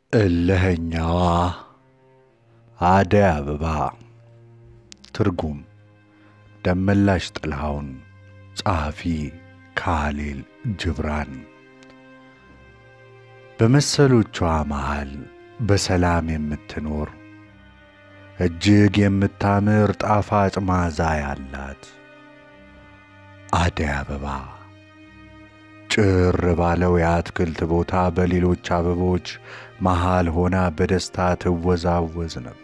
እልኸኛዋ አደይ አበባ ትርጉም ደመላሽ ጥላሁን ጸሐፊ ካሌል ጅብራን በመሰሎቿ መሃል በሰላም የምትኖር እጅግ የምታምር ጣፋጭ መዓዛ ያላት አደይ አበባ ጭር ባለው የአትክልት ቦታ በሌሎች አበቦች መሃል ሆና በደስታ ትወዛወዝ ነበር።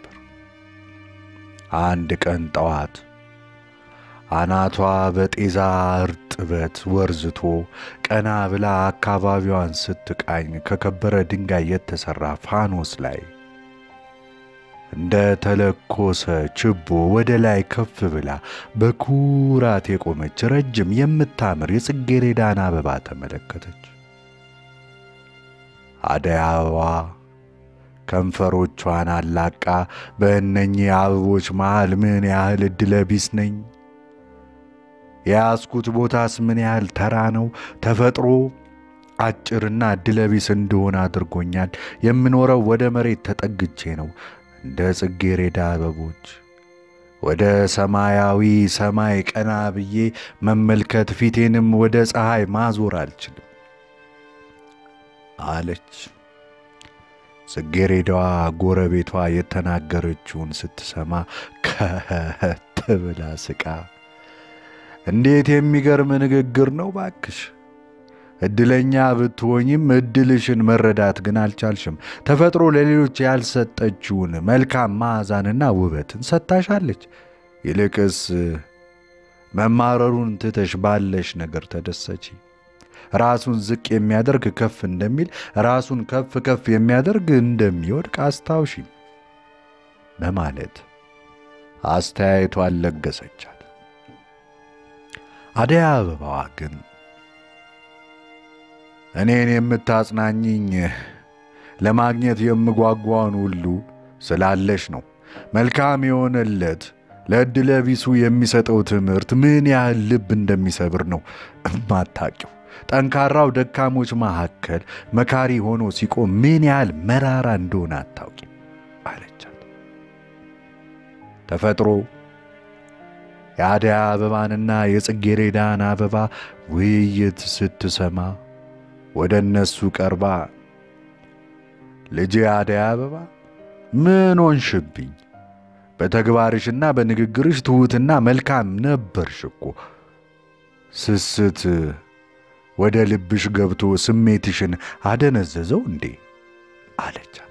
አንድ ቀን ጠዋት አናቷ በጤዛ እርጥበት ወርዝቶ ቀና ብላ አካባቢዋን ስትቃኝ ከከበረ ድንጋይ የተሠራ ፋኖስ ላይ እንደ ተለኮሰ ችቦ ወደ ላይ ከፍ ብላ በኩራት የቆመች ረጅም የምታምር የጽጌረዳን አበባ ተመለከተች። አደይ አበባ ከንፈሮቿን አላቃ በእነኚህ አበቦች መሃል ምን ያህል ዕድለ ቢስ ነኝ፣ የያዝኩት ቦታስ ምን ያህል ተራ ነው፣ ተፈጥሮ አጭርና ዕድለ ቢስ እንደሆነ አድርጎኛል። የምኖረው ወደ መሬት ተጠግቼ ነው እንደ ጽጌረዳ አበቦች ወደ ሰማያዊ ሰማይ ቀና ብዬ መመልከት ፊቴንም ወደ ፀሐይ ማዞር አልችልም አለች። ጽጌረዳዋ ጎረቤቷ የተናገረችውን ስትሰማ ከት ብላ ስቃ፣ እንዴት የሚገርም ንግግር ነው ባክሽ እድለኛ ብትሆኝም እድልሽን መረዳት ግን አልቻልሽም። ተፈጥሮ ለሌሎች ያልሰጠችውን መልካም መዓዛንና ውበትን ሰጥታሻለች። ይልቅስ መማረሩን ትተሽ ባለሽ ነገር ተደሰቺ። ራሱን ዝቅ የሚያደርግ ከፍ እንደሚል፣ ራሱን ከፍ ከፍ የሚያደርግ እንደሚወድቅ አስታውሺ በማለት አስተያየቷን ለገሰቻት። አደይ አበባዋ ግን እኔን የምታጽናኝኝ ለማግኘት የምጓጓውን ሁሉ ስላለሽ ነው። መልካም የሆነለት ለዕድለ ቢሱ የሚሰጠው ትምህርት ምን ያህል ልብ እንደሚሰብር ነው እማታቂው። ጠንካራው ደካሞች መካከል መካሪ ሆኖ ሲቆም ምን ያህል መራራ እንደሆነ አታውቂም አለቻት። ተፈጥሮ የአደይ አበባንና የጽጌረዳን አበባ ውይይት ስትሰማ ወደ እነሱ ቀርባ ልጄ አደይ አበባ ምን ሆንሽብኝ? በተግባርሽና በንግግርሽ ትሑትና መልካም ነበርሽ እኮ። ስስት ወደ ልብሽ ገብቶ ስሜትሽን አደነዘዘው እንዴ? አለቻት።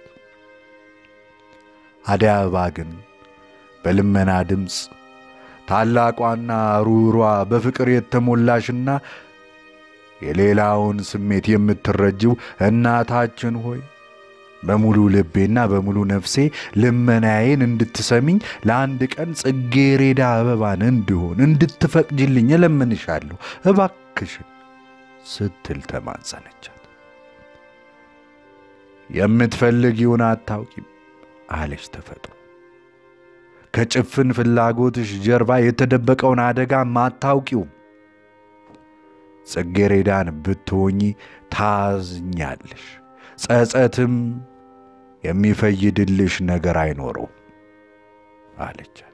አደይ አበባ ግን በልመና ድምፅ ታላቋና ሩሯ በፍቅር የተሞላሽና የሌላውን ስሜት የምትረጅው እናታችን ሆይ በሙሉ ልቤና በሙሉ ነፍሴ ልመናዬን እንድትሰሚኝ ለአንድ ቀን ጽጌረዳ አበባን እንድሆን እንድትፈቅጅልኝ እለምንሻለሁ እባክሽን ስትል ተማጸነቻት። የምትፈልጊውን አታውቂም አለች ተፈጥሮ። ከጭፍን ፍላጎትሽ ጀርባ የተደበቀውን አደጋም አታውቂውም። ጽጌረዳን ብትሆኚ ታዝኛለሽ፣ ጸጸትም የሚፈይድልሽ ነገር አይኖረው አለቻት።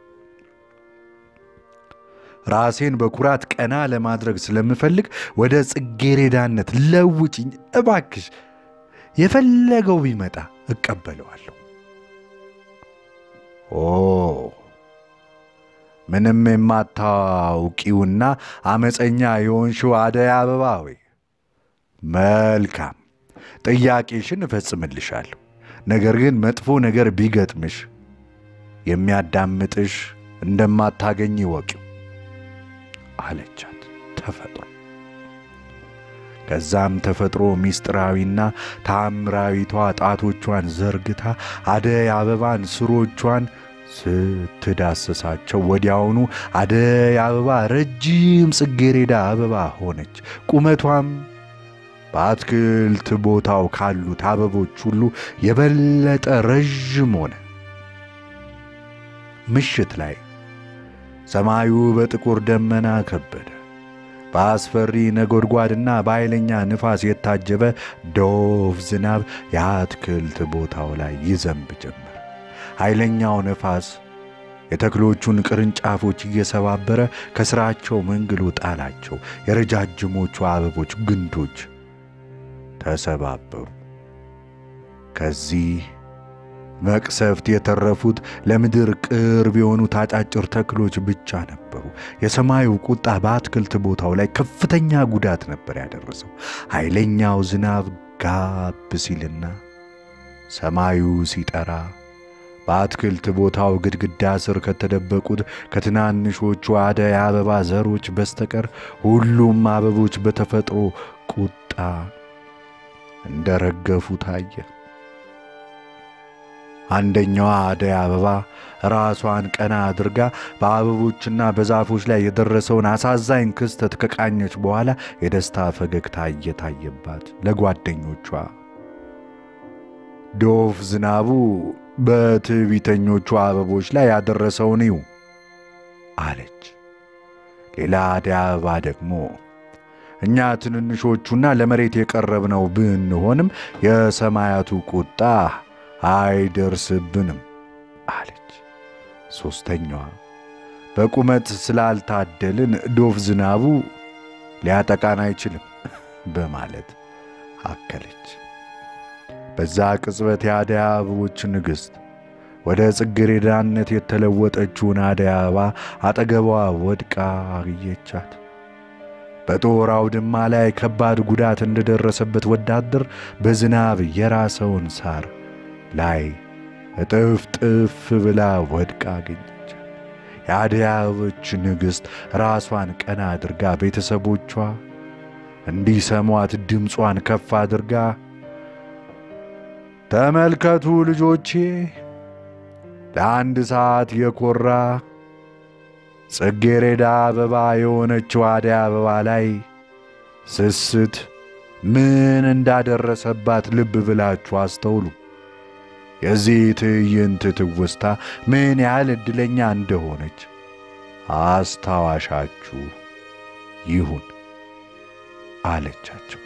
ራሴን በኩራት ቀና ለማድረግ ስለምፈልግ ወደ ጽጌረዳነት ለውጭኝ እባክሽ። የፈለገው ቢመጣ እቀበለዋለሁ። ኦ ምንም የማታውቂውና አመፀኛ የሆንሽው አደይ አበባ ሆይ መልካም ጥያቄሽን እፈጽምልሻለሁ። ነገር ግን መጥፎ ነገር ቢገጥምሽ የሚያዳምጥሽ እንደማታገኝ ይወቂው አለቻት ተፈጥሮ። ከዛም ተፈጥሮ ሚስጥራዊና ታምራዊቷ ጣቶቿን ዘርግታ አደይ አበባን ስሮቿን ስትዳስሳቸው ወዲያውኑ አደይ አበባ ረጅም ጽጌረዳ አበባ ሆነች። ቁመቷም በአትክልት ቦታው ካሉት አበቦች ሁሉ የበለጠ ረዥም ሆነ። ምሽት ላይ ሰማዩ በጥቁር ደመና ከበደ። በአስፈሪ ነጎድጓድና በኃይለኛ ንፋስ የታጀበ ዶፍ ዝናብ የአትክልት ቦታው ላይ ይዘንብ ጀመር። ኃይለኛው ነፋስ የተክሎቹን ቅርንጫፎች እየሰባበረ ከሥራቸው መንግሎ ጣላቸው። የረጃጅሞቹ አበቦች ግንዶች ተሰባበሩ። ከዚህ መቅሰፍት የተረፉት ለምድር ቅርብ የሆኑት አጫጭር ተክሎች ብቻ ነበሩ። የሰማዩ ቁጣ በአትክልት ቦታው ላይ ከፍተኛ ጉዳት ነበር ያደረሰው። ኃይለኛው ዝናብ ጋብ ሲልና ሰማዩ ሲጠራ በአትክልት ቦታው ግድግዳ ስር ከተደበቁት ከትናንሾቹ አደይ አበባ ዘሮች በስተቀር ሁሉም አበቦች በተፈጥሮ ቁጣ እንደረገፉ ታየ። አንደኛዋ አደይ አበባ ራሷን ቀና አድርጋ በአበቦችና በዛፎች ላይ የደረሰውን አሳዛኝ ክስተት ከቃኘች በኋላ የደስታ ፈገግታ እየታየባት ለጓደኞቿ ዶፍ ዝናቡ በትዕቢተኞቹ አበቦች ላይ ያደረሰውን እዩ አለች። ሌላ አደይ አበባ ደግሞ እኛ ትንንሾቹና ለመሬት የቀረብነው ብንሆንም የሰማያቱ ቁጣ አይደርስብንም አለች። ሦስተኛዋ በቁመት ስላልታደልን ዶፍ ዝናቡ ሊያጠቃን አይችልም በማለት አከለች። በዛ ቅጽበት የአደይ አበቦች ንግሥት ወደ ጽጌረዳነት የተለወጠችውን አደይ አበባ አጠገቧ ወድቃ አግኘቻት። በጦር አውድማ ላይ ከባድ ጉዳት እንደደረሰበት ወታደር በዝናብ የራሰውን ሳር ላይ እጥፍ ጥፍ ብላ ወድቃ አገኘቻት። የአደይ አበቦች ንግሥት ራሷን ቀና አድርጋ ቤተሰቦቿ እንዲሰሟት ድምጿን ከፍ አድርጋ ተመልከቱ ልጆቼ፣ ለአንድ ሰዓት የኮራ ጽጌረዳ አበባ የሆነችው አደይ አበባ ላይ ስስት ምን እንዳደረሰባት ልብ ብላችሁ አስተውሉ። የዚህ ትዕይንት ትውስታ ምን ያህል ዕድለኛ እንደሆነች አስታዋሻችሁ ይሁን አለቻቸው።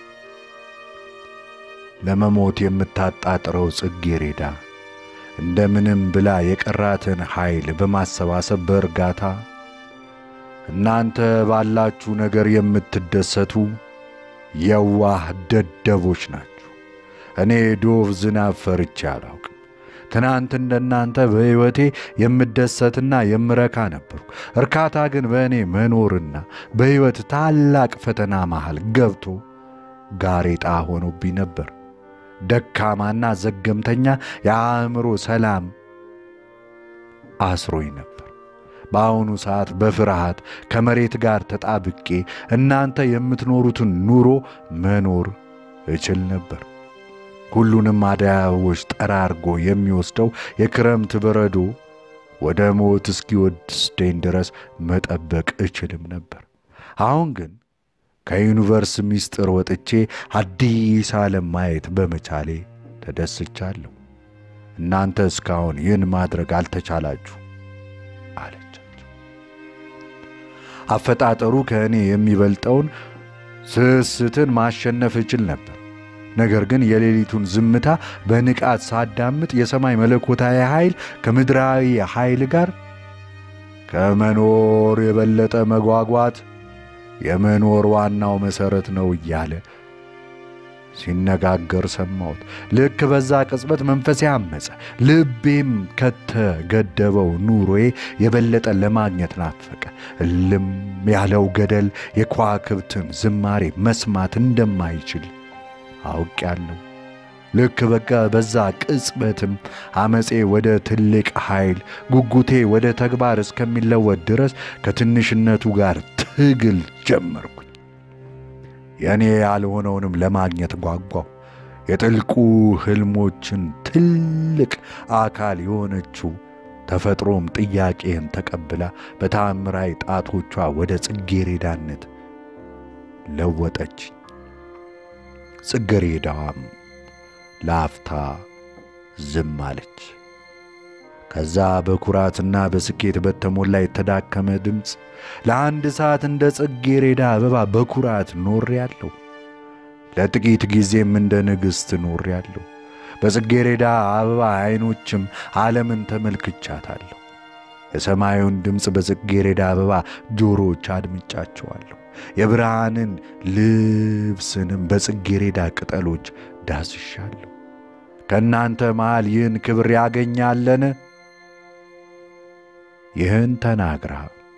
ለመሞት የምታጣጥረው ጽጌረዳ እንደምንም ብላ የቀራትን ኃይል በማሰባሰብ በእርጋታ እናንተ ባላችሁ ነገር የምትደሰቱ የዋህ ደደቦች ናችሁ። እኔ ዶፍ ዝናብ ፈርቼ አላውቅም። ትናንት እንደናንተ በሕይወቴ የምደሰትና የምረካ ነበርኩ። እርካታ ግን በእኔ መኖርና በሕይወት ታላቅ ፈተና መሃል ገብቶ ጋሬጣ ሆኖብኝ ነበር። ደካማና ዘገምተኛ የአእምሮ ሰላም አስሮኝ ነበር። በአሁኑ ሰዓት በፍርሃት ከመሬት ጋር ተጣብቄ እናንተ የምትኖሩትን ኑሮ መኖር እችል ነበር። ሁሉንም አደይ አበቦች ጠራርጎ የሚወስደው የክረምት በረዶ ወደ ሞት እስኪወስደኝ ድረስ መጠበቅ እችልም ነበር። አሁን ግን ከዩኒቨርስ ምስጢር ወጥቼ አዲስ ዓለም ማየት በመቻሌ ተደስቻለሁ። እናንተ እስካሁን ይህን ማድረግ አልተቻላችሁ አለቻቸው። አፈጣጠሩ ከእኔ የሚበልጠውን ስስትን ማሸነፍ እችል ነበር። ነገር ግን የሌሊቱን ዝምታ በንቃት ሳዳምጥ የሰማይ መለኮታዊ ኃይል ከምድራዊ ኃይል ጋር ከመኖር የበለጠ መጓጓት የመኖር ዋናው መሠረት ነው እያለ ሲነጋገር ሰማሁት። ልክ በዛ ቅጽበት መንፈሴ አመፀ። ልቤም ከተገደበው ኑሮዬ የበለጠ ለማግኘት ናፈቀ። እልም ያለው ገደል የከዋክብትን ዝማሬ መስማት እንደማይችል አውቄያለሁ። ልክ በቃ በዛ ቅጽበትም አመፄ ወደ ትልቅ ኃይል፣ ጉጉቴ ወደ ተግባር እስከሚለወጥ ድረስ ከትንሽነቱ ጋር ትግል ጀመርኩኝ። የእኔ ያልሆነውንም ለማግኘት ጓጓሁ። የጥልቁ ሕልሞችን ትልቅ አካል የሆነችው ተፈጥሮም ጥያቄን ተቀብላ በታምራዊ ጣቶቿ ወደ ጽጌረዳነት ለወጠች። ጽጌረዳዋም ለአፍታ ዝም አለች። ከዛ በኩራትና በስኬት በተሞላ የተዳከመ ድምፅ ለአንድ ሰዓት እንደ ጽጌረዳ አበባ በኩራት ኖሬአለሁ። ለጥቂት ጊዜም እንደ ንግሥት ኖሬአለሁ። በጽጌረዳ አበባ ዐይኖችም ዓለምን ተመልክቻታለሁ። የሰማዩን ድምፅ በጽጌረዳ አበባ ጆሮዎች አድምጫቸዋለሁ። የብርሃንን ልብስንም በጽጌረዳ ቅጠሎች ዳስሻለሁ። ከእናንተ መሃል ይህን ክብር ያገኛለን? ይህን ተናግራ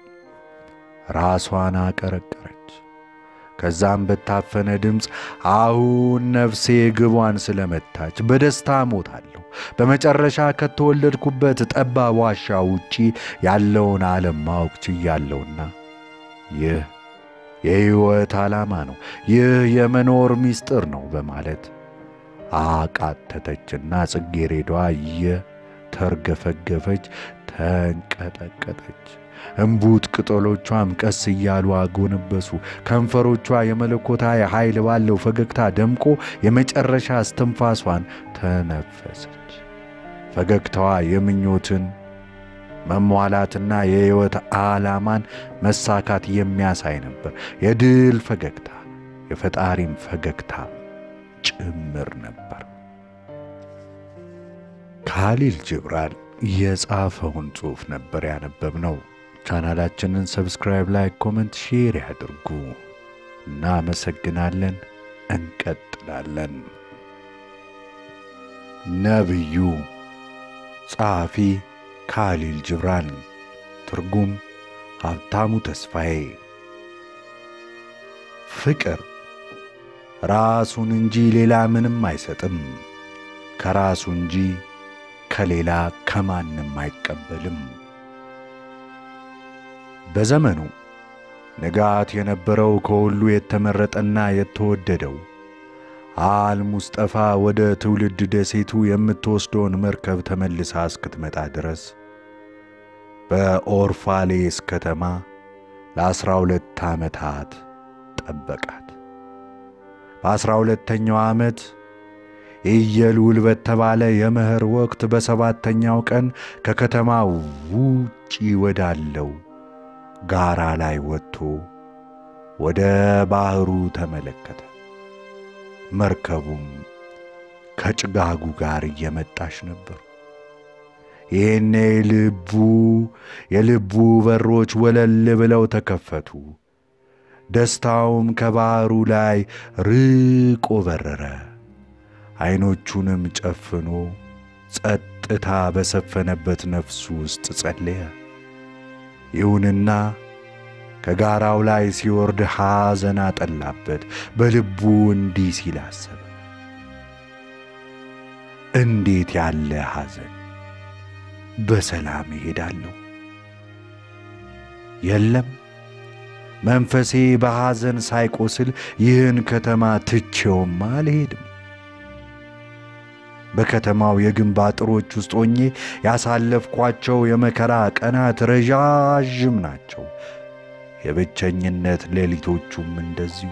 ራሷን አቀረቀረች። ከዛም በታፈነ ድምፅ አሁን ነፍሴ ግቧን ስለመታች በደስታ ሞታለሁ። በመጨረሻ ከተወለድኩበት ጠባብ ዋሻ ውጪ ያለውን ዓለም ማወቅ ችያለሁና ይህ የሕይወት ዓላማ ነው፣ ይህ የመኖር ምስጢር ነው በማለት አቃተተችና ጽጌረዳዋ እየተርገፈገፈች ተንቀጠቀጠች። እምቡጥ ቅጠሎቿም ቀስ እያሉ አጎነበሱ። ከንፈሮቿ የመለኮታዊ ኃይል ባለው ፈገግታ ደምቆ የመጨረሻ እስትንፋሷን ተነፈሰች። ፈገግታዋ የምኞትን መሟላትና የሕይወት ዓላማን መሳካት የሚያሳይ ነበር። የድል ፈገግታ፣ የፈጣሪም ፈገግታ ጭምር ነበር። ካሊል ጅብራን የጻፈውን ጽሑፍ ነበር ያነበብነው። ቻናላችንን ሰብስክራይብ፣ ላይክ፣ ኮመንት፣ ሼር ያድርጉ። እናመሰግናለን። እንቀጥላለን። ነቢዩ ጸሐፊ ካሊል ጅብራን፣ ትርጉም ሀብታሙ ተስፋዬ። ፍቅር ራሱን እንጂ ሌላ ምንም አይሰጥም። ከራሱ እንጂ ከሌላ ከማንም አይቀበልም። በዘመኑ ንጋት የነበረው ከሁሉ የተመረጠና የተወደደው አል ሙስጠፋ ወደ ትውልድ ደሴቱ የምትወስደውን መርከብ ተመልሳ እስክትመጣ ድረስ በኦርፋሌስ ከተማ ለዐሥራ ሁለት ዓመታት ጠበቃት። በዐሥራ ሁለተኛው ዓመት ኢየሉል በተባለ የመኸር ወቅት በሰባተኛው ቀን ከከተማው ውጪ ወዳለው ጋራ ላይ ወጥቶ ወደ ባሕሩ ተመለከተ። መርከቡም ከጭጋጉ ጋር እየመጣች ነበር። ይህኔ ልቡ የልቡ በሮች ወለል ብለው ተከፈቱ። ደስታውም ከባሕሩ ላይ ርቆ በረረ። ዐይኖቹንም ጨፍኖ ጸጥታ በሰፈነበት ነፍሱ ውስጥ ጸለየ። ይሁንና ከጋራው ላይ ሲወርድ ሐዘን አጠላበት። በልቡ እንዲህ ሲል አሰበ፣ እንዴት ያለ ሐዘን! በሰላም እሄዳለሁ። የለም መንፈሴ በሐዘን ሳይቆስል ይህን ከተማ ትቼውም አልሄድም። በከተማው የግንብ አጥሮች ውስጥ ሆኜ ያሳለፍኳቸው የመከራ ቀናት ረዣዥም ናቸው። የብቸኝነት ሌሊቶቹም እንደዚሁ።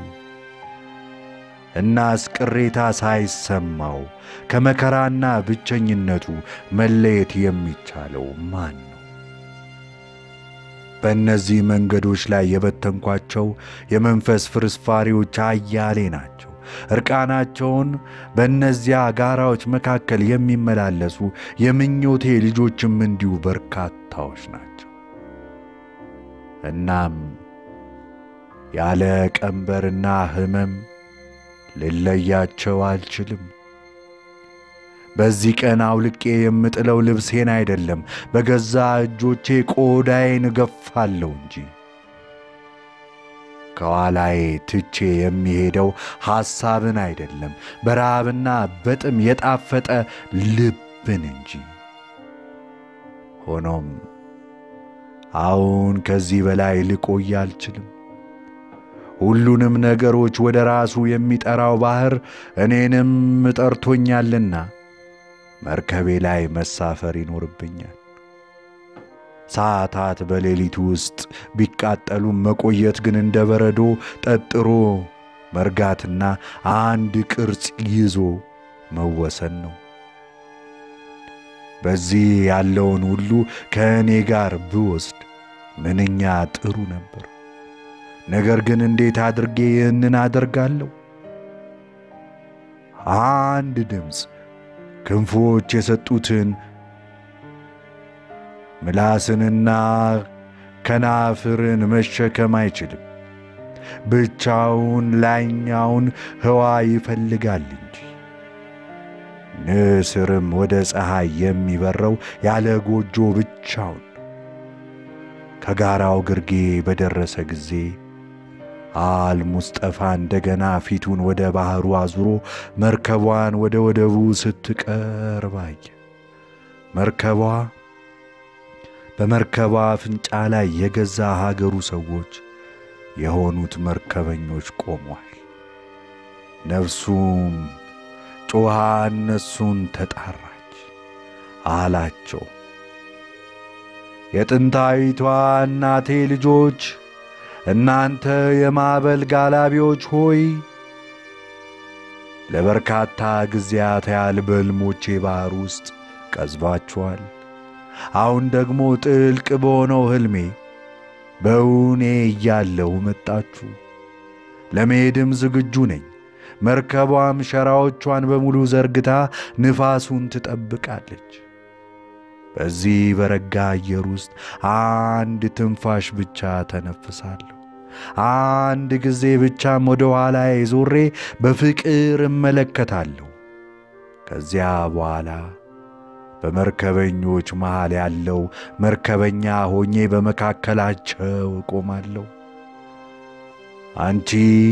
እናስ ቅሬታ ሳይሰማው ከመከራና ብቸኝነቱ መለየት የሚቻለው ማን ነው? በእነዚህ መንገዶች ላይ የበተንኳቸው የመንፈስ ፍርስፋሪዎች አያሌ ናቸው። እርቃናቸውን በእነዚያ ጋራዎች መካከል የሚመላለሱ የምኞቴ ልጆችም እንዲሁ በርካታዎች ናቸው። እናም ያለ ቀንበርና ሕመም ልለያቸው አልችልም። በዚህ ቀን አውልቄ የምጥለው ልብሴን አይደለም፣ በገዛ እጆቼ ቆዳዬን እገፋለሁ እንጂ ከኋላዬ ትቼ የሚሄደው ሐሳብን አይደለም፣ በረሃብና በጥም የጣፈጠ ልብን እንጂ። ሆኖም አሁን ከዚህ በላይ ልቆይ አልችልም። ሁሉንም ነገሮች ወደ ራሱ የሚጠራው ባሕር እኔንም ጠርቶኛልና መርከቤ ላይ መሳፈር ይኖርብኛል። ሰዓታት በሌሊቱ ውስጥ ቢቃጠሉም መቆየት ግን እንደ በረዶ ጠጥሮ መርጋትና አንድ ቅርጽ ይዞ መወሰን ነው። በዚህ ያለውን ሁሉ ከእኔ ጋር ብወስድ ምንኛ ጥሩ ነበር። ነገር ግን እንዴት አድርጌ ይህንን አደርጋለሁ? አንድ ድምፅ ክንፎች የሰጡትን ምላስንና ከናፍርን መሸከም አይችልም። ብቻውን ላይኛውን ህዋ ይፈልጋል እንጂ። ንስርም ወደ ፀሐይ የሚበረው ያለ ጎጆ ብቻውን ከጋራው ግርጌ በደረሰ ጊዜ አልሙስጠፋ እንደገና ፊቱን ወደ ባሕሩ አዙሮ መርከቧን ወደ ወደቡ ስትቀርብ አየ። መርከቧ በመርከቧ አፍንጫ ላይ የገዛ ሀገሩ ሰዎች የሆኑት መርከበኞች ቆሟል። ነፍሱም ጮኻ እነሱን ተጣራች፣ አላቸው የጥንታዊቷ እናቴ ልጆች እናንተ የማዕበል ጋላቢዎች ሆይ ለበርካታ ጊዜያት ያህል በሕልሞቼ ባሕር ውስጥ ቀዝባችኋል። አሁን ደግሞ ጥልቅ በሆነው ሕልሜ በእውኔ እያለሁ መጣችሁ። ለመሄድም ዝግጁ ነኝ። መርከቧም ሸራዎቿን በሙሉ ዘርግታ ንፋሱን ትጠብቃለች። በዚህ በረጋ አየር ውስጥ አንድ ትንፋሽ ብቻ ተነፍሳለሁ። አንድ ጊዜ ብቻም ወደ ኋላዬ ዞሬ በፍቅር እመለከታለሁ። ከዚያ በኋላ በመርከበኞች መሃል ያለው መርከበኛ ሆኜ በመካከላቸው እቆማለሁ። አንቺ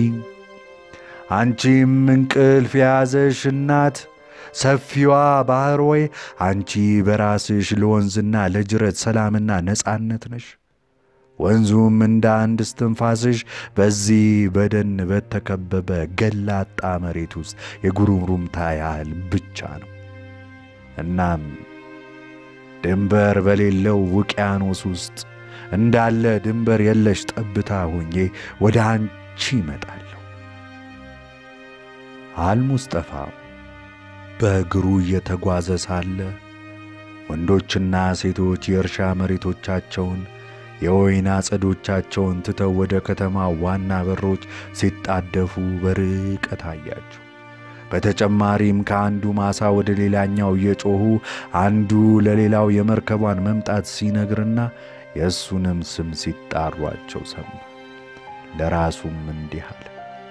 አንቺም እንቅልፍ የያዘሽ እናት ሰፊዋ ባሕር ሆይ አንቺ በራስሽ ለወንዝና ለጅረት ሰላምና ነጻነት ነሽ። ወንዙም እንደ አንድ እስትንፋስሽ በዚህ በደን በተከበበ ገላጣ መሬት ውስጥ የጉሩምሩምታ ያህል ብቻ ነው። እናም ድንበር በሌለው ውቅያኖስ ውስጥ እንዳለ ድንበር የለሽ ጠብታ ሆኜ ወደ አንቺ ይመጣለሁ። አልሙስጠፋ በእግሩ እየተጓዘ ሳለ ወንዶችና ሴቶች የእርሻ መሬቶቻቸውን የወይን አጸዶቻቸውን ትተው ወደ ከተማ ዋና በሮች ሲጣደፉ በርቀት አያቸው። በተጨማሪም ከአንዱ ማሳ ወደ ሌላኛው እየጮኹ አንዱ ለሌላው የመርከቧን መምጣት ሲነግርና የእሱንም ስም ሲጣሯቸው ሰማ። ለራሱም እንዲህ አለ፣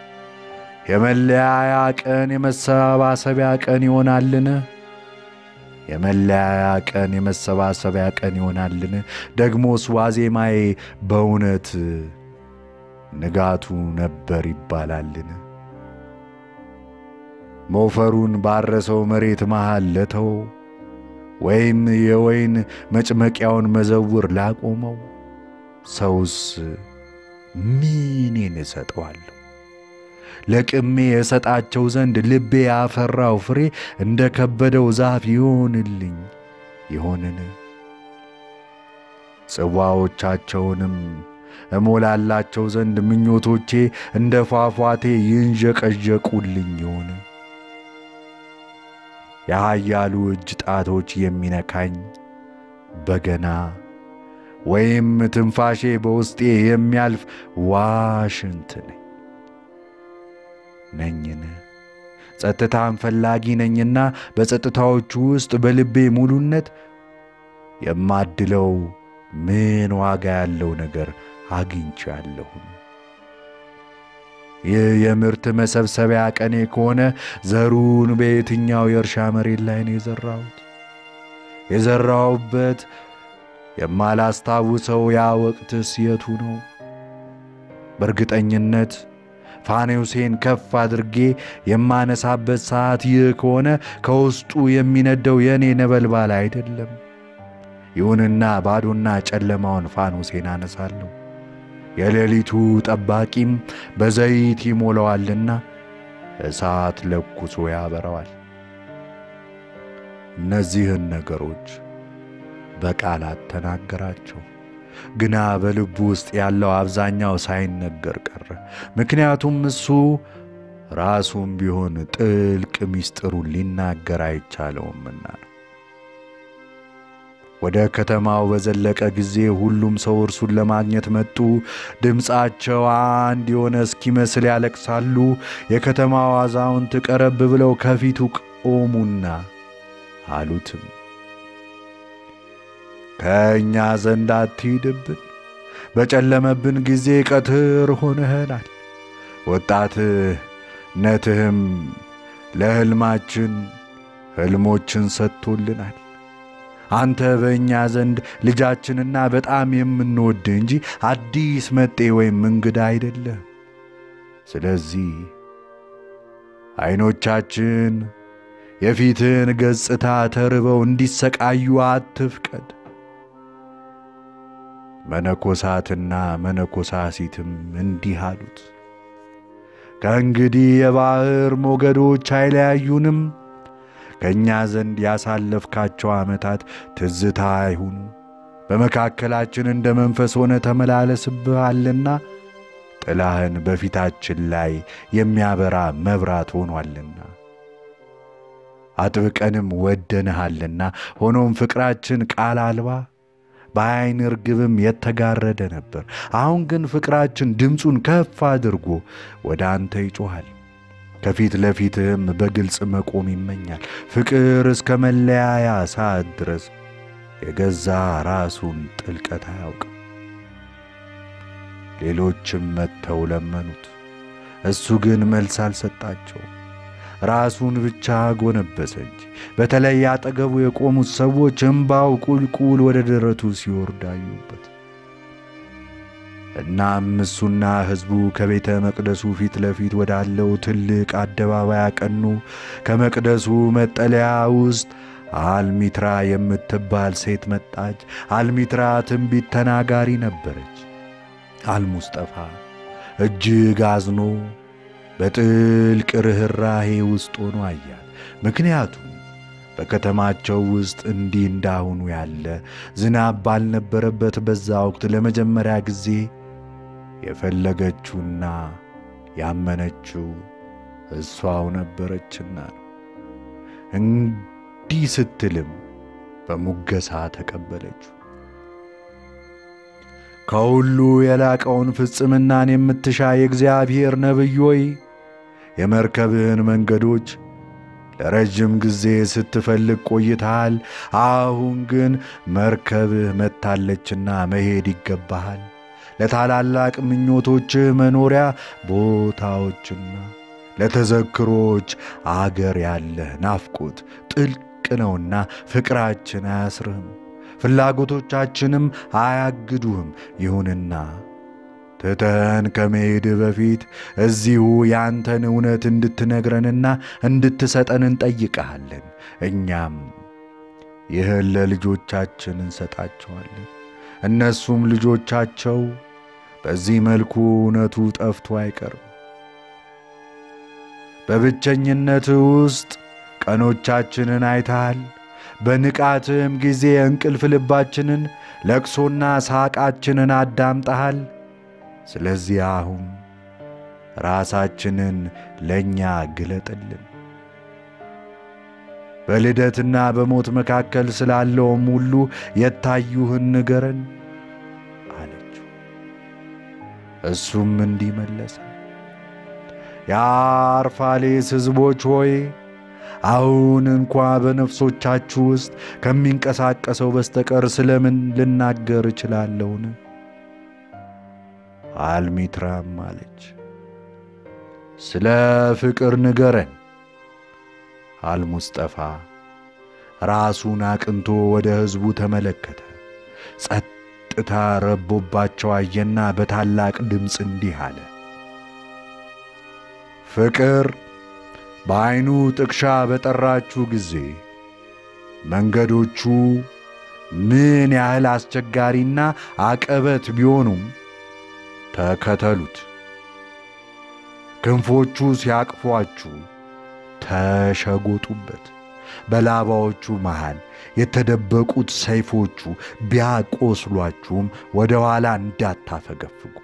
የመለያያ ቀን የመሰባሰቢያ ቀን ይሆናልን? የመለያያ ቀን የመሰባሰቢያ ቀን ይሆናልን? ደግሞስ ዋዜማዬ በእውነት ንጋቱ ነበር ይባላልን? ሞፈሩን ባረሰው መሬት መሃል ለተው ወይም የወይን መጭመቂያውን መዘውር ላቆመው ሰውስ ምኔን እሰጠዋለሁ? ለቅሜ የሰጣቸው ዘንድ ልቤ ያፈራው ፍሬ እንደ ከበደው ዛፍ ይሆንልኝ ይሆንን? ጽዋዎቻቸውንም እሞላላቸው ዘንድ ምኞቶቼ እንደ ፏፏቴ ይንዠቀዠቁልኝ ይሆን? የኃያሉ እጅ ጣቶች የሚነካኝ በገና ወይም ትንፋሼ በውስጤ የሚያልፍ ዋሽንት ነኝ ነኝን? ጸጥታን ፈላጊ ነኝና በጸጥታዎቹ ውስጥ በልቤ ሙሉነት የማድለው ምን ዋጋ ያለው ነገር አግኝቻለሁን? ይህ የምርት መሰብሰቢያ ቀኔ ከሆነ ዘሩን በየትኛው የእርሻ መሬት ላይ ነው የዘራሁት? የዘራሁበት የማላስታውሰው ያ ወቅትስ የቱ ነው? በእርግጠኝነት ፋኔውሴን ከፍ አድርጌ የማነሳበት ሰዓት ይህ ከሆነ ከውስጡ የሚነደው የእኔ ነበልባል አይደለም። ይሁንና ባዶና ጨለማውን ፋኖሴን አነሳለሁ። የሌሊቱ ጠባቂም በዘይት ይሞላዋልና እሳት ለኩሶ ያበረዋል። እነዚህን ነገሮች በቃላት ተናገራቸው፣ ግና በልቡ ውስጥ ያለው አብዛኛው ሳይነገር ቀረ። ምክንያቱም እሱ ራሱም ቢሆን ጥልቅ ምስጢሩን ሊናገር አይቻለውምና ነው። ወደ ከተማው በዘለቀ ጊዜ ሁሉም ሰው እርሱን ለማግኘት መጡ። ድምፃቸው አንድ የሆነ እስኪመስል ያለቅሳሉ። የከተማው አዛውንት ቀረብ ብለው ከፊቱ ቆሙና አሉትም ከእኛ ዘንድ አትሂድብን፣ በጨለመብን ጊዜ ቀትር ሆነህናል። ወጣትነትህም ለሕልማችን ሕልሞችን ሰጥቶልናል። አንተ በእኛ ዘንድ ልጃችንና በጣም የምንወድህ እንጂ አዲስ መጤ ወይም እንግዳ አይደለም። ስለዚህ ዐይኖቻችን የፊትህን ገጽታ ተርበው እንዲሰቃዩ አትፍቀድ። መነኮሳትና መነኮሳሲትም እንዲህ አሉት፣ ከእንግዲህ የባሕር ሞገዶች አይለያዩንም። ከእኛ ዘንድ ያሳለፍካቸው ዓመታት ትዝታ አይሁኑ። በመካከላችን እንደ መንፈስ ሆነ ተመላለስብሃልና ጥላህን በፊታችን ላይ የሚያበራ መብራት ሆኗልና አጥብቀንም ወደንሃልና። ሆኖም ፍቅራችን ቃል አልባ በዐይን ርግብም የተጋረደ ነበር። አሁን ግን ፍቅራችን ድምፁን ከፍ አድርጎ ወደ አንተ ይጮኻል። ከፊት ለፊትህም በግልጽ መቆም ይመኛል። ፍቅር እስከ መለያያ ሰዓት ድረስ የገዛ ራሱን ጥልቀት አያውቅም። ሌሎችም መጥተው ለመኑት፣ እሱ ግን መልስ አልሰጣቸውም። ራሱን ብቻ ጎነበሰ እንጂ። በተለይ አጠገቡ የቆሙት ሰዎች እምባው ቁልቁል ወደ ደረቱ ሲወርድ አዩበት። እናም እሱና ሕዝቡ ከቤተ መቅደሱ ፊት ለፊት ወዳለው ትልቅ አደባባይ አቀኑ። ከመቅደሱ መጠለያ ውስጥ አልሚትራ የምትባል ሴት መጣች። አልሚትራ ትንቢት ተናጋሪ ነበረች። አልሙስጠፋ እጅግ አዝኖ በጥልቅ ርኅራሄ ውስጥ ሆኖ አያት። ምክንያቱም በከተማቸው ውስጥ እንዲህ እንዳሁኑ ያለ ዝናብ ባልነበረበት በዛ ወቅት ለመጀመሪያ ጊዜ የፈለገችውና ያመነችው እሷው ነበረችና ነው። እንዲህ ስትልም በሙገሳ ተቀበለችው። ከሁሉ የላቀውን ፍጽምናን የምትሻ የእግዚአብሔር ነቢይ ሆይ የመርከብህን መንገዶች ለረጅም ጊዜ ስትፈልግ ቆይተሃል። አሁን ግን መርከብህ መታለችና መሄድ ይገባሃል። ለታላላቅ ምኞቶችህ መኖሪያ ቦታዎችና ለተዘክሮች አገር ያለህ ናፍቆት ጥልቅ ነውና ፍቅራችን አያስርህም፣ ፍላጎቶቻችንም አያግዱህም። ይሁንና ትተን ከመሄድ በፊት እዚሁ ያንተን እውነት እንድትነግረንና እንድትሰጠን እንጠይቀሃለን። እኛም ይህን ለልጆቻችን እንሰጣቸዋለን። እነሱም ልጆቻቸው በዚህ መልኩ እውነቱ ጠፍቶ አይቀርም። በብቸኝነት ውስጥ ቀኖቻችንን አይተሃል። በንቃትም ጊዜ እንቅልፍ ልባችንን፣ ለቅሶና ሳቃችንን አዳምጠሃል። ስለዚህ አሁን ራሳችንን ለእኛ ግለጥልን። በልደትና በሞት መካከል ስላለውም ሁሉ የታዩህን ንገረን አለችው። እሱም እንዲህ መለሰ፣ የአርፋሌስ ሕዝቦች ሆይ አሁን እንኳ በነፍሶቻችሁ ውስጥ ከሚንቀሳቀሰው በስተቀር ስለምን ልናገር እችላለሁን? አልሚትራም አለች፣ ስለ ፍቅር ንገረን። አልሙስጠፋ ራሱን አቅንቶ ወደ ሕዝቡ ተመለከተ። ጸጥታ ረቦባቸው አየና በታላቅ ድምፅ እንዲህ አለ፣ ፍቅር በዐይኑ ጥቅሻ በጠራችሁ ጊዜ መንገዶቹ ምን ያህል አስቸጋሪና አቀበት ቢሆኑም ተከተሉት። ክንፎቹ ሲያቅፏችሁ ተሸጎጡበት። በላባዎቹ መሃል የተደበቁት ሰይፎቹ ቢያቆስሏችሁም ወደ ኋላ እንዳታፈገፍጉ።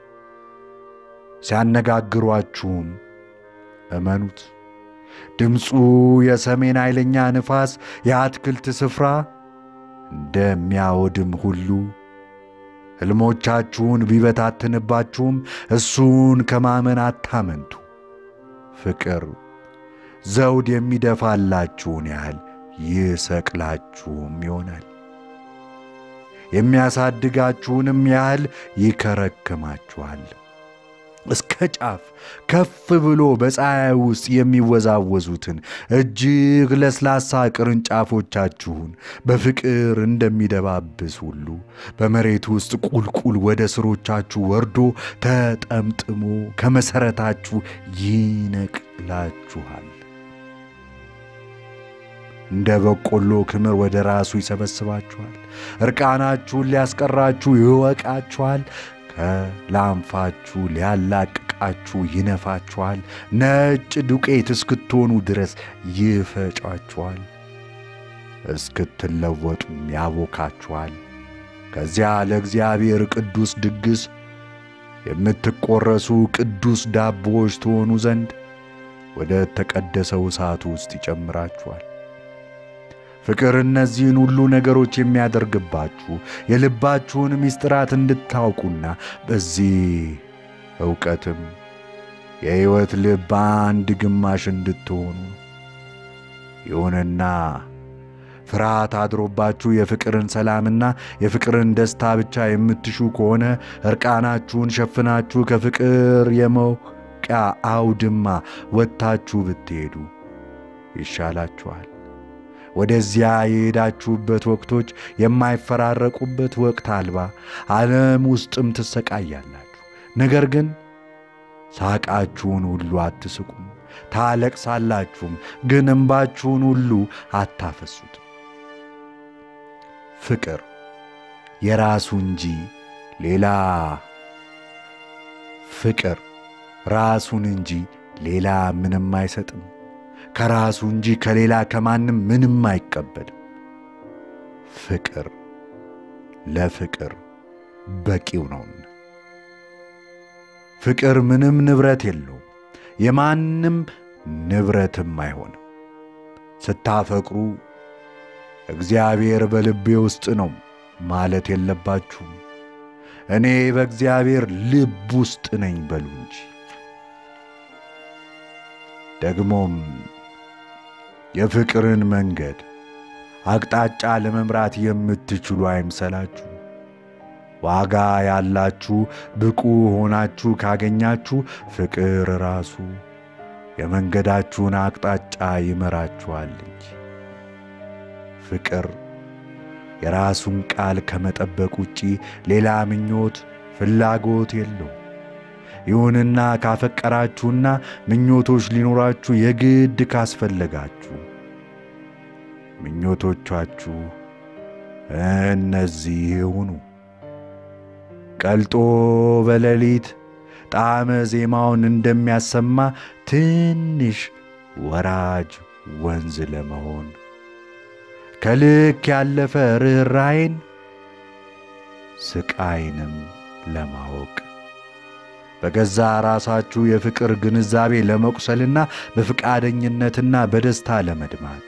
ሲያነጋግሯችሁም እመኑት። ድምፁ የሰሜን ኃይለኛ ንፋስ የአትክልት ስፍራ እንደሚያወድም ሁሉ ሕልሞቻችሁን ቢበታትንባችሁም እሱን ከማመን አታመንቱ። ፍቅር ዘውድ የሚደፋላችሁን ያህል ይሰቅላችሁም ይሆናል፣ የሚያሳድጋችሁንም ያህል ይከረክማችኋል። እስከ ጫፍ ከፍ ብሎ በፀሐይ ውስጥ የሚወዛወዙትን እጅግ ለስላሳ ቅርንጫፎቻችሁን በፍቅር እንደሚደባብስ ሁሉ በመሬት ውስጥ ቁልቁል ወደ ስሮቻችሁ ወርዶ ተጠምጥሞ ከመሠረታችሁ ይነቅላችኋል። እንደ በቆሎ ክምር ወደ ራሱ ይሰበስባችኋል። ዕርቃናችሁን ሊያስቀራችሁ ይወቃችኋል። ከላንፋችሁ ሊያላቅቃችሁ ይነፋችኋል። ነጭ ዱቄት እስክትሆኑ ድረስ ይፈጫችኋል። እስክትለወጡም ያቦካችኋል። ከዚያ ለእግዚአብሔር ቅዱስ ድግስ የምትቆረሱ ቅዱስ ዳቦዎች ትሆኑ ዘንድ ወደ ተቀደሰው እሳቱ ውስጥ ይጨምራችኋል። ፍቅር እነዚህን ሁሉ ነገሮች የሚያደርግባችሁ የልባችሁን ምስጢራት እንድታውቁና በዚህ ዕውቀትም የሕይወት ልብ አንድ ግማሽ እንድትሆኑ። ይሁንና ፍርሃት አድሮባችሁ የፍቅርን ሰላምና የፍቅርን ደስታ ብቻ የምትሹ ከሆነ ዕርቃናችሁን ሸፍናችሁ ከፍቅር የመውቂያ አውድማ ወጥታችሁ ብትሄዱ ይሻላችኋል። ወደዚያ የሄዳችሁበት ወቅቶች የማይፈራረቁበት ወቅት አልባ ዓለም ውስጥም ትሰቃያላችሁ። ነገር ግን ሳቃችሁን ሁሉ አትስቁም፣ ታለቅሳላችሁም፣ ግን እምባችሁን ሁሉ አታፈሱትም። ፍቅር የራሱ እንጂ ሌላ ፍቅር ራሱን እንጂ ሌላ ምንም አይሰጥም ከራሱ እንጂ ከሌላ ከማንም ምንም አይቀበልም። ፍቅር ለፍቅር በቂው ነውና። ፍቅር ምንም ንብረት የለውም፣ የማንም ንብረትም አይሆንም። ስታፈቅሩ እግዚአብሔር በልቤ ውስጥ ነው ማለት የለባችሁም። እኔ በእግዚአብሔር ልብ ውስጥ ነኝ በሉ እንጂ። ደግሞም የፍቅርን መንገድ አቅጣጫ ለመምራት የምትችሉ አይምሰላችሁ። ዋጋ ያላችሁ ብቁ ሆናችሁ ካገኛችሁ ፍቅር ራሱ የመንገዳችሁን አቅጣጫ ይመራችኋል እንጂ። ፍቅር የራሱን ቃል ከመጠበቅ ውጪ ሌላ ምኞት፣ ፍላጎት የለውም። ይሁንና ካፈቀራችሁና ምኞቶች ሊኖራችሁ የግድ ካስፈለጋችሁ ምኞቶቻችሁ እነዚህ ይሁኑ። ቀልጦ በሌሊት ጣዕመ ዜማውን እንደሚያሰማ ትንሽ ወራጅ ወንዝ ለመሆን ከልክ ያለፈ ርኅራይን ስቃይንም ለማወቅ በገዛ ራሳችሁ የፍቅር ግንዛቤ ለመቁሰልና በፈቃደኝነትና በደስታ ለመድማት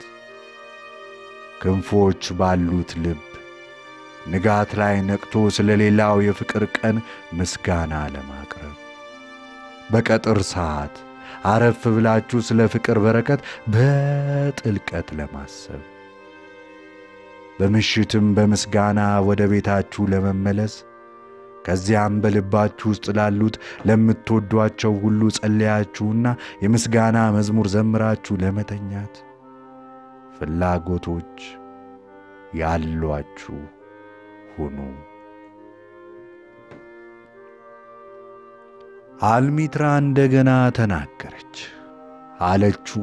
ክንፎች ባሉት ልብ ንጋት ላይ ነቅቶ ስለ ሌላው የፍቅር ቀን ምስጋና ለማቅረብ በቀጥር ሰዓት አረፍ ብላችሁ ስለ ፍቅር በረከት በጥልቀት ለማሰብ በምሽትም በምስጋና ወደ ቤታችሁ ለመመለስ ከዚያም በልባችሁ ውስጥ ላሉት ለምትወዷቸው ሁሉ ጸለያችሁና የምስጋና መዝሙር ዘምራችሁ ለመተኛት ፍላጎቶች ያሏችሁ ሁኑ። አልሚትራ እንደገና ተናገረች። አለችው፣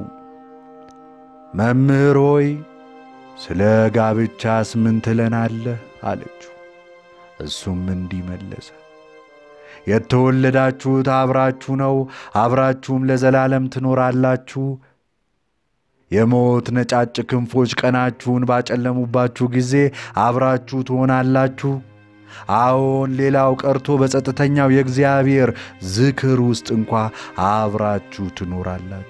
መምህር ሆይ ስለ ጋብቻስ ምን ትለናለህ? አለችው። እሱም እንዲህ መለሰ፣ የተወለዳችሁት አብራችሁ ነው፣ አብራችሁም ለዘላለም ትኖራላችሁ። የሞት ነጫጭ ክንፎች ቀናችሁን ባጨለሙባችሁ ጊዜ አብራችሁ ትሆናላችሁ። አዎን ሌላው ቀርቶ በጸጥተኛው የእግዚአብሔር ዝክር ውስጥ እንኳ አብራችሁ ትኖራላችሁ።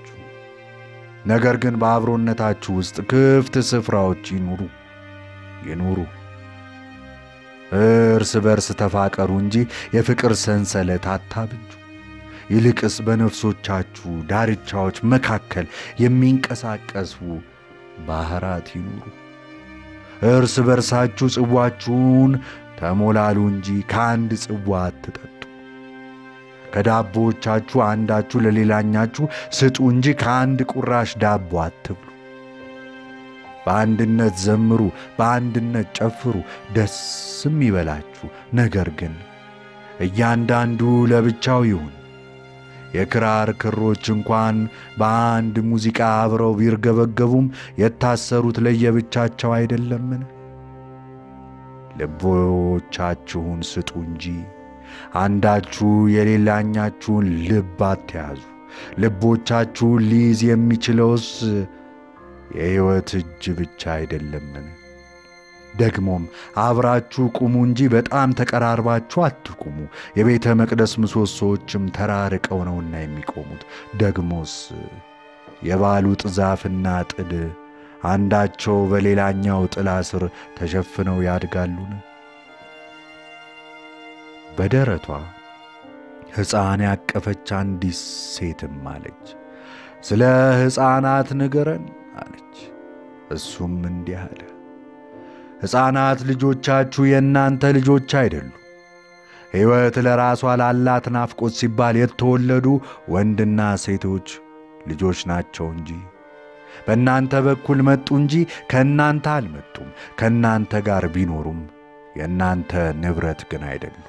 ነገር ግን በአብሮነታችሁ ውስጥ ክፍት ስፍራዎች ይኑሩ ይኑሩ እርስ በርስ ተፋቀሩ እንጂ የፍቅር ሰንሰለት አታብጁ። ይልቅስ በነፍሶቻችሁ ዳርቻዎች መካከል የሚንቀሳቀሱ ባሕራት ይኑሩ። እርስ በርሳችሁ ጽዋችሁን ተሞላሉ እንጂ ከአንድ ጽዋ አትጠጡ። ከዳቦዎቻችሁ አንዳችሁ ለሌላኛችሁ ስጡ እንጂ ከአንድ ቁራሽ ዳቦ አትብሉ። በአንድነት ዘምሩ፣ በአንድነት ጨፍሩ፣ ደስም ይበላችሁ። ነገር ግን እያንዳንዱ ለብቻው ይሁን። የክራር ክሮች እንኳን በአንድ ሙዚቃ አብረው ቢርገበገቡም የታሰሩት ለየብቻቸው አይደለምን? ልቦቻችሁን ስጡ እንጂ አንዳችሁ የሌላኛችሁን ልብ አትያዙ። ልቦቻችሁን ሊይዝ የሚችለውስ የሕይወት እጅ ብቻ አይደለምን? ደግሞም አብራችሁ ቁሙ እንጂ በጣም ተቀራርባችሁ አትቁሙ። የቤተ መቅደስ ምሰሶዎችም ተራርቀው ነውና የሚቆሙት። ደግሞስ የባሉጥ ዛፍና ጥድ አንዳቸው በሌላኛው ጥላ ስር ተሸፍነው ያድጋሉን? በደረቷ ሕፃን ያቀፈች አንዲት ሴትም አለች፣ ስለ ሕፃናት ንገረን አለች። እሱም እንዲህ አለ፣ ሕፃናት ልጆቻችሁ የእናንተ ልጆች አይደሉም። ሕይወት ለራሷ ላላት ናፍቆት ሲባል የተወለዱ ወንድና ሴቶች ልጆች ናቸው እንጂ በእናንተ በኩል መጡ እንጂ ከእናንተ አልመጡም። ከእናንተ ጋር ቢኖሩም የእናንተ ንብረት ግን አይደሉም።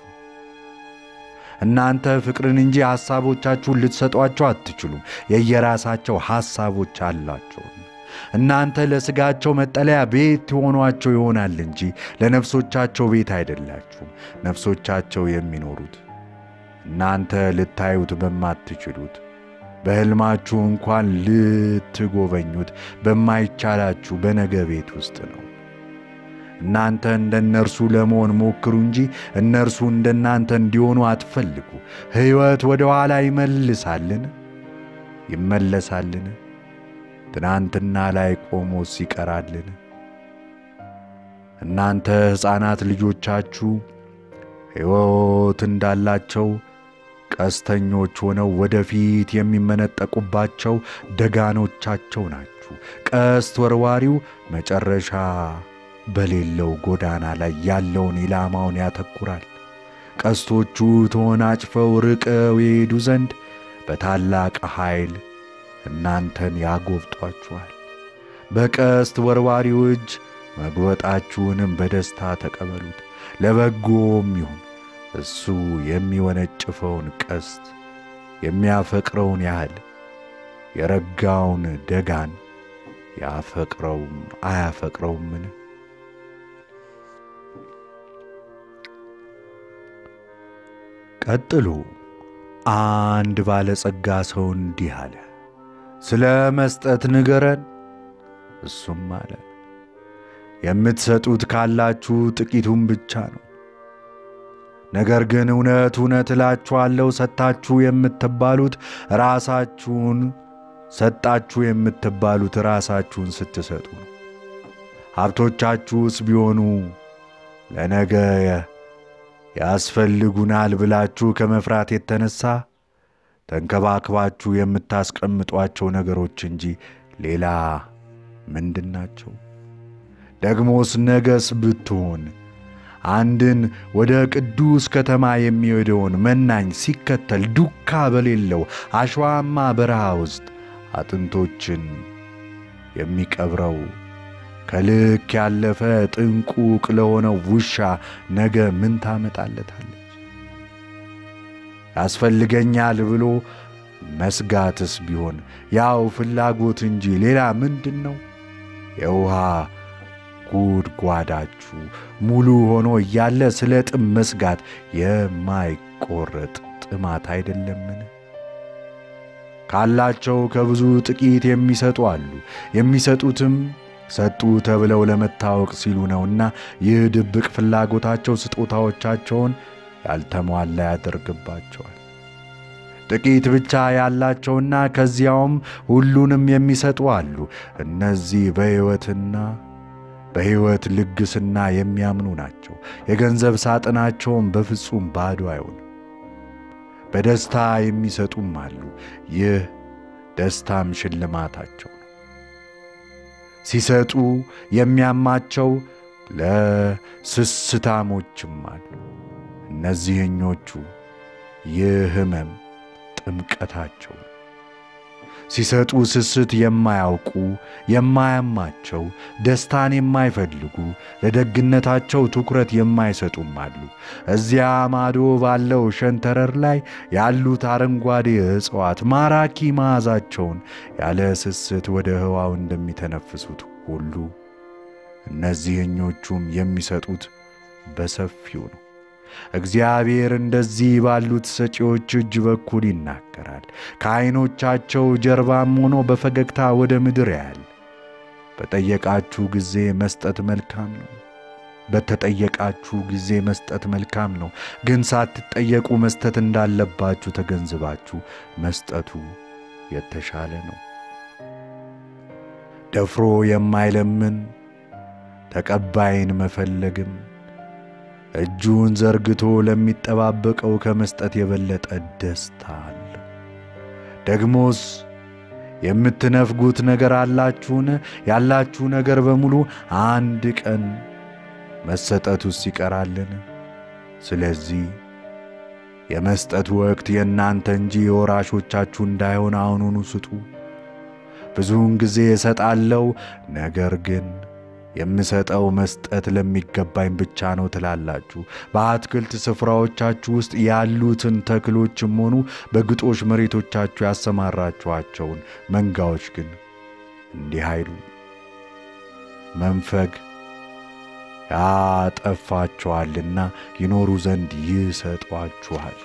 እናንተ ፍቅርን እንጂ ሐሳቦቻችሁን ልትሰጧቸው አትችሉም። የየራሳቸው ሐሳቦች አላቸው። እናንተ ለሥጋቸው መጠለያ ቤት ትሆኗቸው ይሆናል እንጂ ለነፍሶቻቸው ቤት አይደላችሁም። ነፍሶቻቸው የሚኖሩት እናንተ ልታዩት በማትችሉት በሕልማችሁ እንኳን ልትጎበኙት በማይቻላችሁ በነገ ቤት ውስጥ ነው። እናንተ እንደ እነርሱ ለመሆን ሞክሩ እንጂ እነርሱ እንደ እናንተ እንዲሆኑ አትፈልጉ። ሕይወት ወደ ኋላ ይመልሳልን? ይመለሳልን? ትናንትና ላይ ቆሞስ ይቀራልን? እናንተ ሕፃናት ልጆቻችሁ ሕይወት እንዳላቸው ቀስተኞች ሆነው ወደፊት የሚመነጠቁባቸው ደጋኖቻቸው ናችሁ። ቀስት ወርዋሪው መጨረሻ በሌለው ጎዳና ላይ ያለውን ኢላማውን ያተኩራል። ቀስቶቹ ተወናጭፈው ርቀው የሄዱ ዘንድ በታላቅ ኃይል እናንተን ያጎብጧችኋል። በቀስት ወርዋሪው እጅ መግበጣችሁንም በደስታ ተቀበሉት። ለበጎም ይሁን እሱ የሚወነጭፈውን ቀስት የሚያፈቅረውን ያህል የረጋውን ደጋን ያፈቅረውም አያፈቅረውምን? ቀጥሎ አንድ ባለጸጋ ሰው እንዲህ አለ፣ ስለ መስጠት ንገረን። እሱም አለ፣ የምትሰጡት ካላችሁ ጥቂቱም ብቻ ነው። ነገር ግን እውነት እውነት እላችኋለሁ ሰጥታችሁ የምትባሉት ራሳችሁን ሰጣችሁ የምትባሉት ራሳችሁን ስትሰጡ ነው። ሀብቶቻችሁስ ቢሆኑ ለነገ ያስፈልጉናል ብላችሁ ከመፍራት የተነሳ ተንከባክባችሁ የምታስቀምጧቸው ነገሮች እንጂ ሌላ ምንድን ናቸው? ደግሞስ ነገስ ብትሆን አንድን ወደ ቅዱስ ከተማ የሚሄደውን መናኝ ሲከተል ዱካ በሌለው አሸዋማ በረሃ ውስጥ አጥንቶችን የሚቀብረው ከልክ ያለፈ ጥንቁቅ ለሆነው ውሻ ነገ ምን ታመጣለታለች? ያስፈልገኛል ብሎ መስጋትስ ቢሆን ያው ፍላጎት እንጂ ሌላ ምንድን ነው? የውሃ ጉድጓዳችሁ ሙሉ ሆኖ እያለ ስለ ጥም መስጋት የማይቆረጥ ጥማት አይደለምን? ካላቸው ከብዙ ጥቂት የሚሰጡ አሉ። የሚሰጡትም ሰጡ ተብለው ለመታወቅ ሲሉ ነውና ይህ ድብቅ ፍላጎታቸው ስጦታዎቻቸውን ያልተሟላ ያደርግባቸዋል። ጥቂት ብቻ ያላቸውና ከዚያውም ሁሉንም የሚሰጡ አሉ። እነዚህ በሕይወትና በሕይወት ልግስና የሚያምኑ ናቸው። የገንዘብ ሳጥናቸውም በፍጹም ባዶ አይሆንም። በደስታ የሚሰጡም አሉ። ይህ ደስታም ሽልማታቸው ነው። ሲሰጡ የሚያማቸው ለስስታሞችም አሉ። እነዚህኞቹ ይህ ሕመም ጥምቀታቸው ነው። ሲሰጡ ስስት የማያውቁ የማያማቸው፣ ደስታን የማይፈልጉ ለደግነታቸው ትኩረት የማይሰጡም አሉ። እዚያ ማዶ ባለው ሸንተረር ላይ ያሉት አረንጓዴ እጽዋት ማራኪ መዓዛቸውን ያለ ስስት ወደ ህዋው እንደሚተነፍሱት ሁሉ እነዚህኞቹም የሚሰጡት በሰፊው ነው። እግዚአብሔር እንደዚህ ባሉት ሰጪዎች እጅ በኩል ይናገራል። ከዐይኖቻቸው ጀርባም ሆኖ በፈገግታ ወደ ምድር ያያል። በጠየቃችሁ ጊዜ መስጠት መልካም ነው። በተጠየቃችሁ ጊዜ መስጠት መልካም ነው። ግን ሳትጠየቁ መስጠት እንዳለባችሁ ተገንዝባችሁ መስጠቱ የተሻለ ነው። ደፍሮ የማይለምን ተቀባይን መፈለግም እጁን ዘርግቶ ለሚጠባበቀው ከመስጠት የበለጠ ደስታ አለ። ደግሞስ የምትነፍጉት ነገር አላችሁን? ያላችሁ ነገር በሙሉ አንድ ቀን መሰጠቱስ ይቀራልን? ስለዚህ የመስጠት ወቅት የእናንተ እንጂ የወራሾቻችሁ እንዳይሆን አሁኑኑ ስጡ። ብዙውን ጊዜ እሰጣለሁ፣ ነገር ግን የምሰጠው መስጠት ለሚገባኝ ብቻ ነው ትላላችሁ። በአትክልት ስፍራዎቻችሁ ውስጥ ያሉትን ተክሎችም ሆኑ በግጦሽ መሬቶቻችሁ ያሰማራችኋቸውን መንጋዎች ግን እንዲህ አይሉ። መንፈግ ያጠፋችኋልና ይኖሩ ዘንድ ይሰጧችኋል።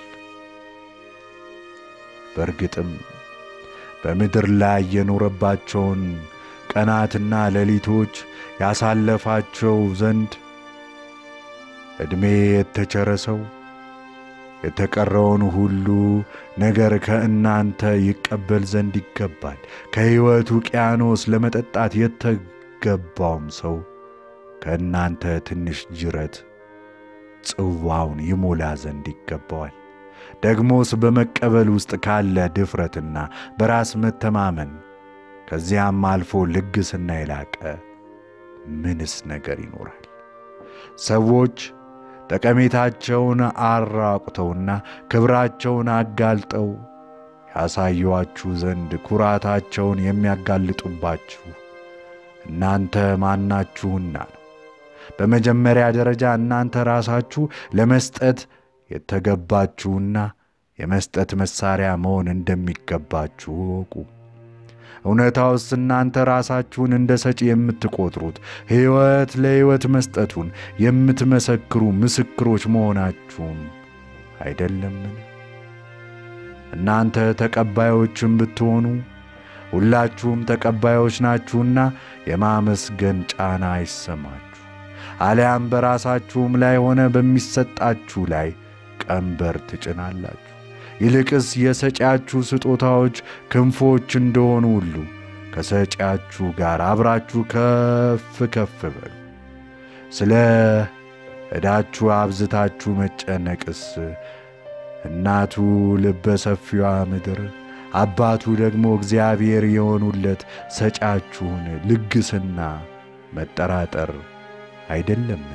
በእርግጥም በምድር ላይ የኖረባቸውን ቀናትና ሌሊቶች ያሳለፋቸው ዘንድ ዕድሜ የተቸረ ሰው የተቀረውን ሁሉ ነገር ከእናንተ ይቀበል ዘንድ ይገባል። ከሕይወት ውቅያኖስ ለመጠጣት የተገባውም ሰው ከእናንተ ትንሽ ጅረት ጽዋውን ይሞላ ዘንድ ይገባዋል። ደግሞስ በመቀበል ውስጥ ካለ ድፍረትና በራስ መተማመን ከዚያም አልፎ ልግስና የላቀ ምንስ ነገር ይኖራል? ሰዎች ጠቀሜታቸውን አራቁተውና ክብራቸውን አጋልጠው ያሳዩአችሁ ዘንድ ኩራታቸውን የሚያጋልጡባችሁ እናንተ ማናችሁና ነው? በመጀመሪያ ደረጃ እናንተ ራሳችሁ ለመስጠት የተገባችሁና የመስጠት መሣሪያ መሆን እንደሚገባችሁ እወቁ። እውነታውስ እናንተ ራሳችሁን እንደ ሰጪ የምትቆጥሩት ሕይወት ለሕይወት መስጠቱን የምትመሰክሩ ምስክሮች መሆናችሁም አይደለምን? እናንተ ተቀባዮችም ብትሆኑ ሁላችሁም ተቀባዮች ናችሁና የማመስገን ጫና አይሰማችሁ። አሊያም በራሳችሁም ላይ ሆነ በሚሰጣችሁ ላይ ቀንበር ትጭናላችሁ። ይልቅስ የሰጪያችሁ ስጦታዎች ክንፎች እንደሆኑ ሁሉ ከሰጪያችሁ ጋር አብራችሁ ከፍ ከፍ በሉ። ስለ ዕዳችሁ አብዝታችሁ መጨነቅስ እናቱ ልበ ሰፊዋ ምድር አባቱ ደግሞ እግዚአብሔር የሆኑለት ሰጪያችሁን ልግስና መጠራጠር አይደለምን?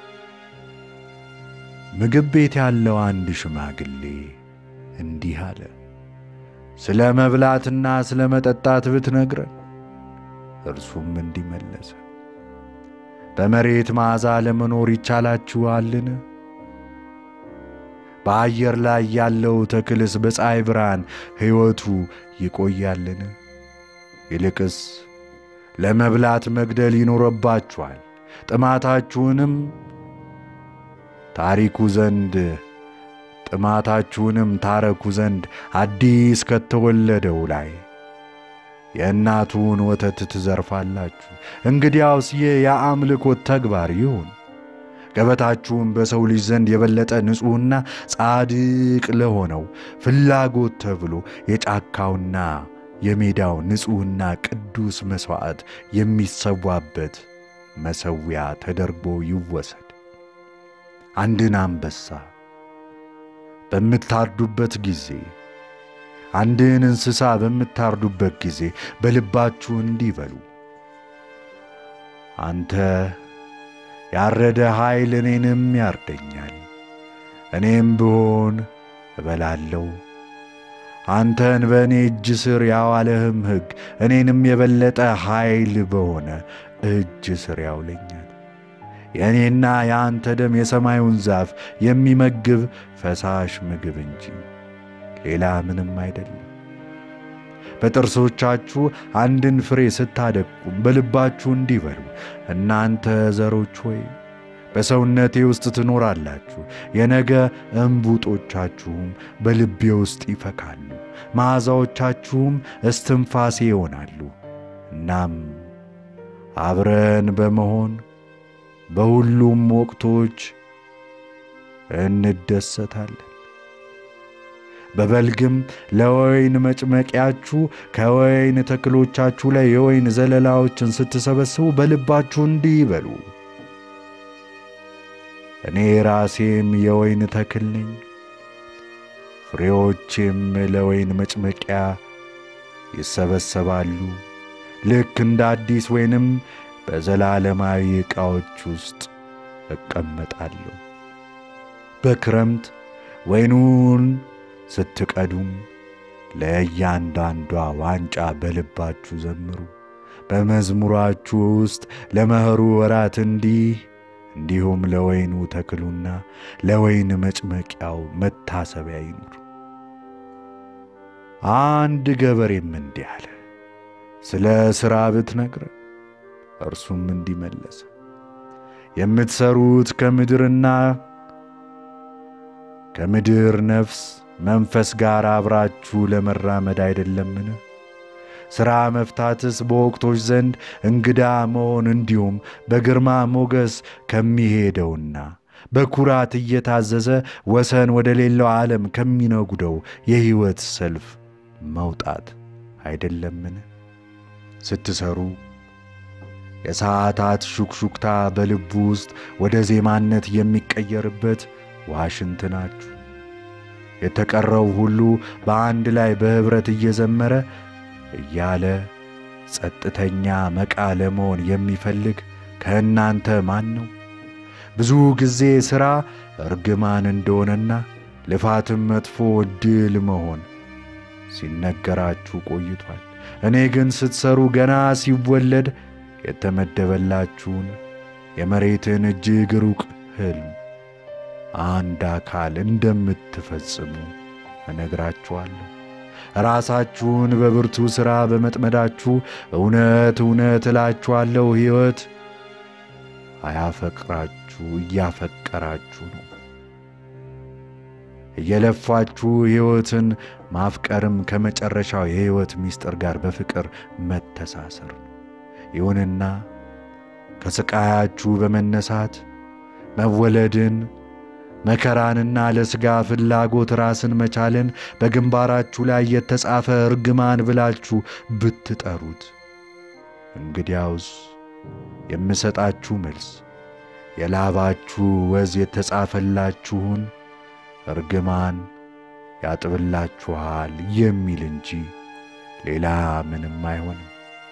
ምግብ ቤት ያለው አንድ ሽማግሌ እንዲህ አለ። ስለ መብላትና ስለ መጠጣት ብትነግረን። እርሱም እንዲህ መለሰ፣ በመሬት መዓዛ ለመኖር ይቻላችኋልን? በአየር ላይ ያለው ተክልስ በፀሐይ ብርሃን ሕይወቱ ይቆያልን? ይልቅስ ለመብላት መግደል ይኖረባችኋል፣ ጥማታችሁንም ታሪኩ ዘንድ ጥማታችሁንም ታረኩ ዘንድ አዲስ ከተወለደው ላይ የእናቱን ወተት ትዘርፋላችሁ። እንግዲያውስ ይህ የአምልኮት ተግባር ይሁን። ገበታችሁም በሰው ልጅ ዘንድ የበለጠ ንጹሕና ጻድቅ ለሆነው ፍላጎት ተብሎ የጫካውና የሜዳው ንጹሕና ቅዱስ መሥዋዕት የሚሰዋበት መሠዊያ ተደርጎ ይወሰድ። አንድን አንበሳ በምታርዱበት ጊዜ አንድን እንስሳ በምታርዱበት ጊዜ በልባችሁ እንዲህ በሉ፣ አንተ ያረደ ኃይል እኔንም ያርደኛል፣ እኔም ብሆን እበላለሁ። አንተን በእኔ እጅ ስር ያዋለህም ሕግ እኔንም የበለጠ ኃይል በሆነ እጅ ስር ያውለኛል። የእኔና የአንተ ደም የሰማዩን ዛፍ የሚመግብ ፈሳሽ ምግብ እንጂ ሌላ ምንም አይደለም። በጥርሶቻችሁ አንድን ፍሬ ስታደቁም በልባችሁ እንዲህ በሉ፣ እናንተ ዘሮች ሆይ በሰውነቴ ውስጥ ትኖራላችሁ፣ የነገ እምቡጦቻችሁም በልቤ ውስጥ ይፈካሉ፣ መዓዛዎቻችሁም እስትንፋሴ ይሆናሉ። እናም አብረን በመሆን በሁሉም ወቅቶች እንደሰታለን። በበልግም ለወይን መጭመቂያችሁ ከወይን ተክሎቻችሁ ላይ የወይን ዘለላዎችን ስትሰበስቡ በልባችሁ እንዲህ ይበሉ፣ እኔ ራሴም የወይን ተክል ነኝ፣ ፍሬዎቼም ለወይን መጭመቂያ ይሰበሰባሉ። ልክ እንደ አዲስ ወይንም በዘላለማዊ ዕቃዎች ውስጥ እቀመጣለሁ። በክረምት ወይኑን ስትቀዱም ለእያንዳንዷ ዋንጫ በልባችሁ ዘምሩ። በመዝሙራችሁ ውስጥ ለመኸሩ ወራት እንዲህ እንዲሁም ለወይኑ ተክሉና ለወይን መጭመቂያው መታሰቢያ ይኑር። አንድ ገበሬም እንዲህ አለ፣ ስለ ሥራ ብትነግረ እርሱም እንዲመለሰ የምትሠሩት ከምድርና ከምድር ነፍስ መንፈስ ጋር አብራችሁ ለመራመድ አይደለምን? ሥራ መፍታትስ በወቅቶች ዘንድ እንግዳ መሆን እንዲሁም በግርማ ሞገስ ከሚሄደውና በኩራት እየታዘዘ ወሰን ወደ ሌላው ዓለም ከሚነጉደው የሕይወት ሰልፍ መውጣት አይደለምን? ስትሠሩ የሰዓታት ሹክሹክታ በልቡ ውስጥ ወደ ዜማነት የሚቀየርበት ዋሽንት ናችሁ። የተቀረው ሁሉ በአንድ ላይ በኅብረት እየዘመረ እያለ ጸጥተኛ መቃ ለመሆን የሚፈልግ ከእናንተ ማን ነው? ብዙ ጊዜ ሥራ እርግማን እንደሆነና ልፋትም መጥፎ ዕድል መሆን ሲነገራችሁ ቆይቷል። እኔ ግን ስትሠሩ ገና ሲወለድ የተመደበላችሁን የመሬትን እጅግ ሩቅ ሕልም አንድ አካል እንደምትፈጽሙ እነግራችኋለሁ። ራሳችሁን በብርቱ ሥራ በመጥመዳችሁ እውነት እውነት እላችኋለሁ ሕይወት አያፈቅራችሁ እያፈቀራችሁ ነው። እየለፋችሁ ሕይወትን ማፍቀርም ከመጨረሻው የሕይወት ምስጢር ጋር በፍቅር መተሳሰር ነው። ይሁንና ከሥቃያችሁ በመነሳት መወለድን መከራንና ለሥጋ ፍላጎት ራስን መቻልን በግንባራችሁ ላይ የተጻፈ እርግማን ብላችሁ ብትጠሩት፣ እንግዲያውስ የምሰጣችሁ መልስ የላባችሁ ወዝ የተጻፈላችሁን እርግማን ያጥብላችኋል የሚል እንጂ ሌላ ምንም አይሆንም።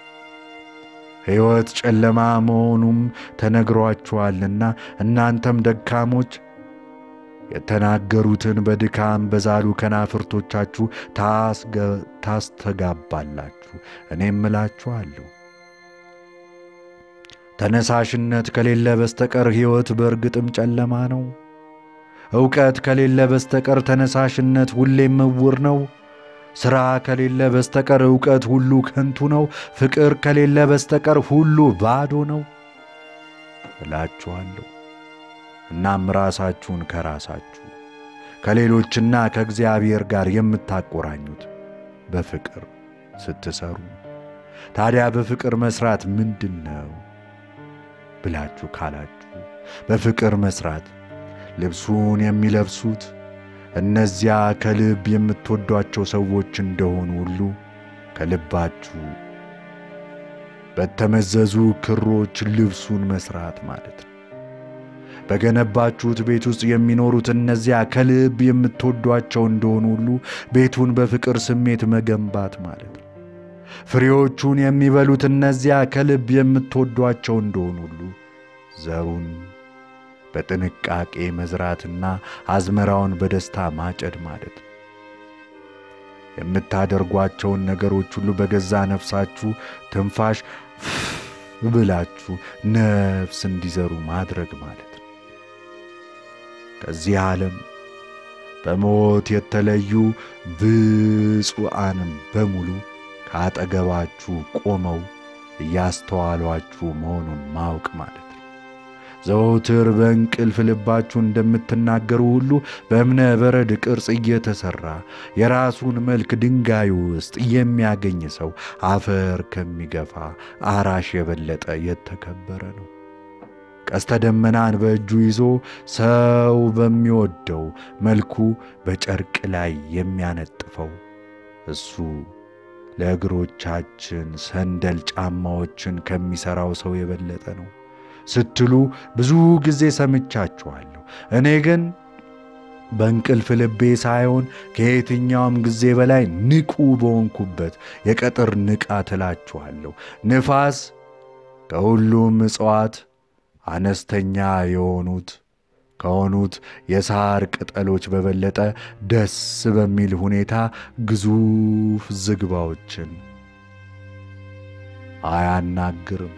ሕይወት ጨለማ መሆኑም ተነግሯችኋልና እናንተም ደካሞች የተናገሩትን በድካም በዛሉ ከናፍርቶቻችሁ ታስተጋባላችሁ። እኔም እላችኋለሁ ተነሳሽነት ከሌለ በስተቀር ሕይወት በእርግጥም ጨለማ ነው። ዕውቀት ከሌለ በስተቀር ተነሳሽነት ሁሌም እውር ነው። ሥራ ከሌለ በስተቀር ዕውቀት ሁሉ ከንቱ ነው። ፍቅር ከሌለ በስተቀር ሁሉ ባዶ ነው እላችኋለሁ። እናም ራሳችሁን ከራሳችሁ ከሌሎችና ከእግዚአብሔር ጋር የምታቆራኙት በፍቅር ስትሰሩ። ታዲያ በፍቅር መሥራት ምንድን ነው ብላችሁ ካላችሁ በፍቅር መሥራት ልብሱን የሚለብሱት እነዚያ ከልብ የምትወዷቸው ሰዎች እንደሆኑ ሁሉ ከልባችሁ በተመዘዙ ክሮች ልብሱን መስራት ማለት ነው። በገነባችሁት ቤት ውስጥ የሚኖሩት እነዚያ ከልብ የምትወዷቸው እንደሆኑ ሁሉ ቤቱን በፍቅር ስሜት መገንባት ማለት ነው። ፍሬዎቹን የሚበሉት እነዚያ ከልብ የምትወዷቸው እንደሆኑ ሁሉ ዘሩን በጥንቃቄ መዝራትና አዝመራውን በደስታ ማጨድ ማለት ነው። የምታደርጓቸውን ነገሮች ሁሉ በገዛ ነፍሳችሁ ትንፋሽ ብላችሁ ነፍስ እንዲዘሩ ማድረግ ማለት ነው። ከዚህ ዓለም በሞት የተለዩ ብፁዓንም በሙሉ ከአጠገባችሁ ቆመው እያስተዋሏችሁ መሆኑን ማወቅ ማለት ነው። ዘወትር በእንቅልፍ ልባችሁ እንደምትናገሩ ሁሉ በእብነ በረድ ቅርጽ እየተሠራ የራሱን መልክ ድንጋይ ውስጥ የሚያገኝ ሰው አፈር ከሚገፋ አራሽ የበለጠ የተከበረ ነው። ቀስተ ደመናን በእጁ ይዞ ሰው በሚወደው መልኩ በጨርቅ ላይ የሚያነጥፈው እሱ ለእግሮቻችን ሰንደል ጫማዎችን ከሚሠራው ሰው የበለጠ ነው ስትሉ ብዙ ጊዜ ሰምቻችኋለሁ። እኔ ግን በእንቅልፍ ልቤ ሳይሆን ከየትኛውም ጊዜ በላይ ንቁ በሆንኩበት የቀጥር ንቃት እላችኋለሁ። ንፋስ ከሁሉም እጽዋት አነስተኛ የሆኑት ከሆኑት የሳር ቅጠሎች በበለጠ ደስ በሚል ሁኔታ ግዙፍ ዝግባዎችን አያናግርም።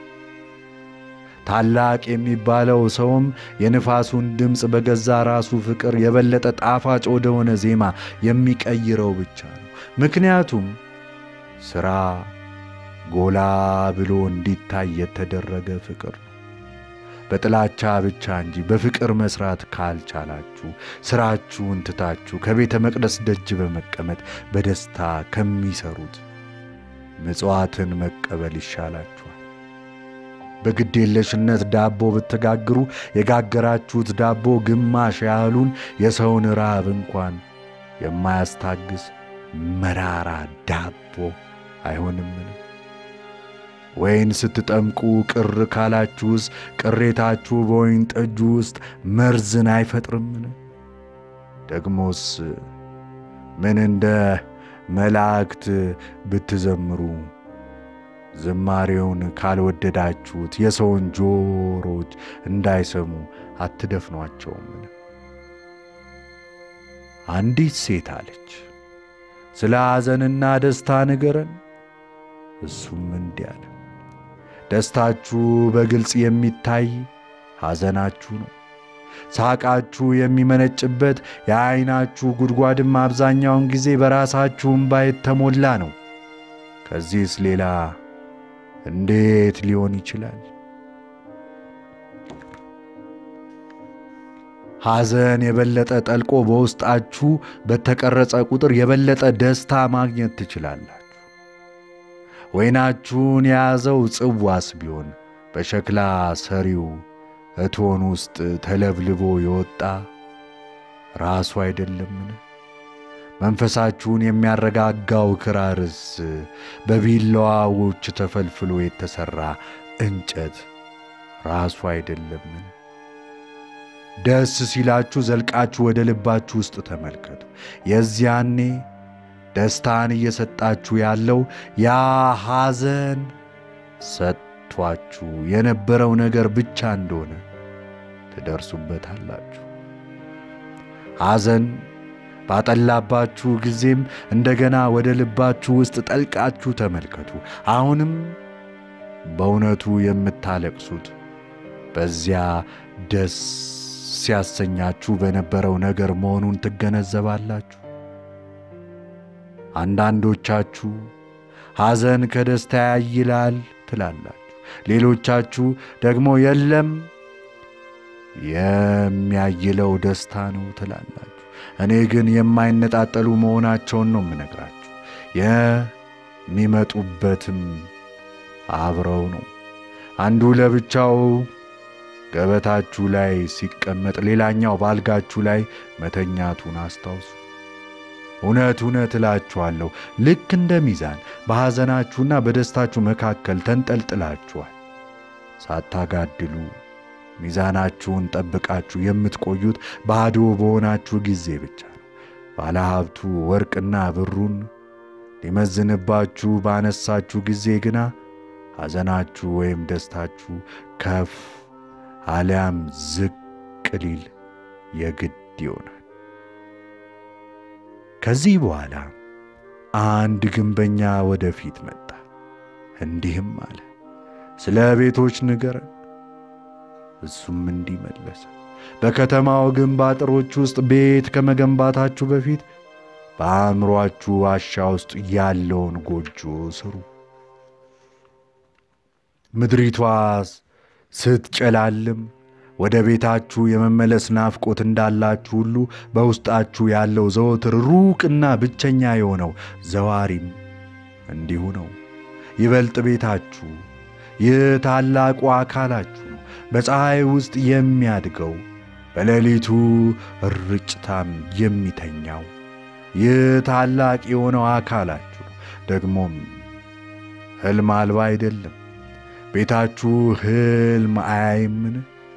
ታላቅ የሚባለው ሰውም የንፋሱን ድምፅ በገዛ ራሱ ፍቅር የበለጠ ጣፋጭ ወደሆነ ዜማ የሚቀይረው ብቻ ነው። ምክንያቱም ሥራ ጎላ ብሎ እንዲታይ የተደረገ ፍቅር ነው። በጥላቻ ብቻ እንጂ በፍቅር መስራት ካልቻላችሁ ሥራችሁን ትታችሁ ከቤተ መቅደስ ደጅ በመቀመጥ በደስታ ከሚሰሩት ምጽዋትን መቀበል ይሻላችኋል። በግዴለሽነት ዳቦ ብትጋግሩ የጋገራችሁት ዳቦ ግማሽ ያህሉን የሰውን ራብ እንኳን የማያስታግስ መራራ ዳቦ አይሆንምን? ወይን ስትጠምቁ ቅር ካላችሁስ ቅሬታችሁ በወይን ጠጁ ውስጥ መርዝን አይፈጥርምን? ደግሞስ ምን እንደ መላእክት ብትዘምሩ ዝማሬውን ካልወደዳችሁት የሰውን ጆሮች እንዳይሰሙ አትደፍኗቸውምን? አንዲት ሴት አለች፣ ስለ ሐዘንና ደስታ ንገረን። እሱም እንዲህ አለ፣ ደስታችሁ በግልጽ የሚታይ ሐዘናችሁ ነው። ሳቃችሁ የሚመነጭበት የዐይናችሁ ጉድጓድም አብዛኛውን ጊዜ በራሳችሁ እምባ የተሞላ ነው። ከዚህስ ሌላ እንዴት ሊሆን ይችላል? ሐዘን የበለጠ ጠልቆ በውስጣችሁ በተቀረጸ ቁጥር የበለጠ ደስታ ማግኘት ትችላላችሁ። ወይናችሁን የያዘው ጽዋስ ቢሆን በሸክላ ሰሪው እቶን ውስጥ ተለብልቦ የወጣ ራሱ አይደለምን? መንፈሳችሁን የሚያረጋጋው ክራርስ በቢላዋዎች ተፈልፍሎ የተሠራ እንጨት ራሱ አይደለምን? ደስ ሲላችሁ ዘልቃችሁ ወደ ልባችሁ ውስጥ ተመልከቱ። የዚያኔ ደስታን እየሰጣችሁ ያለው ያ ሐዘን ሰጥቷችሁ የነበረው ነገር ብቻ እንደሆነ ትደርሱበታላችሁ። ሐዘን ባጠላባችሁ ጊዜም እንደገና ወደ ልባችሁ ውስጥ ጠልቃችሁ ተመልከቱ። አሁንም በእውነቱ የምታለቅሱት በዚያ ደስ ሲያሰኛችሁ በነበረው ነገር መሆኑን ትገነዘባላችሁ። አንዳንዶቻችሁ ሐዘን ከደስታ ያይላል ትላላችሁ። ሌሎቻችሁ ደግሞ የለም የሚያይለው ደስታ ነው ትላላችሁ። እኔ ግን የማይነጣጠሉ መሆናቸውን ነው የምነግራችሁ። የሚመጡበትም አብረው ነው። አንዱ ለብቻው ገበታችሁ ላይ ሲቀመጥ፣ ሌላኛው ባልጋችሁ ላይ መተኛቱን አስታውሱ። እውነት እውነት እላችኋለሁ ልክ እንደ ሚዛን በሐዘናችሁና በደስታችሁ መካከል ተንጠልጥላችኋል። ሳታጋድሉ ሚዛናችሁን ጠብቃችሁ የምትቆዩት ባዶ በሆናችሁ ጊዜ ብቻ ነው። ባለሀብቱ ወርቅና ብሩን ሊመዝንባችሁ ባነሳችሁ ጊዜ ግና ሐዘናችሁ ወይም ደስታችሁ ከፍ አሊያም ዝቅ ሊል የግድ ይሆናል። ከዚህ በኋላ አንድ ግንበኛ ወደፊት መጣ፣ እንዲህም አለ፣ ስለ ቤቶች ንገረን። እሱም እንዲህ መለሰ፣ በከተማው ግንብ አጥሮች ውስጥ ቤት ከመገንባታችሁ በፊት በአእምሮአችሁ ዋሻ ውስጥ ያለውን ጎጆ ስሩ። ምድሪቷ ስትጨላልም ወደ ቤታችሁ የመመለስ ናፍቆት እንዳላችሁ ሁሉ በውስጣችሁ ያለው ዘወትር ሩቅና ብቸኛ የሆነው ዘዋሪም እንዲሁ ነው። ይበልጥ ቤታችሁ ይህ ታላቁ አካላችሁ ነው። በፀሐይ ውስጥ የሚያድገው በሌሊቱ ርጭታም የሚተኛው ይህ ታላቅ የሆነው አካላችሁ ነው። ደግሞም ሕልም አልባ አይደለም። ቤታችሁ ሕልም አያይምን?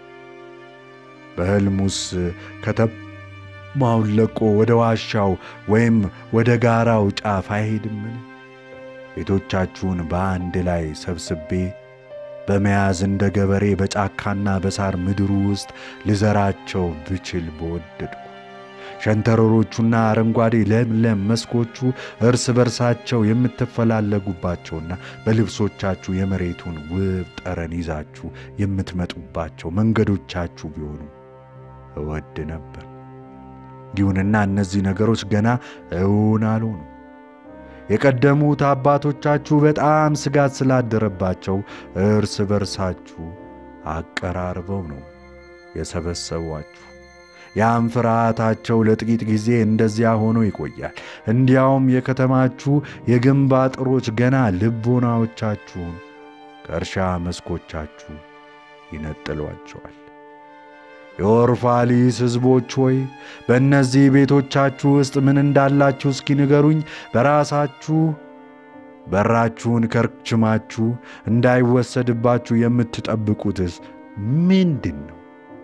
በሕልሙስ ከተማውን ለቆ ወደ ዋሻው ወይም ወደ ጋራው ጫፍ አይሄድምን? ቤቶቻችሁን በአንድ ላይ ሰብስቤ በመያዝ እንደ ገበሬ በጫካና በሳር ምድሩ ውስጥ ልዘራቸው ብችል በወደድኩ። ሸንተረሮቹና አረንጓዴ ለምለም መስኮቹ እርስ በርሳቸው የምትፈላለጉባቸውና በልብሶቻችሁ የመሬቱን ውብ ጠረን ይዛችሁ የምትመጡባቸው መንገዶቻችሁ ቢሆኑ እወድ ነበር። ይሁንና እነዚህ ነገሮች ገና እውን አልሆኑ። የቀደሙት አባቶቻችሁ በጣም ስጋት ስላደረባቸው እርስ በርሳችሁ አቀራርበው ነው የሰበሰቧችሁ። ያም ፍርሃታቸው ለጥቂት ጊዜ እንደዚያ ሆኖ ይቆያል። እንዲያውም የከተማችሁ የግንብ አጥሮች ገና ልቦናዎቻችሁን ከእርሻ መስኮቻችሁ ይነጥሏቸዋል። የኦርፋሊስ ሕዝቦች ሆይ በእነዚህ ቤቶቻችሁ ውስጥ ምን እንዳላችሁ እስኪ ንገሩኝ። በራሳችሁ በራችሁን ከርችማችሁ እንዳይወሰድባችሁ የምትጠብቁትስ ምንድን ነው?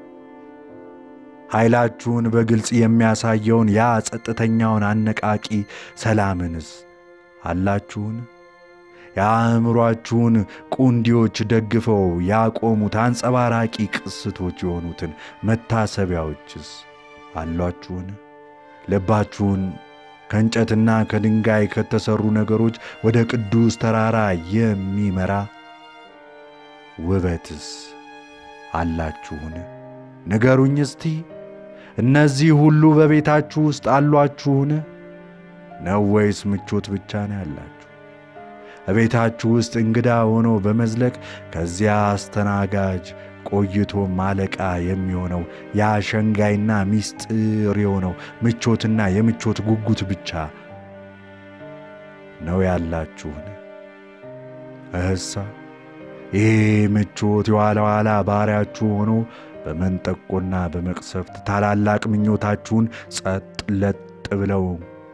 ኃይላችሁን በግልጽ የሚያሳየውን ያ ጸጥተኛውን አነቃቂ ሰላምንስ አላችሁን? የአእምሮአችሁን ቁንዲዎች ደግፈው ያቆሙት አንጸባራቂ ቅስቶች የሆኑትን መታሰቢያዎችስ አሏችሁን? ልባችሁን ከእንጨትና ከድንጋይ ከተሠሩ ነገሮች ወደ ቅዱስ ተራራ የሚመራ ውበትስ አላችሁን? ንገሩኝ እስቲ። እነዚህ ሁሉ በቤታችሁ ውስጥ አሏችሁን? ነው ወይስ ምቾት ብቻ ነው ያላችሁ? በቤታችሁ ውስጥ እንግዳ ሆኖ በመዝለቅ ከዚያ አስተናጋጅ ቆይቶ ማለቃ የሚሆነው ያ ሸንጋይና ሚስጥር የሆነው ምቾትና የምቾት ጉጉት ብቻ ነው ያላችሁን? እህሳ ይህ ምቾት የኋላ ኋላ ባሪያችሁ ሆኖ በመንጠቆና በመቅሰፍት ታላላቅ ምኞታችሁን ጸጥ ለጥ ብለው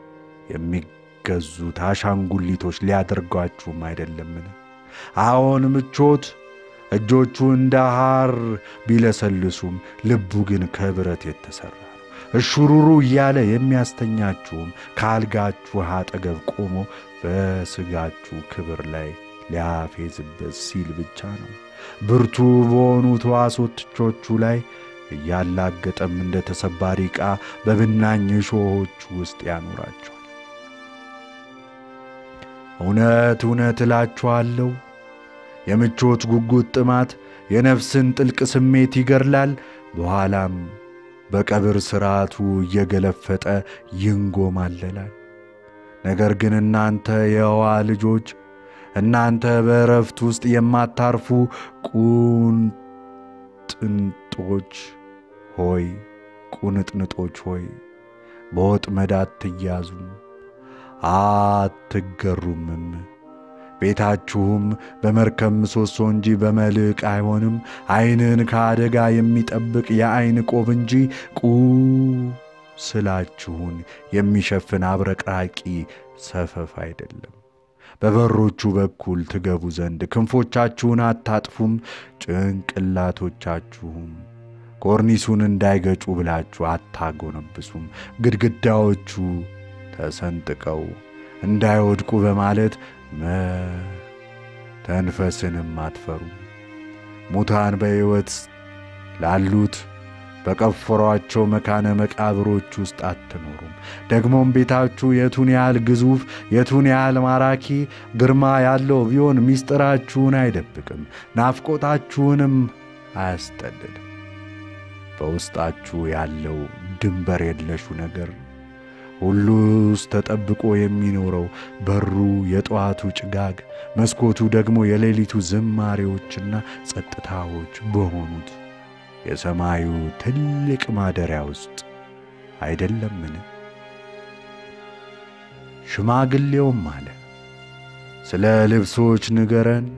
የሚገዙት አሻንጉሊቶች ሊያደርጓችሁም አይደለምን? አዎን ምቾት እጆቹ እንደ ሐር ቢለሰልሱም ልቡ ግን ከብረት የተሠራ ነው። እሹሩሩ እያለ የሚያስተኛችሁም ከአልጋችሁ አጠገብ ቆሞ በሥጋችሁ ክብር ላይ ሊያፌዝበት ሲል ብቻ ነው። ብርቱ በሆኑት ሕዋሶቶቹ ላይ እያላገጠም እንደ ተሰባሪ ዕቃ በብናኝ እሾሆች ውስጥ ያኖራቸዋል። እውነት እውነት እላችኋለሁ የምቾት ጉጉት ጥማት የነፍስን ጥልቅ ስሜት ይገድላል፣ በኋላም በቀብር ሥርዓቱ እየገለፈጠ ይንጎማለላል። ነገር ግን እናንተ የሕዋ ልጆች እናንተ በእረፍት ውስጥ የማታርፉ ቁንጥንጦች ሆይ ቁንጥንጦች ሆይ በወጥመድ አትያዙም አትገሩምም። ቤታችሁም በመርከብ ምሰሶ እንጂ በመልሕቅ አይሆንም። ዐይንን ከአደጋ የሚጠብቅ የዐይን ቆብ እንጂ ስላችሁን የሚሸፍን አብረቅራቂ ሰፈፍ አይደለም። በበሮቹ በኩል ትገቡ ዘንድ ክንፎቻችሁን አታጥፉም፣ ጭንቅላቶቻችሁም ኮርኒሱን እንዳይገጩ ብላችሁ አታጎነብሱም። ግድግዳዎቹ ተሰንጥቀው እንዳይወድቁ በማለት መተንፈስንም አትፈሩም። ሙታን በሕይወት ላሉት በቀፈሯቸው መካነ መቃብሮች ውስጥ አትኖሩም። ደግሞም ቤታችሁ የቱን ያህል ግዙፍ የቱን ያህል ማራኪ ግርማ ያለው ቢሆን ምስጢራችሁን አይደብቅም፣ ናፍቆታችሁንም አያስጠልልም። በውስጣችሁ ያለው ድንበር የለሹ ነገር ሁሉስ ተጠብቆ የሚኖረው በሩ የጠዋቱ ጭጋግ፣ መስኮቱ ደግሞ የሌሊቱ ዝማሬዎችና ጸጥታዎች በሆኑት የሰማዩ ትልቅ ማደሪያ ውስጥ አይደለምን? ሽማግሌውም አለ፣ ስለ ልብሶች ንገረን።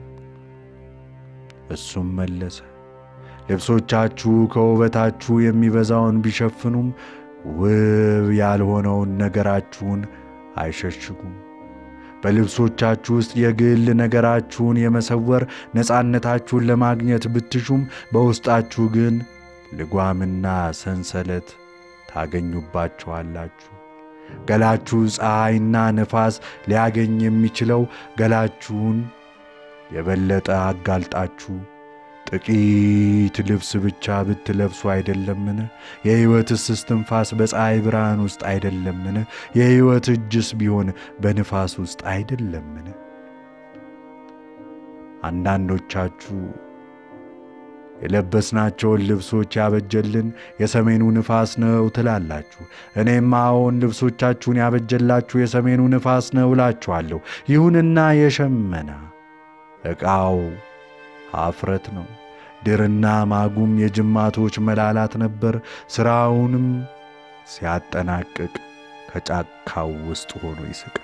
እሱም መለሰ፣ ልብሶቻችሁ ከውበታችሁ የሚበዛውን ቢሸፍኑም ውብ ያልሆነውን ነገራችሁን አይሸሽጉም። በልብሶቻችሁ ውስጥ የግል ነገራችሁን የመሰወር ነፃነታችሁን ለማግኘት ብትሹም በውስጣችሁ ግን ልጓምና ሰንሰለት ታገኙባችኋላችሁ። ገላችሁ ፀሐይና ነፋስ ሊያገኝ የሚችለው ገላችሁን የበለጠ አጋልጣችሁ ጥቂት ልብስ ብቻ ብትለብሱ አይደለምን? የሕይወትስ እስትንፋስ በፀሐይ ብርሃን ውስጥ አይደለምን? የሕይወት እጅስ ቢሆን በንፋስ ውስጥ አይደለምን? አንዳንዶቻችሁ የለበስናቸውን ልብሶች ያበጀልን የሰሜኑ ንፋስ ነው ትላላችሁ። እኔም አዎን ልብሶቻችሁን ያበጀላችሁ የሰሜኑ ንፋስ ነው እላችኋለሁ። ይሁንና የሸመና ዕቃው ኀፍረት ነው፣ ድርና ማጉም የጅማቶች መላላት ነበር። ሥራውንም ሲያጠናቅቅ ከጫካው ውስጥ ሆኖ ይስቃል።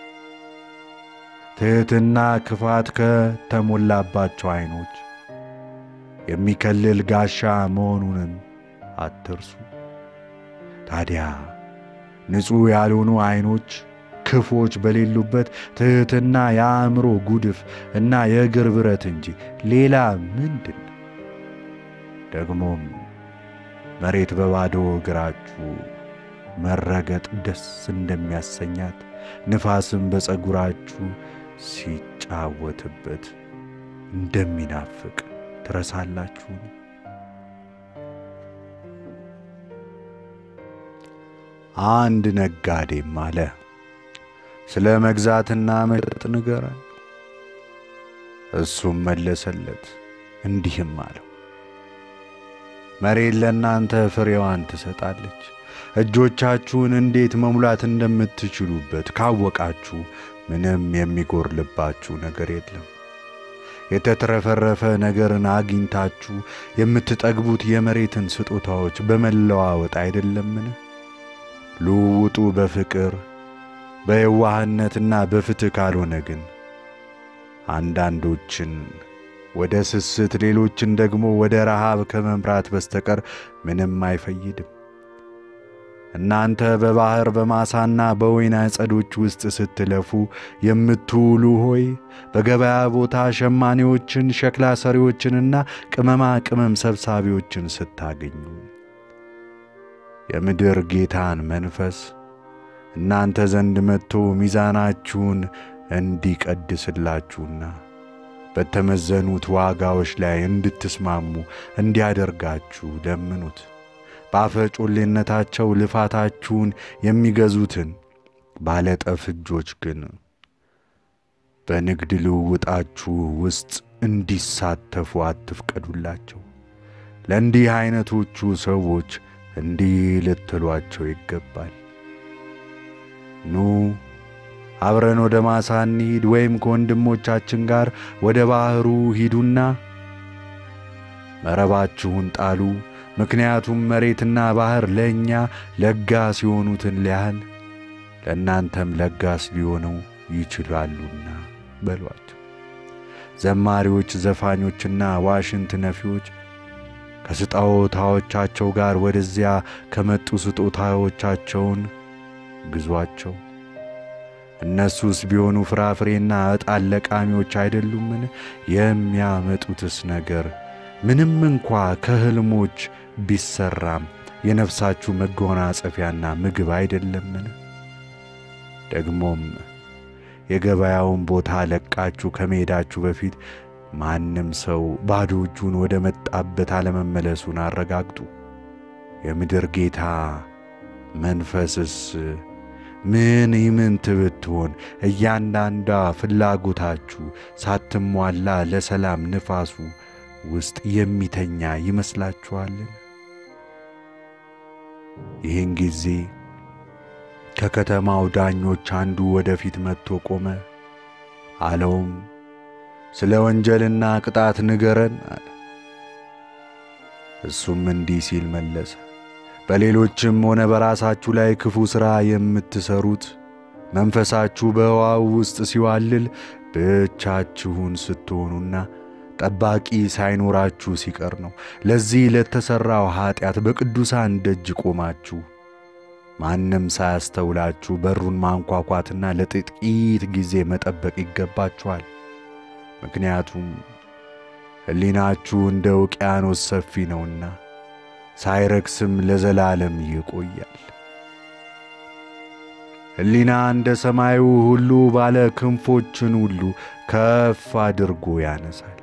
ትሕትና ክፋት ከተሞላባቸው ዐይኖች የሚከልል ጋሻ መሆኑንም አትርሱ። ታዲያ ንጹሕ ያልሆኑ ዐይኖች ክፎች በሌሉበት ትሕትና የአእምሮ ጉድፍ እና የእግር ብረት እንጂ ሌላ ምንድን ነው? ደግሞም መሬት በባዶ እግራችሁ መረገጥ ደስ እንደሚያሰኛት ንፋስም በፀጉራችሁ ሲጫወትበት እንደሚናፍቅ ትረሳላችሁን? አንድ ነጋዴም አለ፣ ስለ መግዛትና መሸጥ ንገረን። እሱም መለሰለት እንዲህም አለው፣ መሬት ለእናንተ ፍሬዋን ትሰጣለች። እጆቻችሁን እንዴት መሙላት እንደምትችሉበት ካወቃችሁ ምንም የሚጎርልባችሁ ነገር የለም። የተትረፈረፈ ነገርን አግኝታችሁ የምትጠግቡት የመሬትን ስጦታዎች በመለዋወጥ አይደለምን? ልውውጡ በፍቅር በየዋህነትና በፍትሕ ካልሆነ ግን አንዳንዶችን ወደ ስስት ሌሎችን ደግሞ ወደ ረሃብ ከመምራት በስተቀር ምንም አይፈይድም። እናንተ በባሕር በማሳና በወይን አጸዶች ውስጥ ስትለፉ የምትውሉ ሆይ በገበያ ቦታ ሸማኔዎችን፣ ሸክላ ሰሪዎችንና ቅመማ ቅመም ሰብሳቢዎችን ስታገኙ የምድር ጌታን መንፈስ እናንተ ዘንድ መጥቶ ሚዛናችሁን እንዲቀድስላችሁና በተመዘኑት ዋጋዎች ላይ እንድትስማሙ እንዲያደርጋችሁ ለምኑት። በአፈጮሌነታቸው ልፋታችሁን የሚገዙትን ባለጠፍ እጆች ግን በንግድ ልውውጣችሁ ውስጥ እንዲሳተፉ አትፍቀዱላቸው። ለእንዲህ ዐይነቶቹ ሰዎች እንዲህ ልትሏቸው ይገባል። ኑ አብረን ወደ ማሳ እንሂድ፣ ወይም ከወንድሞቻችን ጋር ወደ ባሕሩ ሂዱና መረባችሁን ጣሉ ምክንያቱም መሬትና ባሕር ለእኛ ለጋስ የሆኑትን ያህል ለእናንተም ለጋስ ሊሆኑ ይችላሉና በሏቸው። ዘማሪዎች፣ ዘፋኞችና ዋሽንት ነፊዎች ከስጦታዎቻቸው ጋር ወደዚያ ከመጡ ስጦታዎቻቸውን ግዟቸው። እነሱስ ቢሆኑ ፍራፍሬና ዕጣን ለቃሚዎች አይደሉምን? የሚያመጡትስ ነገር ምንም እንኳ ከሕልሞች ቢሰራም የነፍሳችሁ መጎናጸፊያና ምግብ አይደለምን? ደግሞም የገበያውን ቦታ ለቃችሁ ከመሄዳችሁ በፊት ማንም ሰው ባዶ እጁን ወደ መጣበት አለመመለሱን አረጋግጡ። የምድር ጌታ መንፈስስ ምን ይምንት ብትሆን እያንዳንዷ ፍላጎታችሁ ሳትሟላ ለሰላም ንፋሱ ውስጥ የሚተኛ ይመስላችኋልን? ይህን ጊዜ ከከተማው ዳኞች አንዱ ወደፊት መጥቶ ቆመ። አለውም ስለ ወንጀልና ቅጣት ንገረን አለ። እሱም እንዲህ ሲል መለሰ፣ በሌሎችም ሆነ በራሳችሁ ላይ ክፉ ሥራ የምትሠሩት መንፈሳችሁ በውኃው ውስጥ ሲዋልል ብቻችሁን ስትሆኑና ጠባቂ ሳይኖራችሁ ሲቀር ነው። ለዚህ ለተሠራው ኀጢአት በቅዱሳን ደጅ ቆማችሁ ማንም ሳያስተውላችሁ በሩን ማንኳኳትና ለጥቂት ጊዜ መጠበቅ ይገባችኋል። ምክንያቱም ሕሊናችሁ እንደ ውቅያኖስ ሰፊ ነውና ሳይረክስም ለዘላለም ይቆያል። ሕሊና እንደ ሰማዩ ሁሉ ባለ ክንፎችን ሁሉ ከፍ አድርጎ ያነሳል።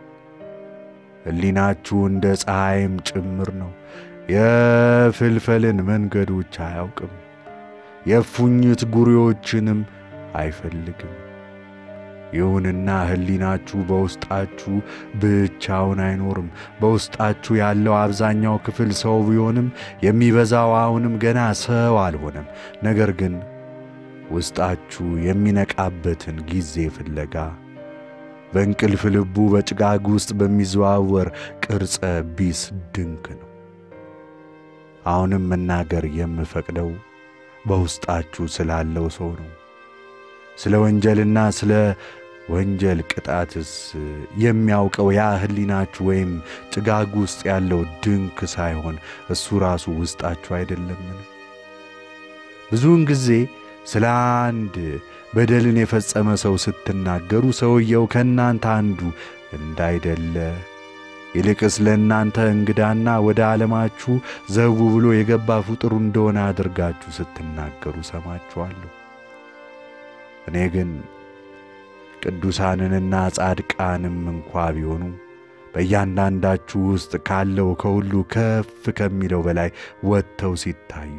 ሕሊናችሁ እንደ ፀሐይም ጭምር ነው። የፍልፈልን መንገዶች አያውቅም፣ የእፉኝት ጉሬዎችንም አይፈልግም። ይሁንና ሕሊናችሁ በውስጣችሁ ብቻውን አይኖርም። በውስጣችሁ ያለው አብዛኛው ክፍል ሰው ቢሆንም የሚበዛው አሁንም ገና ሰው አልሆነም። ነገር ግን ውስጣችሁ የሚነቃበትን ጊዜ ፍለጋ በእንቅልፍ ልቡ በጭጋግ ውስጥ በሚዘዋወር ቅርጸ ቢስ ድንክ ነው። አሁንም መናገር የምፈቅደው በውስጣችሁ ስላለው ሰው ነው። ስለ ወንጀልና ስለ ወንጀል ቅጣትስ የሚያውቀው ያ ሕሊናችሁ ወይም ጭጋግ ውስጥ ያለው ድንክ ሳይሆን እሱ ራሱ ውስጣችሁ አይደለምን? ብዙውን ጊዜ ስለ አንድ በደልን የፈጸመ ሰው ስትናገሩ ሰውየው ከእናንተ አንዱ እንዳይደለ ይልቅስ ለእናንተ እንግዳና ወደ ዓለማችሁ ዘው ብሎ የገባ ፍጡር እንደሆነ አድርጋችሁ ስትናገሩ ሰማችኋለሁ። እኔ ግን ቅዱሳንንና ጻድቃንም እንኳ ቢሆኑ በእያንዳንዳችሁ ውስጥ ካለው ከሁሉ ከፍ ከሚለው በላይ ወጥተው ሲታዩ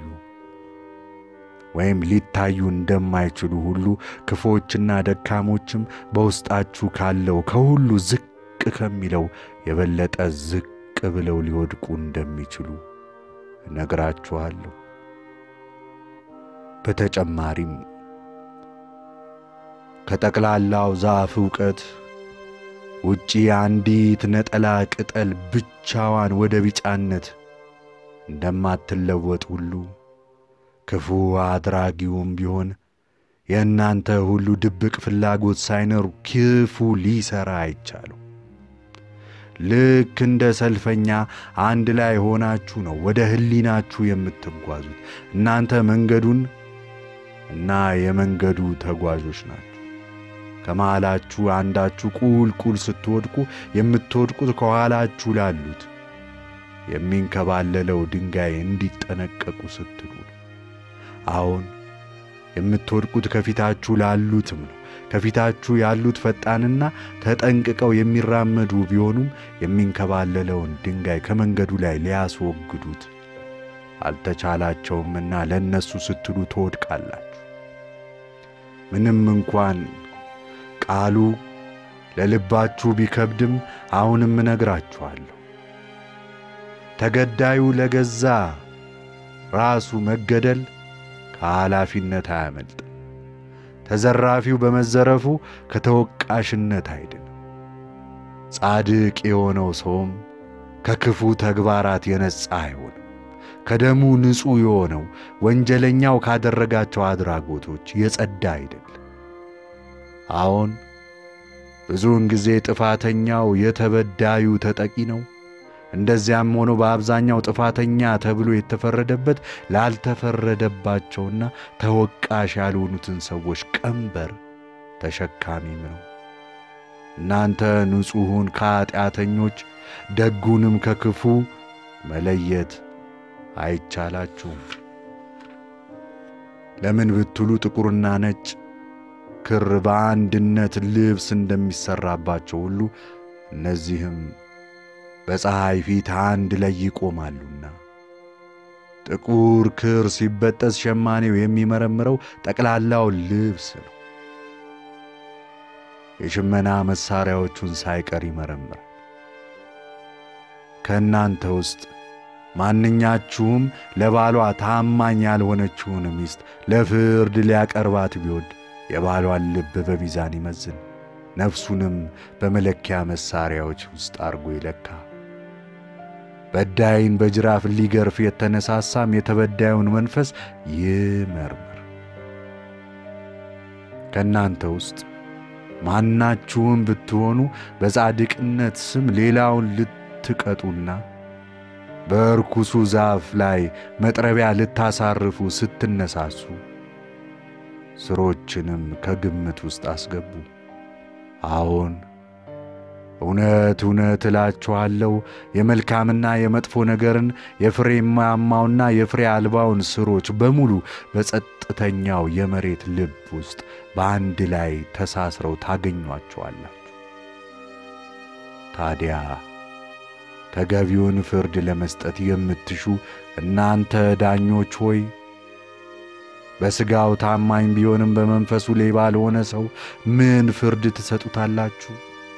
ወይም ሊታዩ እንደማይችሉ ሁሉ ክፎችና ደካሞችም በውስጣችሁ ካለው ከሁሉ ዝቅ ከሚለው የበለጠ ዝቅ ብለው ሊወድቁ እንደሚችሉ እነግራችኋለሁ። በተጨማሪም ከጠቅላላው ዛፍ ዕውቀት ውጪ አንዲት ነጠላ ቅጠል ብቻዋን ወደ ቢጫነት እንደማትለወጥ ሁሉ ክፉ አድራጊውም ቢሆን የእናንተ ሁሉ ድብቅ ፍላጎት ሳይኖር ክፉ ሊሠራ አይቻሉ። ልክ እንደ ሰልፈኛ አንድ ላይ ሆናችሁ ነው ወደ ሕሊናችሁ የምትጓዙት። እናንተ መንገዱን እና የመንገዱ ተጓዦች ናችሁ። ከመሃላችሁ አንዳችሁ ቁልቁል ስትወድቁ የምትወድቁት ከኋላችሁ ላሉት የሚንከባለለው ድንጋይ እንዲጠነቀቁ ስትሉ ነው። አሁን የምትወድቁት ከፊታችሁ ላሉትም ነው። ከፊታችሁ ያሉት ፈጣንና ተጠንቅቀው የሚራመዱ ቢሆኑም የሚንከባለለውን ድንጋይ ከመንገዱ ላይ ሊያስወግዱት አልተቻላቸውምና ለእነሱ ስትሉ ትወድቃላችሁ። ምንም እንኳን ቃሉ ለልባችሁ ቢከብድም አሁንም እነግራችኋለሁ። ተገዳዩ ለገዛ ራሱ መገደል ከኃላፊነት አያመልጥም። ተዘራፊው በመዘረፉ ከተወቃሽነት አይድንም። ጻድቅ የሆነው ሰውም ከክፉ ተግባራት የነጻ አይሆንም። ከደሙ ንጹሕ የሆነው ወንጀለኛው ካደረጋቸው አድራጎቶች የጸዳ አይደለም። አዎን ብዙውን ጊዜ ጥፋተኛው የተበዳዩ ተጠቂ ነው። እንደዚያም ሆኖ በአብዛኛው ጥፋተኛ ተብሎ የተፈረደበት ላልተፈረደባቸውና ተወቃሽ ያልሆኑትን ሰዎች ቀንበር ተሸካሚም ነው። እናንተ ንጹሑን ከኀጢአተኞች ደጉንም ከክፉ መለየት አይቻላችሁም። ለምን ብትሉ ጥቁርና ነጭ ክር በአንድነት ልብስ እንደሚሠራባቸው ሁሉ እነዚህም በፀሐይ ፊት አንድ ላይ ይቆማሉና። ጥቁር ክር ሲበጠስ ሸማኔው የሚመረምረው ጠቅላላው ልብስ ነው። የሽመና መሣሪያዎቹን ሳይቀር ይመረምራል። ከእናንተ ውስጥ ማንኛችሁም ለባሏ ታማኝ ያልሆነችውን ሚስት ለፍርድ ሊያቀርባት ቢወድ የባሏን ልብ በሚዛን ይመዝን፣ ነፍሱንም በመለኪያ መሣሪያዎች ውስጥ አድርጎ ይለካ። በዳይን በጅራፍ ሊገርፍ የተነሳሳም የተበዳዩን መንፈስ ይመርምር። ከእናንተ ውስጥ ማናችሁም ብትሆኑ በጻድቅነት ስም ሌላውን ልትቀጡና በርኩሱ ዛፍ ላይ መጥረቢያ ልታሳርፉ ስትነሳሱ ስሮችንም ከግምት ውስጥ አስገቡ። አዎን እውነት እውነት እላችኋለሁ የመልካምና የመጥፎ ነገርን የፍሬያማውና የፍሬ አልባውን ስሮች በሙሉ በጸጥተኛው የመሬት ልብ ውስጥ በአንድ ላይ ተሳስረው ታገኟቸዋላችሁ። ታዲያ ተገቢውን ፍርድ ለመስጠት የምትሹ እናንተ ዳኞች ሆይ በሥጋው ታማኝ ቢሆንም በመንፈሱ ሌባ ለሆነ ሰው ምን ፍርድ ትሰጡታላችሁ?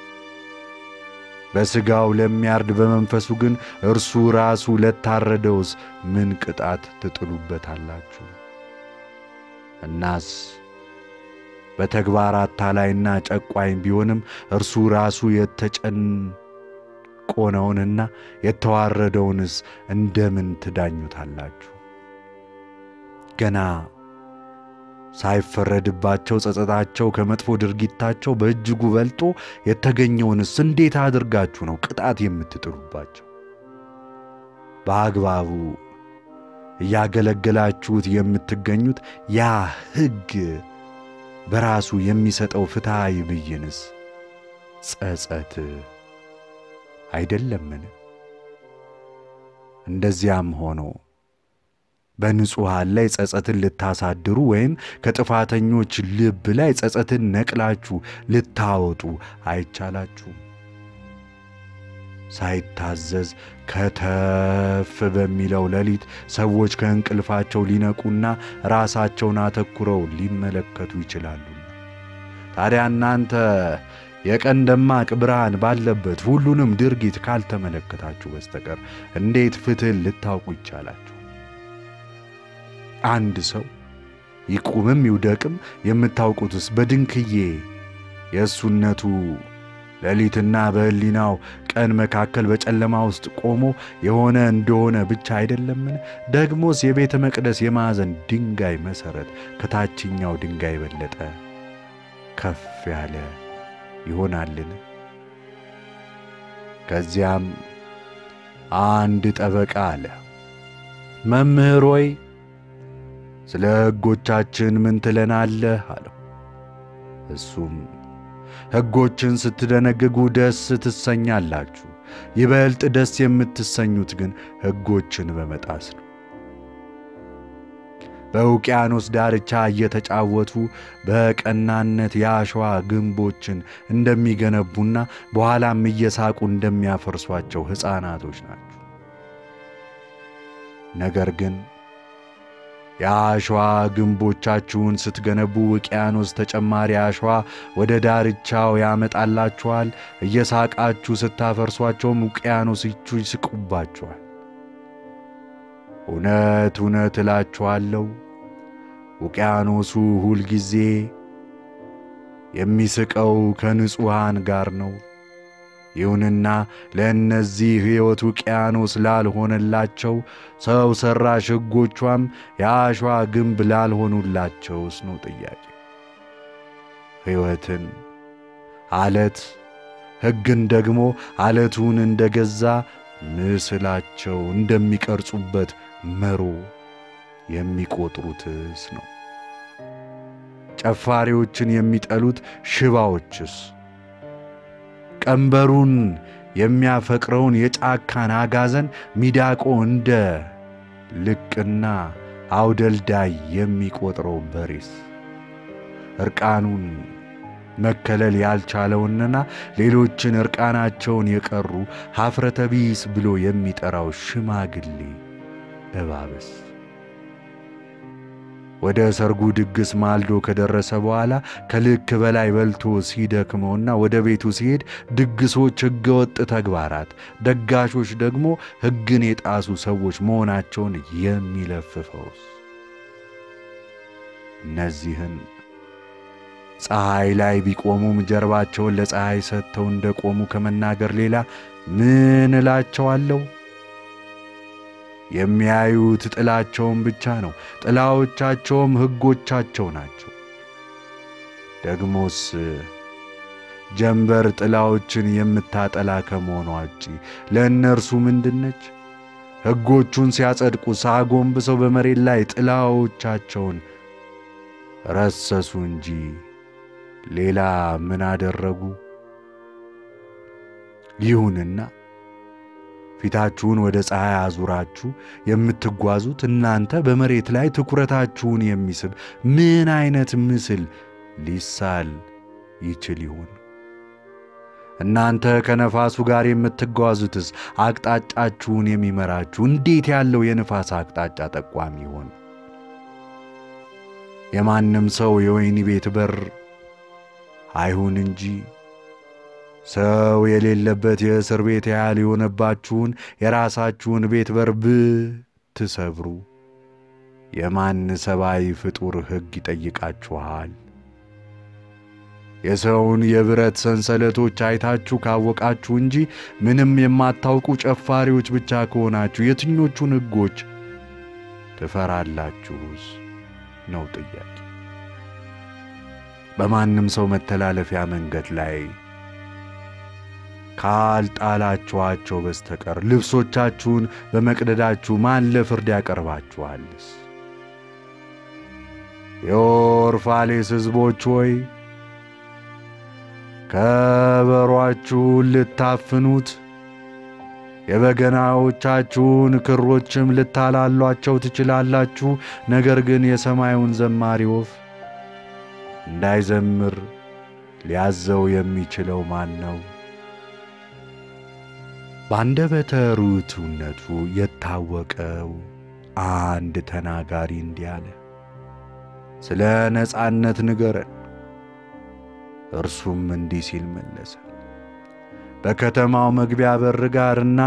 በሥጋው ለሚያርድ በመንፈሱ ግን እርሱ ራሱ ለታረደውስ ምን ቅጣት ትጥሉበታላችሁ? እናስ በተግባር አታላይና ጨቋኝ ቢሆንም እርሱ ራሱ የተጨቆነውንና የተዋረደውንስ እንደምን ትዳኙታላችሁ? ገና ሳይፈረድባቸው ጸጸታቸው ከመጥፎ ድርጊታቸው በእጅጉ በልጦ የተገኘውንስ እንዴት አድርጋችሁ ነው ቅጣት የምትጥሉባቸው? በአግባቡ እያገለገላችሁት የምትገኙት ያ ሕግ በራሱ የሚሰጠው ፍትሐዊ ብይንስ ጸጸት አይደለምን? እንደዚያም ሆኖ በንጹሐን ላይ ጸጸትን ልታሳድሩ ወይም ከጥፋተኞች ልብ ላይ ጸጸትን ነቅላችሁ ልታወጡ አይቻላችሁም። ሳይታዘዝ ከተፍ በሚለው ሌሊት ሰዎች ከእንቅልፋቸው ሊነቁና ራሳቸውን አተኩረው ሊመለከቱ ይችላሉና። ታዲያ እናንተ የቀን ደማቅ ብርሃን ባለበት ሁሉንም ድርጊት ካልተመለከታችሁ በስተቀር እንዴት ፍትሕን ልታውቁ ይቻላችሁ? አንድ ሰው ይቁምም ይውደቅም የምታውቁትስ በድንክዬ የእሱነቱ ሌሊትና በሕሊናው ቀን መካከል በጨለማ ውስጥ ቆሞ የሆነ እንደሆነ ብቻ አይደለምን? ደግሞስ የቤተ መቅደስ የማዕዘን ድንጋይ መሠረት ከታችኛው ድንጋይ የበለጠ ከፍ ያለ ይሆናልን? ከዚያም አንድ ጠበቃ አለ፣ መምህር ሆይ ስለ ሕጎቻችን ምን ትለናለህ? አለው። እሱም ሕጎችን ስትደነግጉ ደስ ትሰኛላችሁ፣ ይበልጥ ደስ የምትሰኙት ግን ሕጎችን በመጣስ ነው። በውቅያኖስ ዳርቻ እየተጫወቱ በቀናነት የአሸዋ ግንቦችን እንደሚገነቡና በኋላም እየሳቁ እንደሚያፈርሷቸው ሕፃናቶች ናቸው። ነገር ግን የአሸዋ ግንቦቻችሁን ስትገነቡ ውቅያኖስ ተጨማሪ አሸዋ ወደ ዳርቻው ያመጣላችኋል። እየሳቃችሁ ስታፈርሷቸውም ውቅያኖሶቹ ይስቁባችኋል። እውነት እውነት እላችኋለሁ ውቅያኖሱ ሁልጊዜ የሚስቀው ከንጹሐን ጋር ነው። ይሁንና ለእነዚህ ሕይወት ውቅያኖስ ላልሆነላቸው ሰው ሠራሽ ሕጎቿም የአሸዋ ግንብ ላልሆኑላቸውስ ነው ጥያቄ። ሕይወትን አለት ሕግን ደግሞ አለቱን እንደ ገዛ ምስላቸው እንደሚቀርጹበት መሮ የሚቆጥሩትስ ነው። ጨፋሪዎችን የሚጠሉት ሽባዎችስ ቀንበሩን የሚያፈቅረውን የጫካን አጋዘን ሚዳቆ እንደ ልቅና አውደልዳይ የሚቆጥረው በሬስ እርቃኑን መከለል ያልቻለውንና ሌሎችን እርቃናቸውን የቀሩ ኀፍረተ ቢስ ብሎ የሚጠራው ሽማግሌ እባብስ ወደ ሰርጉ ድግስ ማልዶ ከደረሰ በኋላ ከልክ በላይ በልቶ ሲደክመውና ወደ ቤቱ ሲሄድ ድግሶች ሕገወጥ ተግባራት፣ ደጋሾች ደግሞ ሕግን የጣሱ ሰዎች መሆናቸውን የሚለፍፈውስ እነዚህን ፀሐይ ላይ ቢቆሙም ጀርባቸውን ለፀሐይ ሰጥተው እንደቆሙ ከመናገር ሌላ ምን እላቸዋለሁ? የሚያዩት ጥላቸውን ብቻ ነው። ጥላዎቻቸውም ሕጎቻቸው ናቸው። ደግሞስ ጀንበር ጥላዎችን የምታጠላ ከመሆኗ ውጪ ለእነርሱ ምንድነች? ሕጎቹን ሲያጸድቁ ሳጎንብሰው በመሬት ላይ ጥላዎቻቸውን ረሰሱ እንጂ ሌላ ምን አደረጉ? ይሁንና ፊታችሁን ወደ ፀሐይ አዙራችሁ የምትጓዙት እናንተ በመሬት ላይ ትኩረታችሁን የሚስብ ምን አይነት ምስል ሊሳል ይችል ይሆን? እናንተ ከነፋሱ ጋር የምትጓዙትስ አቅጣጫችሁን የሚመራችሁ እንዴት ያለው የንፋስ አቅጣጫ ጠቋሚ ይሆን? የማንም ሰው የወህኒ ቤት በር አይሁን እንጂ ሰው የሌለበት የእስር ቤት ያህል የሆነባችሁን የራሳችሁን ቤት በር ብትሰብሩ የማን ሰብአዊ ፍጡር ሕግ ይጠይቃችኋል? የሰውን የብረት ሰንሰለቶች አይታችሁ ካወቃችሁ እንጂ ምንም የማታውቁ ጨፋሪዎች ብቻ ከሆናችሁ የትኞቹን ሕጎች ትፈራላችሁስ ነው ጥያቄ። በማንም ሰው መተላለፊያ መንገድ ላይ ካልጣላችኋቸው በስተቀር ልብሶቻችሁን በመቅደዳችሁ ማን ለፍርድ ያቀርባችኋልስ? የኦርፋሌስ ሕዝቦች ሆይ ከበሯችሁን ልታፍኑት የበገናዎቻችሁን ክሮችም ልታላሏቸው ትችላላችሁ። ነገር ግን የሰማዩን ዘማሪ ወፍ እንዳይዘምር ሊያዘው የሚችለው ማን ነው? በአንደበተ ርቱዕነቱ የታወቀው አንድ ተናጋሪ እንዲህ አለ፣ ስለ ነጻነት ንገረን። እርሱም እንዲህ ሲል መለሰ፣ በከተማው መግቢያ በር ጋርና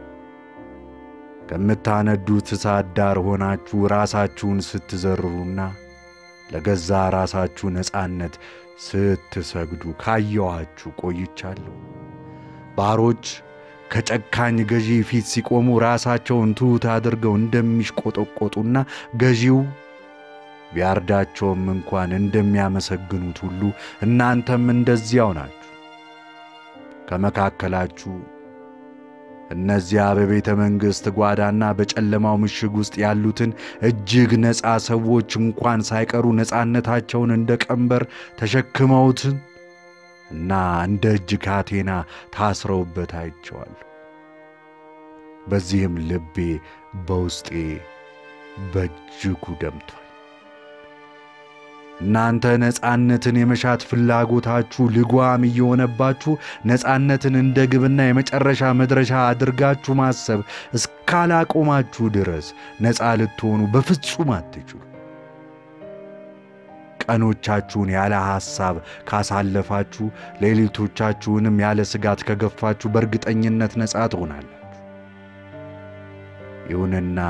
ከምታነዱት እሳት ዳር ሆናችሁ ራሳችሁን ስትዘርሩና ለገዛ ራሳችሁ ነጻነት ስትሰግዱ ካየኋችሁ ቆይቻለሁ። ባሮች ከጨካኝ ገዢ ፊት ሲቆሙ ራሳቸውን ትሑት አድርገው እንደሚሽቆጠቆጡና ገዢው ቢያርዳቸውም እንኳን እንደሚያመሰግኑት ሁሉ እናንተም እንደዚያው ናችሁ። ከመካከላችሁ እነዚያ በቤተ መንግሥት ጓዳና በጨለማው ምሽግ ውስጥ ያሉትን እጅግ ነፃ ሰዎች እንኳን ሳይቀሩ ነፃነታቸውን እንደ ቀንበር ተሸክመውትን እና እንደ እጅ ካቴና ታስረውበት አይቼዋለሁ። በዚህም ልቤ በውስጤ በእጅጉ ደምቷል። እናንተ ነፃነትን የመሻት ፍላጎታችሁ ልጓም እየሆነባችሁ ነፃነትን እንደ ግብና የመጨረሻ መድረሻ አድርጋችሁ ማሰብ እስካላቆማችሁ ድረስ ነፃ ልትሆኑ በፍጹም አትችሉ። ቀኖቻችሁን ያለ ሐሳብ ካሳለፋችሁ፣ ሌሊቶቻችሁንም ያለ ስጋት ከገፋችሁ በእርግጠኝነት ነፃ ትሆናላችሁ። ይሁንና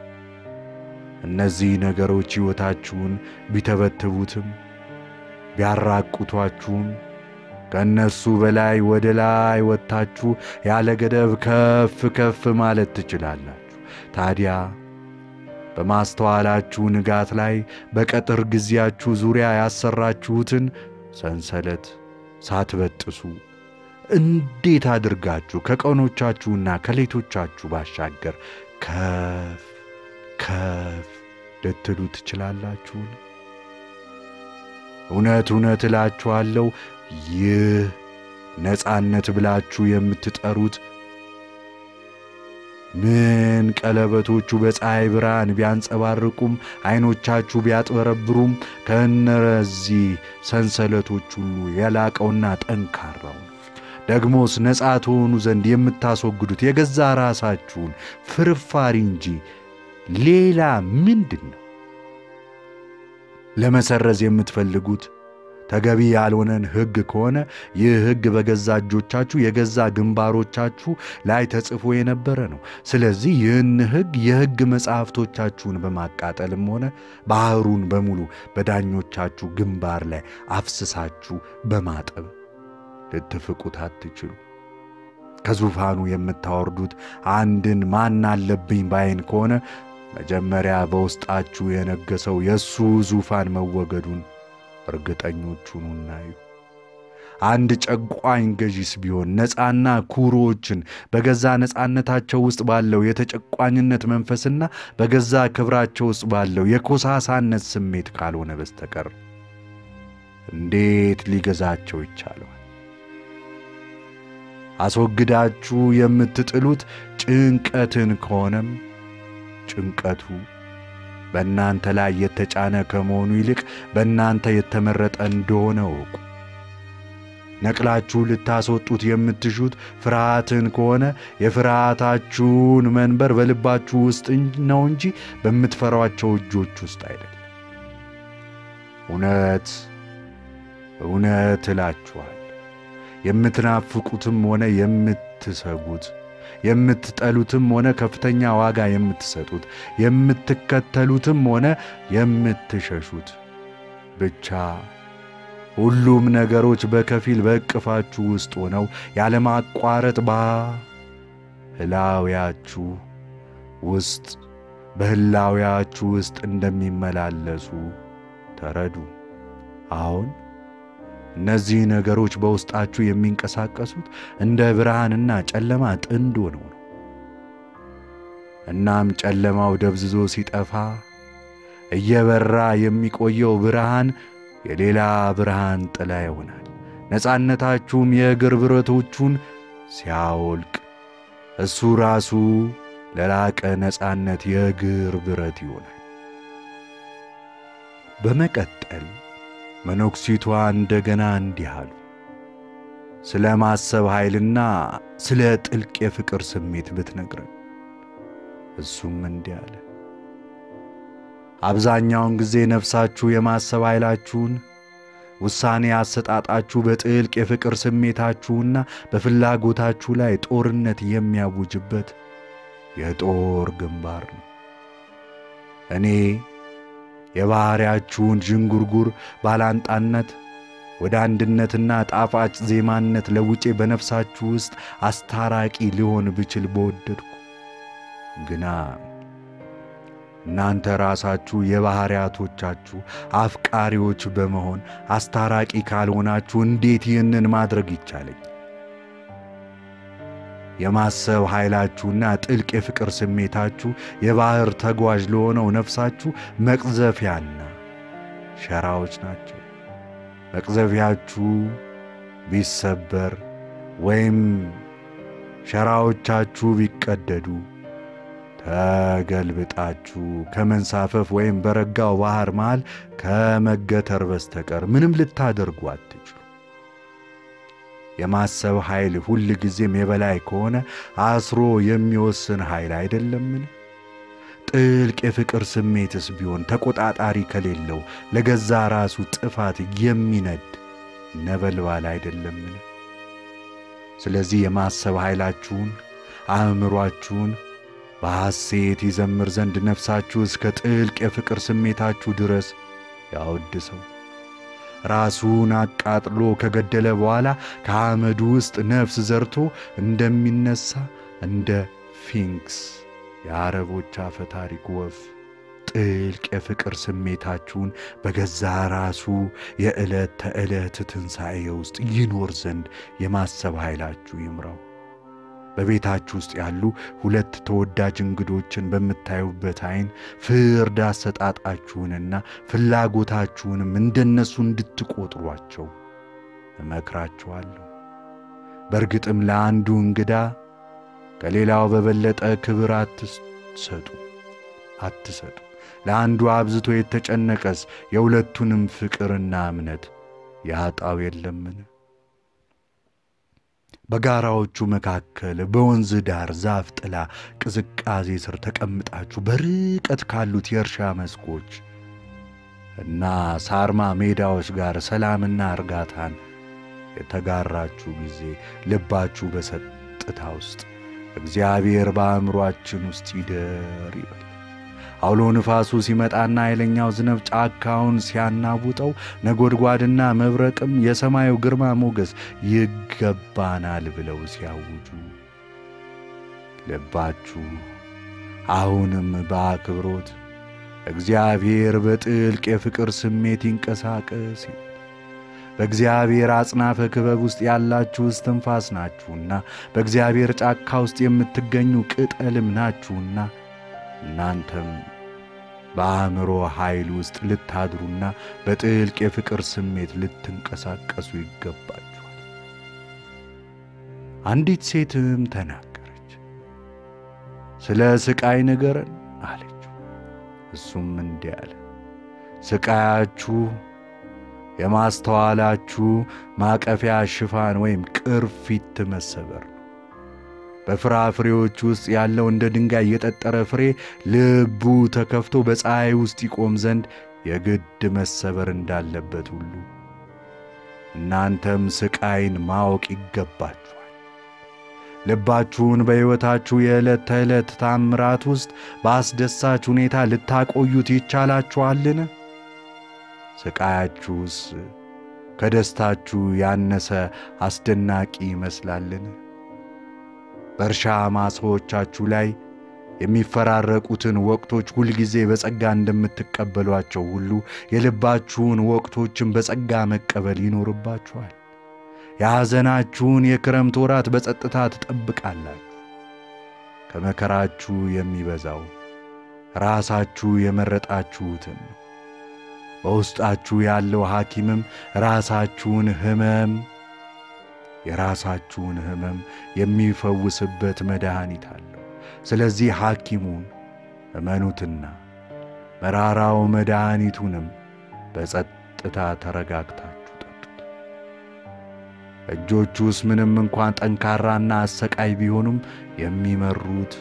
እነዚህ ነገሮች ሕይወታችሁን ቢተበትቡትም ቢያራቁቷችሁም ከእነሱ በላይ ወደ ላይ ወጥታችሁ ያለ ገደብ ከፍ ከፍ ማለት ትችላላችሁ። ታዲያ በማስተዋላችሁ ንጋት ላይ በቀጥር ጊዜያችሁ ዙሪያ ያሰራችሁትን ሰንሰለት ሳትበጥሱ እንዴት አድርጋችሁ ከቀኖቻችሁና ከሌቶቻችሁ ባሻገር ከፍ ከፍ ልትሉ ትችላላችሁን? እውነት እውነት እላችኋለሁ ይህ ነፃነት ብላችሁ የምትጠሩት ምን ቀለበቶቹ በፀሐይ ብርሃን ቢያንጸባርቁም ዐይኖቻችሁ ቢያጥበረብሩም ከእነዚህ ሰንሰለቶች ሁሉ የላቀውና ጠንካራው ነው። ደግሞስ ነፃ ትሆኑ ዘንድ የምታስወግዱት የገዛ ራሳችሁን ፍርፋሪ እንጂ ሌላ ምንድን ነው? ለመሰረዝ የምትፈልጉት ተገቢ ያልሆነን ሕግ ከሆነ ይህ ሕግ በገዛ እጆቻችሁ የገዛ ግንባሮቻችሁ ላይ ተጽፎ የነበረ ነው። ስለዚህ ይህን ሕግ የሕግ መጻሕፍቶቻችሁን በማቃጠልም ሆነ ባሕሩን በሙሉ በዳኞቻችሁ ግንባር ላይ አፍስሳችሁ በማጠብ ልትፍቁት አትችሉ። ከዙፋኑ የምታወርዱት አንድን ማን አለብኝ ባይን ከሆነ መጀመሪያ በውስጣችሁ የነገሰው የእሱ ዙፋን መወገዱን እርግጠኞቹን እናዩ። አንድ ጨቋኝ ገዢስ ቢሆን ነፃና ኩሮዎችን በገዛ ነፃነታቸው ውስጥ ባለው የተጨቋኝነት መንፈስና በገዛ ክብራቸው ውስጥ ባለው የኮሳሳነት ስሜት ካልሆነ በስተቀር እንዴት ሊገዛቸው ይቻለዋል? አስወግዳችሁ የምትጥሉት ጭንቀትን ከሆነም ጭንቀቱ በእናንተ ላይ የተጫነ ከመሆኑ ይልቅ በእናንተ የተመረጠ እንደሆነ እወቁ። ነቅላችሁ ልታስወጡት የምትሹት ፍርሃትን ከሆነ የፍርሃታችሁን መንበር በልባችሁ ውስጥ ነው እንጂ በምትፈሯቸው እጆች ውስጥ አይደለም። እውነት እውነት እላችኋል የምትናፍቁትም ሆነ የምትሰጉት የምትጠሉትም ሆነ ከፍተኛ ዋጋ የምትሰጡት የምትከተሉትም ሆነ የምትሸሹት ብቻ ሁሉም ነገሮች በከፊል በእቅፋችሁ ውስጥ ሆነው ያለማቋረጥ በህላውያችሁ ውስጥ በህላውያችሁ ውስጥ እንደሚመላለሱ ተረዱ። አሁን እነዚህ ነገሮች በውስጣችሁ የሚንቀሳቀሱት እንደ ብርሃንና ጨለማ ጥንድ ሆነው ነው። እናም ጨለማው ደብዝዞ ሲጠፋ እየበራ የሚቆየው ብርሃን የሌላ ብርሃን ጥላ ይሆናል። ነፃነታችሁም የእግር ብረቶቹን ሲያወልቅ እሱ ራሱ ለላቀ ነፃነት የእግር ብረት ይሆናል። በመቀጠል መነኩሲቷ እንደገና እንዲህ አሉ። ስለ ማሰብ ኃይልና ስለ ጥልቅ የፍቅር ስሜት ብትነግረን። እሱም እንዲህ አለ። አብዛኛውን ጊዜ ነፍሳችሁ የማሰብ ኃይላችሁን፣ ውሳኔ አሰጣጣችሁ በጥልቅ የፍቅር ስሜታችሁና በፍላጎታችሁ ላይ ጦርነት የሚያውጅበት የጦር ግንባር ነው። እኔ የባሕርያችሁን ዥንጉርጉር ባላንጣነት ወደ አንድነትና ጣፋጭ ዜማነት ለውጬ በነፍሳችሁ ውስጥ አስታራቂ ሊሆን ብችል በወደድኩ። ግና እናንተ ራሳችሁ የባሕርያቶቻችሁ አፍቃሪዎች በመሆን አስታራቂ ካልሆናችሁ እንዴት ይህንን ማድረግ ይቻለኝ? የማሰብ ኃይላችሁና ጥልቅ የፍቅር ስሜታችሁ የባሕር ተጓዥ ለሆነው ነፍሳችሁ መቅዘፊያና ሸራዎች ናቸው። መቅዘፊያችሁ ቢሰበር ወይም ሸራዎቻችሁ ቢቀደዱ ተገልብጣችሁ ከመንሳፈፍ ወይም በረጋው ባሕር መሃል ከመገተር በስተቀር ምንም ልታደርጉ አትችሉ። የማሰብ ኃይል ሁል ጊዜም የበላይ ከሆነ አስሮ የሚወስን ኃይል አይደለምን? ጥልቅ የፍቅር ስሜትስ ቢሆን ተቆጣጣሪ ከሌለው ለገዛ ራሱ ጥፋት የሚነድ ነበልባል አይደለምን? ስለዚህ የማሰብ ኃይላችሁን አእምሯችሁን በሐሴት ይዘምር ዘንድ ነፍሳችሁ እስከ ጥልቅ የፍቅር ስሜታችሁ ድረስ ያወድሰው። ራሱን አቃጥሎ ከገደለ በኋላ ከአመዱ ውስጥ ነፍስ ዘርቶ እንደሚነሳ እንደ ፊንክስ የአረቦች አፈ ታሪክ ወፍ ጥልቅ የፍቅር ስሜታችሁን በገዛ ራሱ የዕለት ተዕለት ትንሣኤ ውስጥ ይኖር ዘንድ የማሰብ ኃይላችሁ ይምራው። በቤታችሁ ውስጥ ያሉ ሁለት ተወዳጅ እንግዶችን በምታዩበት ዐይን ፍርድ አሰጣጣችሁንና ፍላጎታችሁንም እንደነሱ እንድትቆጥሯቸው እመክራችኋለሁ። በእርግጥም ለአንዱ እንግዳ ከሌላው በበለጠ ክብር አትሰጡ አትሰጡ። ለአንዱ አብዝቶ የተጨነቀስ የሁለቱንም ፍቅርና እምነት ያጣው የለምን? በጋራዎቹ መካከል በወንዝ ዳር ዛፍ ጥላ ቅዝቃዜ ስር ተቀምጣችሁ በርቀት ካሉት የእርሻ መስኮች እና ሳርማ ሜዳዎች ጋር ሰላምና እርጋታን የተጋራችሁ ጊዜ ልባችሁ በጸጥታ ውስጥ እግዚአብሔር በአእምሮአችን ውስጥ ይደር ይበል። አውሎ ንፋሱ ሲመጣና ኃይለኛው ዝናብ ጫካውን ሲያናውጠው ነጎድጓድና መብረቅም የሰማዩ ግርማ ሞገስ ይገባናል ብለው ሲያውጁ ልባችሁ አሁንም በአክብሮት እግዚአብሔር በጥልቅ የፍቅር ስሜት ይንቀሳቀስ። በእግዚአብሔር አጽናፈ ክበብ ውስጥ ያላችሁ እስትንፋስ ናችሁና በእግዚአብሔር ጫካ ውስጥ የምትገኙ ቅጠልም ናችሁና እናንተም በአእምሮ ኃይል ውስጥ ልታድሩና በጥልቅ የፍቅር ስሜት ልትንቀሳቀሱ ይገባችኋል። አንዲት ሴትም ተናገረች። ስለ ሥቃይ ንገረን አለችው። እሱም እንዲህ አለ፣ ሥቃያችሁ የማስተዋላችሁ ማቀፊያ ሽፋን ወይም ቅርፊት መሰበር ነው። በፍራፍሬዎች ውስጥ ያለው እንደ ድንጋይ የጠጠረ ፍሬ ልቡ ተከፍቶ በፀሐይ ውስጥ ይቆም ዘንድ የግድ መሰበር እንዳለበት ሁሉ እናንተም ሥቃይን ማወቅ ይገባችኋል። ልባችሁን በሕይወታችሁ የዕለት ተዕለት ታምራት ውስጥ በአስደሳች ሁኔታ ልታቆዩት ይቻላችኋልን? ሥቃያችሁስ ከደስታችሁ ያነሰ አስደናቂ ይመስላልን? በእርሻ ማሳዎቻችሁ ላይ የሚፈራረቁትን ወቅቶች ሁልጊዜ በጸጋ እንደምትቀበሏቸው ሁሉ የልባችሁን ወቅቶችን በጸጋ መቀበል ይኖርባችኋል። የሐዘናችሁን የክረምት ወራት በጸጥታ ትጠብቃላችሁ። ከመከራችሁ የሚበዛው ራሳችሁ የመረጣችሁትን ነው። በውስጣችሁ ያለው ሐኪምም ራሳችሁን ሕመም የራሳችሁን ሕመም የሚፈውስበት መድኃኒት አለው። ስለዚህ ሐኪሙን እመኑትና መራራው መድኃኒቱንም በጸጥታ ተረጋግታችሁ ጠጡት። እጆቹስ ምንም እንኳን ጠንካራና አሰቃይ ቢሆኑም የሚመሩት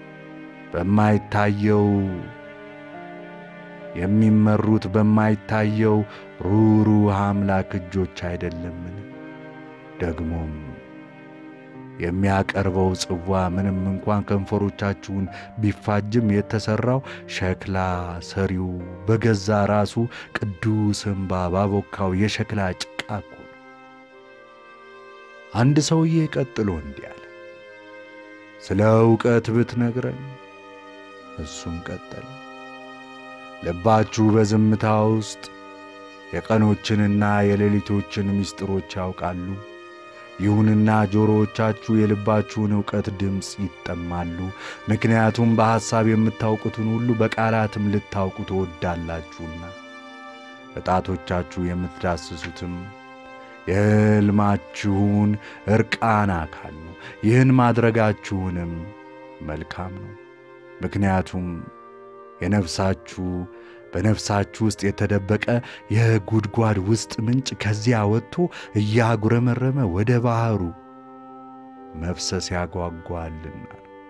በማይታየው የሚመሩት በማይታየው ሩሩህ አምላክ እጆች አይደለምን? ደግሞም የሚያቀርበው ጽዋ ምንም እንኳን ከንፈሮቻችሁን ቢፋጅም የተሠራው ሸክላ ሰሪው በገዛ ራሱ ቅዱስ እምባ ባቦካው የሸክላ ጭቃ እኮ ነው። አንድ ሰውዬ ቀጥሎ እንዲህ አለ፣ ስለ ዕውቀት ብትነግረን። እሱም ቀጠለ፣ ልባችሁ በዝምታ ውስጥ የቀኖችንና የሌሊቶችን ምስጢሮች ያውቃሉ። ይሁንና ጆሮዎቻችሁ የልባችሁን ዕውቀት ድምፅ ይጠማሉ። ምክንያቱም በሐሳብ የምታውቁትን ሁሉ በቃላትም ልታውቁ ትወዳላችሁና በጣቶቻችሁ የምትዳስሱትም የሕልማችሁን ዕርቃን አካል ነው። ይህን ማድረጋችሁንም መልካም ነው። ምክንያቱም የነፍሳችሁ በነፍሳችሁ ውስጥ የተደበቀ የጉድጓድ ውስጥ ምንጭ ከዚያ ወጥቶ እያጉረመረመ ወደ ባሕሩ መፍሰስ ያጓጓልና።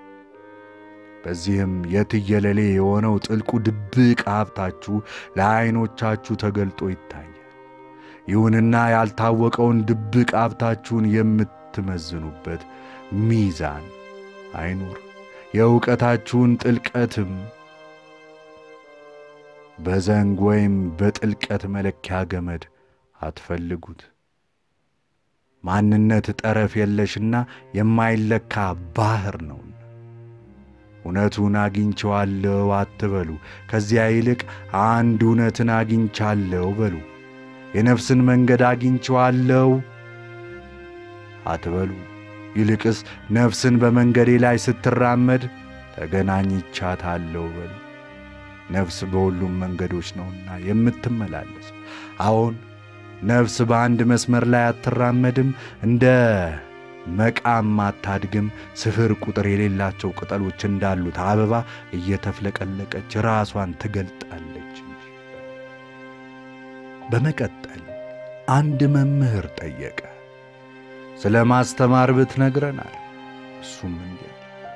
በዚህም የትየለሌ የሆነው ጥልቁ ድብቅ ሀብታችሁ ለዐይኖቻችሁ ተገልጦ ይታያል። ይሁንና ያልታወቀውን ድብቅ ሀብታችሁን የምትመዝኑበት ሚዛን አይኑር። የእውቀታችሁን ጥልቀትም በዘንግ ወይም በጥልቀት መለኪያ ገመድ አትፈልጉት። ማንነት ጠረፍ የለሽና የማይለካ ባሕር ነውና እውነቱን አግኝቼዋለሁ አትበሉ። ከዚያ ይልቅ አንድ እውነትን አግኝቻለሁ በሉ። የነፍስን መንገድ አግኝቼዋለሁ አትበሉ። ይልቅስ ነፍስን በመንገዴ ላይ ስትራመድ ተገናኝቻታለሁ በሉ። ነፍስ በሁሉም መንገዶች ነውና የምትመላለስ። አዎን ነፍስ በአንድ መስመር ላይ አትራመድም፣ እንደ መቃም አታድግም። ስፍር ቁጥር የሌላቸው ቅጠሎች እንዳሉት አበባ እየተፍለቀለቀች ራሷን ትገልጣለች እንጂ። በመቀጠል አንድ መምህር ጠየቀ። ስለ ማስተማር ብትነግረናል። እሱም እንዲህ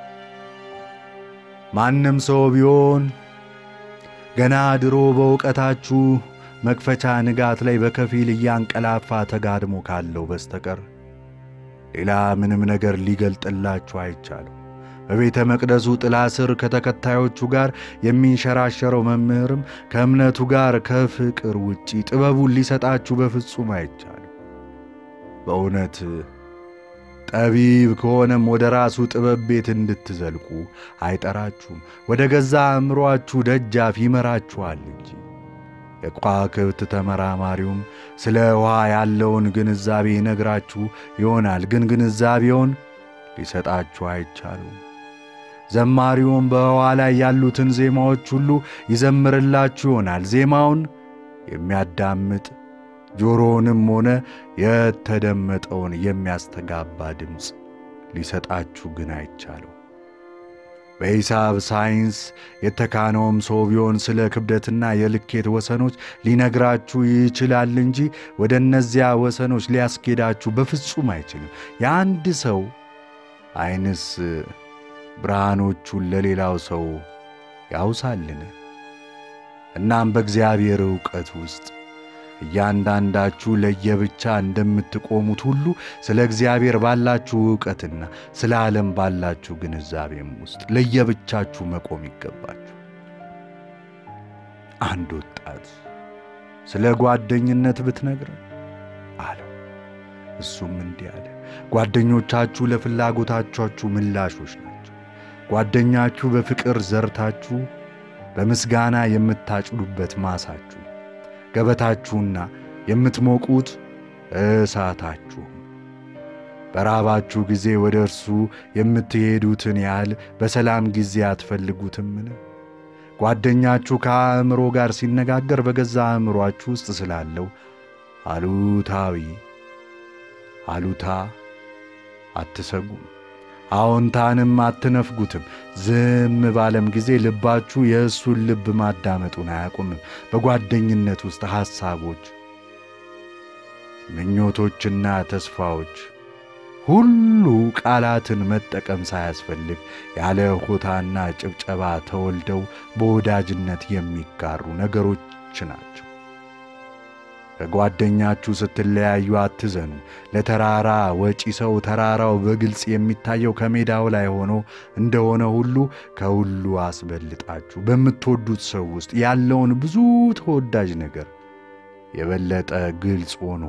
ማንም ሰው ቢሆን ገና ድሮ በእውቀታችሁ መክፈቻ ንጋት ላይ በከፊል እያንቀላፋ ተጋድሞ ካለው በስተቀር ሌላ ምንም ነገር ሊገልጥላችሁ አይቻልም። በቤተ መቅደሱ ጥላ ስር ከተከታዮቹ ጋር የሚንሸራሸረው መምህርም ከእምነቱ ጋር ከፍቅር ውጪ ጥበቡን ሊሰጣችሁ በፍጹም አይቻልም። በእውነት ጠቢብ ከሆነም ወደ ራሱ ጥበብ ቤት እንድትዘልቁ አይጠራችሁም፣ ወደ ገዛ አእምሮአችሁ ደጃፍ ይመራችኋል እንጂ። የከዋክብት ተመራማሪውም ስለ ውኃ ያለውን ግንዛቤ ይነግራችሁ ይሆናል፣ ግን ግንዛቤውን ሊሰጣችሁ አይቻሉም። ዘማሪውም በውኃ ላይ ያሉትን ዜማዎች ሁሉ ይዘምርላችሁ ይሆናል፣ ዜማውን የሚያዳምጥ ጆሮውንም ሆነ የተደመጠውን የሚያስተጋባ ድምፅ ሊሰጣችሁ ግን አይቻለው። በሂሳብ ሳይንስ የተካነውም ሰው ቢሆን ስለ ክብደትና የልኬት ወሰኖች ሊነግራችሁ ይችላል እንጂ ወደ እነዚያ ወሰኖች ሊያስኬዳችሁ በፍጹም አይችልም። የአንድ ሰው ዓይንስ ብርሃኖቹን ለሌላው ሰው ያውሳልን? እናም በእግዚአብሔር ዕውቀት ውስጥ እያንዳንዳችሁ ለየብቻ እንደምትቆሙት ሁሉ ስለ እግዚአብሔር ባላችሁ ዕውቀትና ስለ ዓለም ባላችሁ ግንዛቤም ውስጥ ለየብቻችሁ መቆም ይገባችሁ። አንድ ወጣት ስለ ጓደኝነት ብትነግረን አለው። እሱም እንዲህ አለ፣ ጓደኞቻችሁ ለፍላጎታችሁ ምላሾች ናቸው። ጓደኛችሁ በፍቅር ዘርታችሁ በምስጋና የምታጭዱበት ማሳችሁ ገበታችሁና የምትሞቁት እሳታችሁም በራባችሁ ጊዜ ወደ እርሱ የምትሄዱትን ያህል በሰላም ጊዜ አትፈልጉትምን? ጓደኛችሁ ከአእምሮ ጋር ሲነጋገር በገዛ አእምሮአችሁ ውስጥ ስላለው አሉታዊ አሉታ አትሰጉም፣ አዎንታንም አትነፍጉትም። ዝም ባለም ጊዜ ልባችሁ የእሱን ልብ ማዳመጡን አያቁምም። በጓደኝነት ውስጥ ሐሳቦች፣ ምኞቶችና ተስፋዎች ሁሉ ቃላትን መጠቀም ሳያስፈልግ ያለ ሆታና ጭብጨባ ተወልደው በወዳጅነት የሚጋሩ ነገሮች ናቸው። ከጓደኛችሁ ስትለያዩ አትዘኑ። ለተራራ ወጪ ሰው ተራራው በግልጽ የሚታየው ከሜዳው ላይ ሆኖ እንደሆነ ሁሉ ከሁሉ አስበልጣችሁ በምትወዱት ሰው ውስጥ ያለውን ብዙ ተወዳጅ ነገር የበለጠ ግልጽ ሆኖ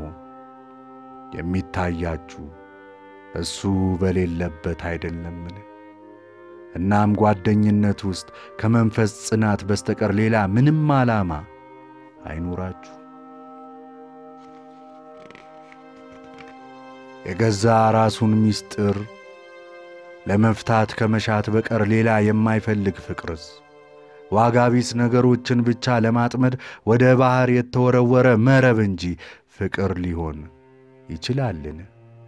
የሚታያችሁ እሱ በሌለበት አይደለምን? እናም ጓደኝነት ውስጥ ከመንፈስ ጽናት በስተቀር ሌላ ምንም ዓላማ አይኖራችሁ። የገዛ ራሱን ምስጢር ለመፍታት ከመሻት በቀር ሌላ የማይፈልግ ፍቅርስ ዋጋ ቢስ ነገሮችን ብቻ ለማጥመድ ወደ ባሕር የተወረወረ መረብ እንጂ ፍቅር ሊሆን ይችላልን?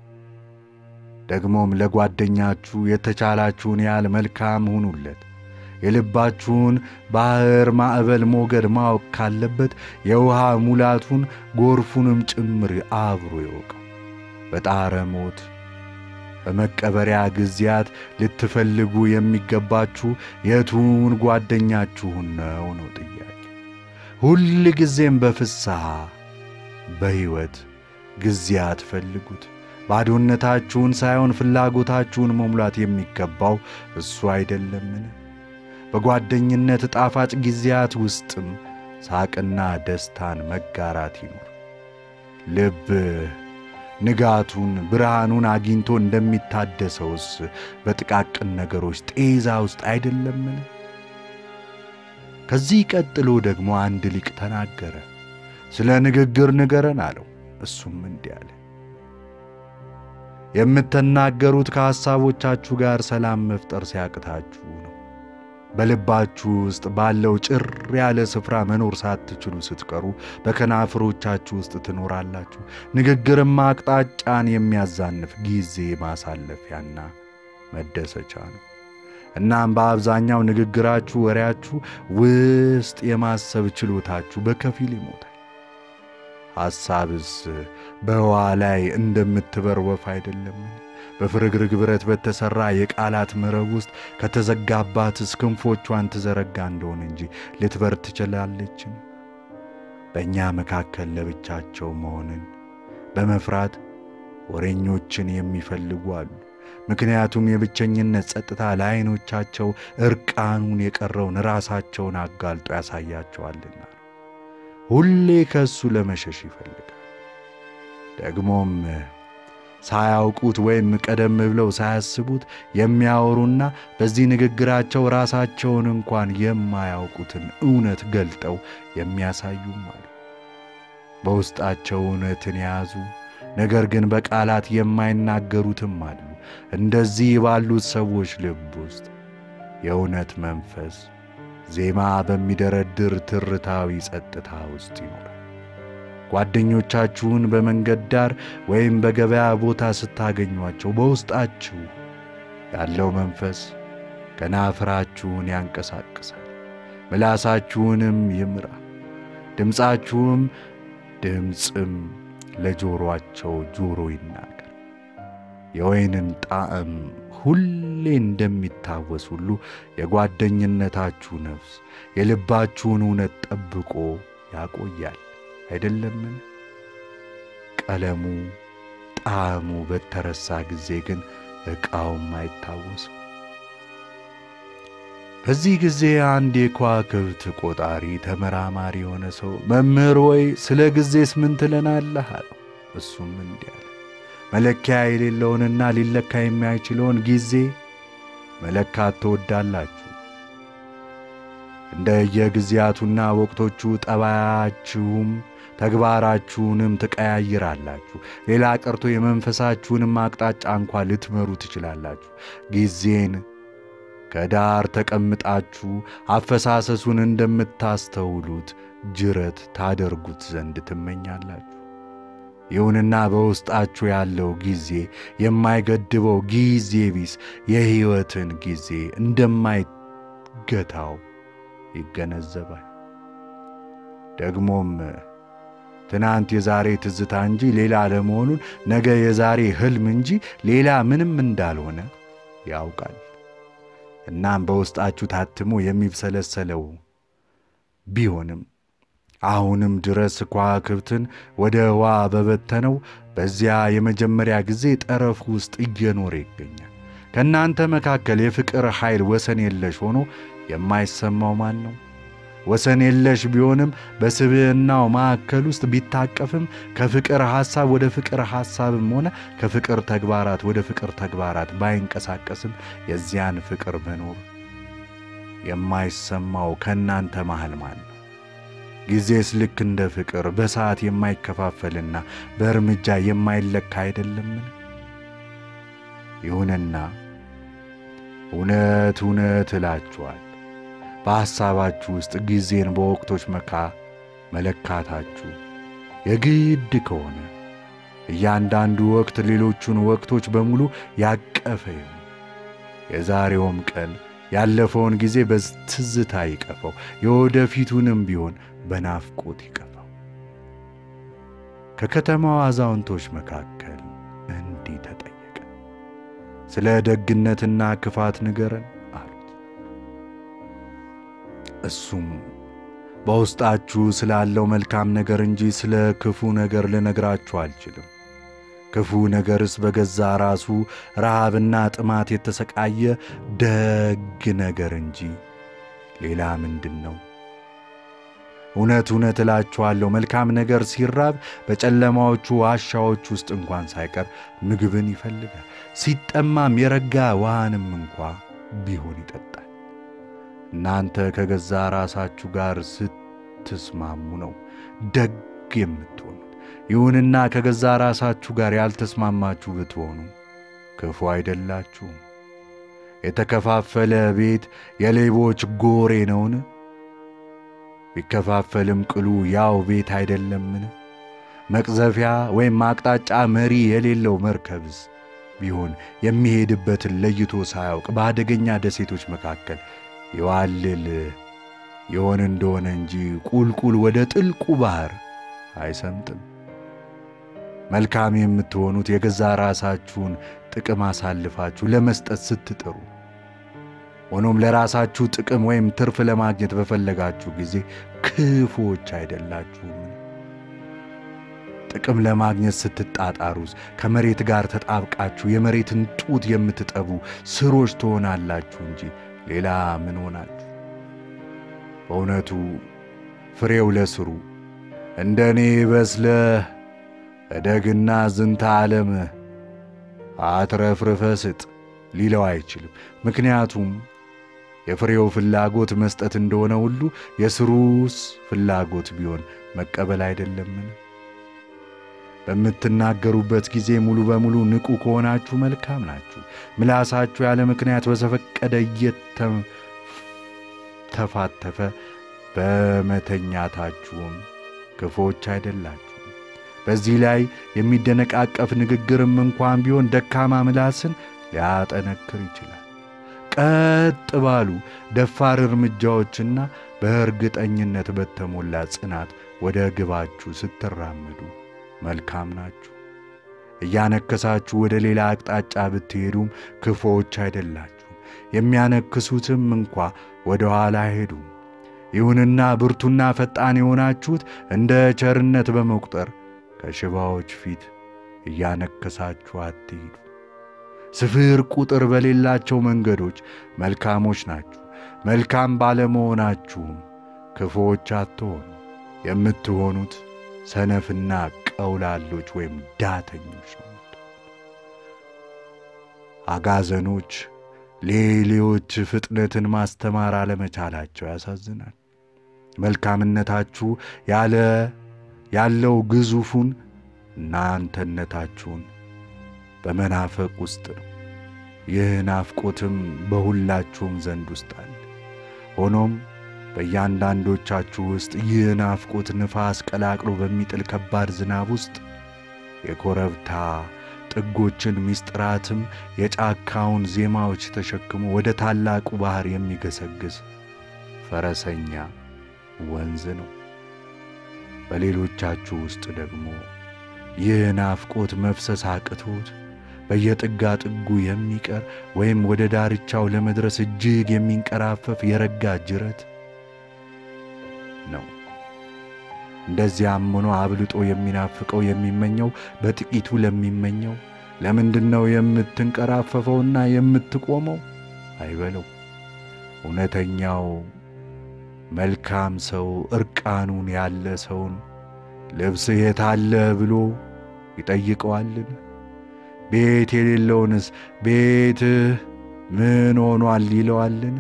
ደግሞም ለጓደኛችሁ የተቻላችሁን ያህል መልካም ሁኑለት። የልባችሁን ባሕር ማዕበል ሞገድ ማወቅ ካለበት የውሃ ሙላቱን ጎርፉንም ጭምር አብሮ ይወቀው። በጣረ ሞት በመቀበሪያ ጊዜያት ልትፈልጉ የሚገባችሁ የቱን ጓደኛችሁን ነው ነው ጥያቄ። ሁል ጊዜም በፍስሐ በሕይወት ጊዜያት ፈልጉት። ባዶነታችሁን ሳይሆን ፍላጎታችሁን መሙላት የሚገባው እሱ አይደለምን? በጓደኝነት ጣፋጭ ጊዜያት ውስጥም ሳቅና ደስታን መጋራት ይኑር። ልብ ንጋቱን ብርሃኑን አግኝቶ እንደሚታደሰውስ በጥቃቅን ነገሮች ጤዛ ውስጥ አይደለምን? ከዚህ ቀጥሎ ደግሞ አንድ ሊቅ ተናገረ። ስለ ንግግር ንገረን አለው። እሱም እንዲህ አለ። የምትናገሩት ከሐሳቦቻችሁ ጋር ሰላም መፍጠር ሲያቅታችሁ ነው። በልባችሁ ውስጥ ባለው ጭር ያለ ስፍራ መኖር ሳትችሉ ስትቀሩ በከናፍሮቻችሁ ውስጥ ትኖራላችሁ። ንግግርማ አቅጣጫን የሚያዛንፍ ጊዜ ማሳለፊያና መደሰቻ ነው። እናም በአብዛኛው ንግግራችሁ፣ ወሬያችሁ ውስጥ የማሰብ ችሎታችሁ በከፊል ይሞታል። ሐሳብስ በውሃ ላይ እንደምትበር ወፍ አይደለምን? በፍርግርግ ብረት በተሠራ የቃላት መረብ ውስጥ ከተዘጋባትስ ክንፎቿን ትዘረጋ እንደሆነ እንጂ ልትበር ትችላለችን? በእኛ መካከል ለብቻቸው መሆንን በመፍራት ወሬኞችን የሚፈልጉ አሉ። ምክንያቱም የብቸኝነት ጸጥታ ለዐይኖቻቸው ዕርቃኑን የቀረውን ራሳቸውን አጋልጦ ያሳያቸዋልና ሁሌ ከእሱ ለመሸሽ ይፈልጋል። ደግሞም ሳያውቁት ወይም ቀደም ብለው ሳያስቡት የሚያወሩና በዚህ ንግግራቸው ራሳቸውን እንኳን የማያውቁትን እውነት ገልጠው የሚያሳዩም አሉ። በውስጣቸው እውነትን የያዙ ነገር ግን በቃላት የማይናገሩትም አሉ። እንደዚህ ባሉት ሰዎች ልብ ውስጥ የእውነት መንፈስ ዜማ በሚደረድር ትርታዊ ጸጥታ ውስጥ ይኖራል። ጓደኞቻችሁን በመንገድ ዳር ወይም በገበያ ቦታ ስታገኟቸው በውስጣችሁ ያለው መንፈስ ከናፍራችሁን ያንቀሳቅሳል፣ ምላሳችሁንም ይምራል። ድምፃችሁም ድምፅም ለጆሮአቸው ጆሮ ይናገር። የወይንን ጣዕም ሁሌ እንደሚታወስ ሁሉ የጓደኝነታችሁ ነፍስ የልባችሁን እውነት ጠብቆ ያቆያል። አይደለምን? ቀለሙ ጣዕሙ በተረሳ ጊዜ ግን ዕቃውም አይታወስም። በዚህ ጊዜ አንድ የከዋክብት ቆጣሪ ተመራማሪ የሆነ ሰው መምህር ወይ ስለ ጊዜስ ምን ትለናለህ? አለው። እሱም እንዲህ አለ፣ መለኪያ የሌለውንና ሊለካ የማይችለውን ጊዜ መለካት ትወዳላችሁ። እንደ የጊዜያቱና ወቅቶቹ ጠባያችሁም ተግባራችሁንም ትቀያይራላችሁ። ሌላ ቀርቶ የመንፈሳችሁንም አቅጣጫ እንኳ ልትመሩ ትችላላችሁ። ጊዜን ከዳር ተቀምጣችሁ አፈሳሰሱን እንደምታስተውሉት ጅረት ታደርጉት ዘንድ ትመኛላችሁ። ይሁንና በውስጣችሁ ያለው ጊዜ የማይገድበው ጊዜ ቢስ የሕይወትን ጊዜ እንደማይገታው ይገነዘባል። ደግሞም ትናንት የዛሬ ትዝታ እንጂ ሌላ ለመሆኑን ነገ የዛሬ ሕልም እንጂ ሌላ ምንም እንዳልሆነ ያውቃል። እናም በውስጣችሁ ታትሞ የሚብሰለሰለው ቢሆንም አሁንም ድረስ ከዋክብትን ወደ ህዋ በበተነው በዚያ የመጀመሪያ ጊዜ ጠረፍ ውስጥ እየኖረ ይገኛል። ከእናንተ መካከል የፍቅር ኃይል ወሰን የለሽ ሆኖ የማይሰማው ማን ነው? ወሰን የለሽ ቢሆንም በስብዕናው ማዕከል ውስጥ ቢታቀፍም ከፍቅር ሐሳብ ወደ ፍቅር ሐሳብም ሆነ ከፍቅር ተግባራት ወደ ፍቅር ተግባራት ባይንቀሳቀስም የዚያን ፍቅር መኖር የማይሰማው ከእናንተ መሃል ማን ነው? ጊዜስ ልክ እንደ ፍቅር በሰዓት የማይከፋፈልና በእርምጃ የማይለካ አይደለምን? ይሁንና እውነት እውነት እላችኋል በሐሳባችሁ ውስጥ ጊዜን በወቅቶች መካ መለካታችሁ የግድ ከሆነ እያንዳንዱ ወቅት ሌሎቹን ወቅቶች በሙሉ ያቀፈ ይሁን። የዛሬውም ቀን ያለፈውን ጊዜ በትዝታ ይቀፈው፣ የወደፊቱንም ቢሆን በናፍቆት ይቀፈው። ከከተማው አዛውንቶች መካከል እንዲህ ተጠየቀ፣ ስለ ደግነትና ክፋት ንገረን አሉት። እሱም በውስጣችሁ ስላለው መልካም ነገር እንጂ ስለ ክፉ ነገር ልነግራችሁ አልችልም። ክፉ ነገርስ በገዛ ራሱ ረሃብና ጥማት የተሰቃየ ደግ ነገር እንጂ ሌላ ምንድን ነው? እውነት እውነት እላችኋለሁ መልካም ነገር ሲራብ በጨለማዎቹ ዋሻዎች ውስጥ እንኳን ሳይቀር ምግብን ይፈልጋል። ሲጠማም የረጋ ውሃንም እንኳ ቢሆን ይጠጣል። እናንተ ከገዛ ራሳችሁ ጋር ስትስማሙ ነው ደግ የምትሆኑት። ይሁንና ከገዛ ራሳችሁ ጋር ያልተስማማችሁ ብትሆኑ ክፉ አይደላችሁም። የተከፋፈለ ቤት የሌቦች ጎሬ ነውን? ቢከፋፈልም ቅሉ ያው ቤት አይደለምን? መቅዘፊያ ወይም አቅጣጫ መሪ የሌለው መርከብስ ቢሆን የሚሄድበትን ለይቶ ሳያውቅ በአደገኛ ደሴቶች መካከል ይዋልል የሆን እንደሆነ እንጂ ቁልቁል ወደ ጥልቁ ባሕር አይሰምጥም። መልካም የምትሆኑት የገዛ ራሳችሁን ጥቅም አሳልፋችሁ ለመስጠት ስትጥሩ፣ ሆኖም ለራሳችሁ ጥቅም ወይም ትርፍ ለማግኘት በፈለጋችሁ ጊዜ ክፉዎች አይደላችሁም። ጥቅም ለማግኘት ስትጣጣሩስ ከመሬት ጋር ተጣብቃችሁ የመሬትን ጡት የምትጠቡ ስሮች ትሆናላችሁ እንጂ ሌላ ምን ሆናችሁ? በእውነቱ ፍሬው ለስሩ እንደ እኔ በስለህ እደግና ዝንተ ዓለም አትረፍርፈ ስጥ ሊለው አይችልም። ምክንያቱም የፍሬው ፍላጎት መስጠት እንደሆነ ሁሉ የስሩስ ፍላጎት ቢሆን መቀበል አይደለምን? በምትናገሩበት ጊዜ ሙሉ በሙሉ ንቁ ከሆናችሁ መልካም ናችሁ። ምላሳችሁ ያለ ምክንያት በዘፈቀደ እየተፋተፈ በመተኛታችሁም ክፎች አይደላችሁ። በዚህ ላይ የሚደነቃቀፍ ንግግርም እንኳን ቢሆን ደካማ ምላስን ሊያጠነክር ይችላል። ቀጥ ባሉ ደፋር እርምጃዎችና በእርግጠኝነት በተሞላ ጽናት ወደ ግባችሁ ስትራመዱ መልካም ናችሁ። እያነከሳችሁ ወደ ሌላ አቅጣጫ ብትሄዱም ክፉዎች አይደላችሁም። የሚያነክሱትም እንኳ ወደ ኋላ አይሄዱም። ይሁንና ብርቱና ፈጣን የሆናችሁት እንደ ቸርነት በመቁጠር ከሽባዎች ፊት እያነከሳችሁ አትሂዱ። ስፍር ቁጥር በሌላቸው መንገዶች መልካሞች ናችሁ። መልካም ባለመሆናችሁም ክፉዎች አትሆኑ። የምትሆኑት ሰነፍና ቀውላሎች ወይም ዳተኞች ነው። አጋዘኖች ሌሌዎች ፍጥነትን ማስተማር አለመቻላቸው ያሳዝናል። መልካምነታችሁ ያለ ያለው ግዙፉን እናንተነታችሁን በመናፈቅ ውስጥ ነው። ይህ ናፍቆትም በሁላችሁም ዘንድ ውስጥ አለ። ሆኖም በእያንዳንዶቻችሁ ውስጥ ይህ ናፍቆት ንፋስ ቀላቅሎ በሚጥል ከባድ ዝናብ ውስጥ የኮረብታ ጥጎችን ምስጢራትም የጫካውን ዜማዎች ተሸክሞ ወደ ታላቁ ባሕር የሚገሰግስ ፈረሰኛ ወንዝ ነው። በሌሎቻችሁ ውስጥ ደግሞ ይህ ናፍቆት መፍሰስ አቅቶት በየጥጋ ጥጉ የሚቀር ወይም ወደ ዳርቻው ለመድረስ እጅግ የሚንቀራፈፍ የረጋ ጅረት ነው። እንደዚያም ሆኖ አብልጦ የሚናፍቀው የሚመኘው በጥቂቱ ለሚመኘው ለምንድን ነው የምትንቀራፈፈውና የምትቆመው አይበለው። እውነተኛው መልካም ሰው እርቃኑን ያለ ሰውን ልብስህ የት አለ ብሎ ይጠይቀዋልን? ቤት የሌለውንስ ቤትህ ምን ሆኗል ይለዋልን?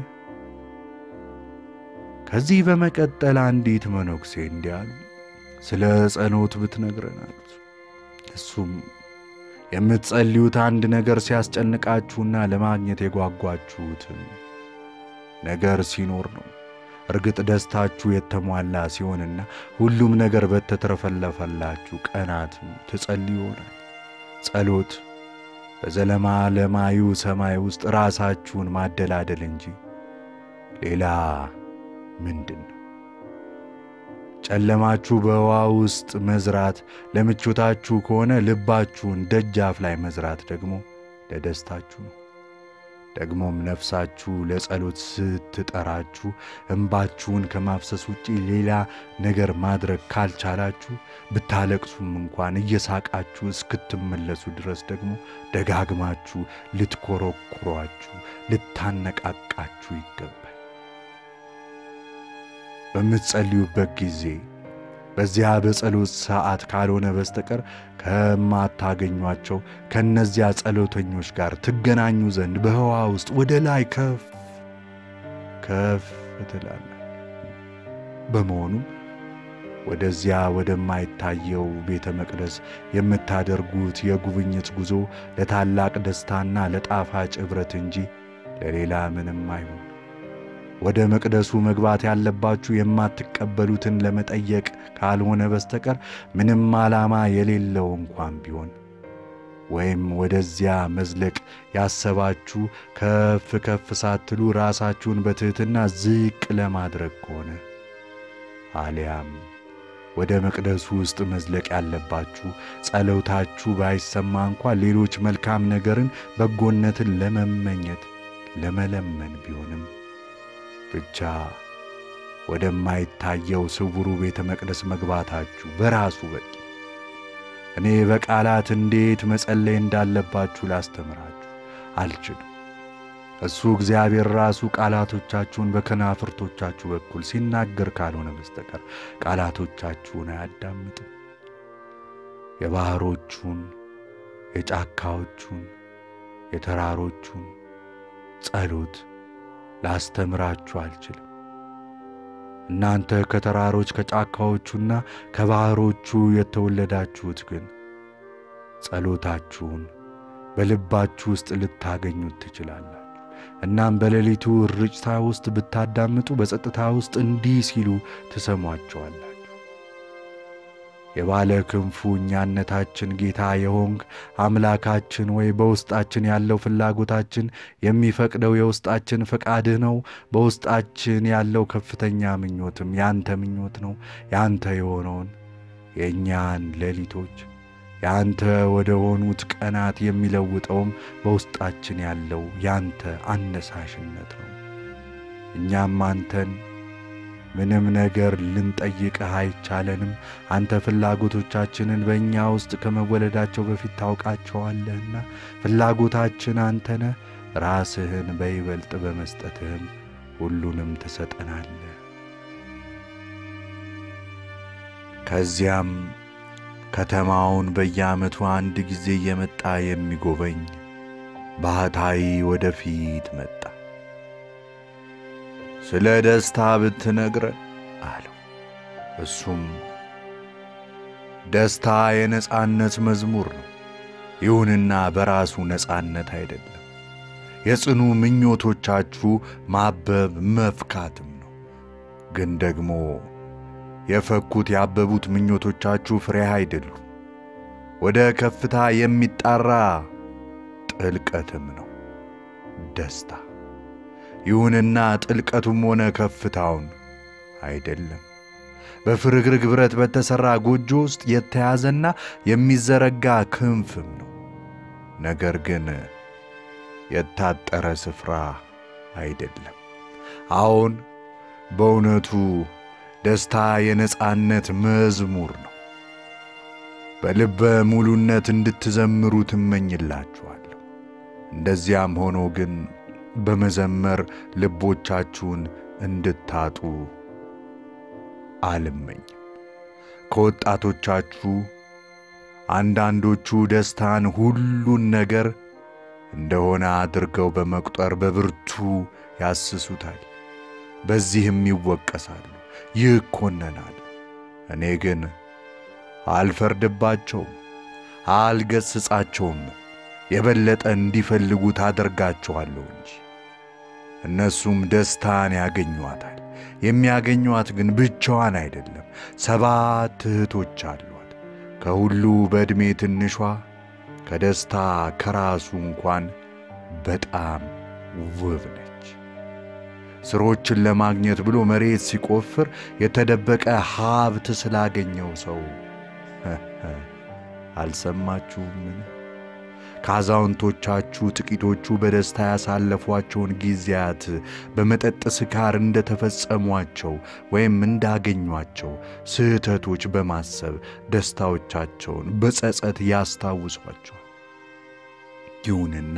ከዚህ በመቀጠል አንዲት መነኩሴ እንዲህ አሉ። ስለ ጸሎት ብትነግረን አሉት። እሱም የምትጸልዩት አንድ ነገር ሲያስጨንቃችሁና ለማግኘት የጓጓችሁትን ነገር ሲኖር ነው። እርግጥ ደስታችሁ የተሟላ ሲሆንና ሁሉም ነገር በተትረፈለፈላችሁ ቀናትም ትጸልዩ ይሆናል። ጸሎት በዘለማለማዩ ሰማይ ውስጥ ራሳችሁን ማደላደል እንጂ ሌላ ምንድን ነው? ጨለማችሁ በውሃ ውስጥ መዝራት ለምቾታችሁ ከሆነ ልባችሁን ደጃፍ ላይ መዝራት ደግሞ ለደስታችሁ ነው። ደግሞም ነፍሳችሁ ለጸሎት ስትጠራችሁ እንባችሁን ከማፍሰስ ውጪ ሌላ ነገር ማድረግ ካልቻላችሁ ብታለቅሱም እንኳን እየሳቃችሁ እስክትመለሱ ድረስ ደግሞ ደጋግማችሁ ልትኮረኩሯችሁ፣ ልታነቃቃችሁ ይገባል። በምትጸልዩበት ጊዜ በዚያ በጸሎት ሰዓት ካልሆነ በስተቀር ከማታገኟቸው ከእነዚያ ጸሎተኞች ጋር ትገናኙ ዘንድ በህዋ ውስጥ ወደ ላይ ከፍ ከፍ ትላለ። በመሆኑም ወደዚያ ወደማይታየው ቤተ መቅደስ የምታደርጉት የጉብኝት ጉዞ ለታላቅ ደስታና ለጣፋጭ ኅብረት እንጂ ለሌላ ምንም አይሆን። ወደ መቅደሱ መግባት ያለባችሁ የማትቀበሉትን ለመጠየቅ ካልሆነ በስተቀር ምንም ዓላማ የሌለው እንኳን ቢሆን ወይም ወደዚያ መዝለቅ ያሰባችሁ ከፍ ከፍ ሳትሉ ራሳችሁን በትሕትና ዝቅ ለማድረግ ከሆነ አሊያም ወደ መቅደሱ ውስጥ መዝለቅ ያለባችሁ ጸሎታችሁ ባይሰማ እንኳን ሌሎች መልካም ነገርን፣ በጎነትን ለመመኘት ለመለመን ቢሆንም ብቻ ወደማይታየው ስውሩ ቤተ መቅደስ መግባታችሁ በራሱ በቂ። እኔ በቃላት እንዴት መጸለይ እንዳለባችሁ ላስተምራችሁ አልችልም። እሱ እግዚአብሔር ራሱ ቃላቶቻችሁን በከናፍርቶቻችሁ በኩል ሲናገር ካልሆነ በስተቀር ቃላቶቻችሁን አያዳምጥም። የባሕሮቹን፣ የጫካዎቹን፣ የተራሮቹን ጸሎት ላስተምራችሁ አልችልም። እናንተ ከተራሮች ከጫካዎቹና ከባሕሮቹ የተወለዳችሁት ግን ጸሎታችሁን በልባችሁ ውስጥ ልታገኙት ትችላላችሁ። እናም በሌሊቱ ርጭታ ውስጥ ብታዳምጡ በጸጥታ ውስጥ እንዲህ ሲሉ ትሰሟቸዋላችሁ። የባለ ክንፉ እኛነታችን ጌታ የሆንክ አምላካችን ወይ በውስጣችን ያለው ፍላጎታችን የሚፈቅደው የውስጣችን ፈቃድህ ነው። በውስጣችን ያለው ከፍተኛ ምኞትም ያንተ ምኞት ነው። ያንተ የሆነውን የእኛን ሌሊቶች ያንተ ወደ ሆኑት ቀናት የሚለውጠውም በውስጣችን ያለው ያንተ አነሳሽነት ነው። እኛም አንተን ምንም ነገር ልንጠይቅህ አይቻለንም። አንተ ፍላጎቶቻችንን በእኛ ውስጥ ከመወለዳቸው በፊት ታውቃቸዋለህና ፍላጎታችን አንተ ነህ። ራስህን በይበልጥ በመስጠትህም ሁሉንም ትሰጠናለህ። ከዚያም ከተማውን በየዓመቱ አንድ ጊዜ እየመጣ የሚጎበኝ ባህታዊ ወደፊት መጣ። ስለ ደስታ ብትነግረን አለው። እሱም ደስታ የነጻነት መዝሙር ነው። ይሁንና በራሱ ነጻነት አይደለም። የጽኑ ምኞቶቻችሁ ማበብ መፍካትም ነው። ግን ደግሞ የፈኩት ያበቡት ምኞቶቻችሁ ፍሬ አይደሉም። ወደ ከፍታ የሚጣራ ጥልቀትም ነው ደስታ። ይሁንና ጥልቀቱም ሆነ ከፍታውን አይደለም። በፍርግርግ ብረት በተሠራ ጎጆ ውስጥ የተያዘና የሚዘረጋ ክንፍም ነው። ነገር ግን የታጠረ ስፍራ አይደለም። አዎን በእውነቱ ደስታ የነጻነት መዝሙር ነው። በልበ ሙሉነት እንድትዘምሩ ትመኝላችኋለሁ። እንደዚያም ሆኖ ግን በመዘመር ልቦቻችሁን እንድታጡ አልመኝም። ከወጣቶቻችሁ አንዳንዶቹ ደስታን ሁሉን ነገር እንደሆነ አድርገው በመቁጠር በብርቱ ያስሱታል። በዚህም ይወቀሳሉ፣ ይኮነናሉ። እኔ ግን አልፈርድባቸውም፣ አልገስጻቸውም። የበለጠ እንዲፈልጉ ታደርጋቸዋለሁ እንጂ እነሱም ደስታን ያገኟታል። የሚያገኟት ግን ብቻዋን አይደለም። ሰባት እህቶች አሏት። ከሁሉ በዕድሜ ትንሿ ከደስታ ከራሱ እንኳን በጣም ውብ ነች። ስሮችን ለማግኘት ብሎ መሬት ሲቆፍር የተደበቀ ሀብት ስላገኘው ሰው አልሰማችሁምን? ከአዛውንቶቻችሁ ጥቂቶቹ በደስታ ያሳለፏቸውን ጊዜያት በመጠጥ ስካር እንደተፈጸሟቸው ወይም እንዳገኟቸው ስህተቶች በማሰብ ደስታዎቻቸውን በጸጸት ያስታውሷቸዋል። ይሁንና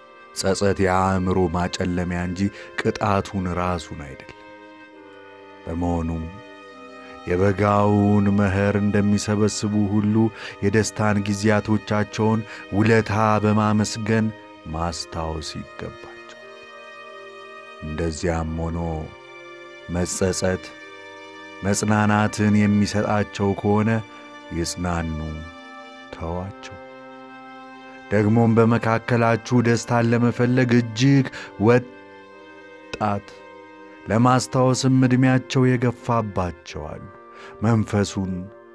ጸጸት የአእምሮ ማጨለሚያ እንጂ ቅጣቱን ራሱን አይደለም። በመሆኑም የበጋውን መኸር እንደሚሰበስቡ ሁሉ የደስታን ጊዜያቶቻቸውን ውለታ በማመስገን ማስታወስ ይገባቸው። እንደዚያም ሆኖ መጸጸት መጽናናትን የሚሰጣቸው ከሆነ ይጽናኑ፣ ተዋቸው። ደግሞም በመካከላችሁ ደስታን ለመፈለግ እጅግ ወጣት ለማስታወስም ዕድሜያቸው የገፋባቸዋሉ። መንፈሱን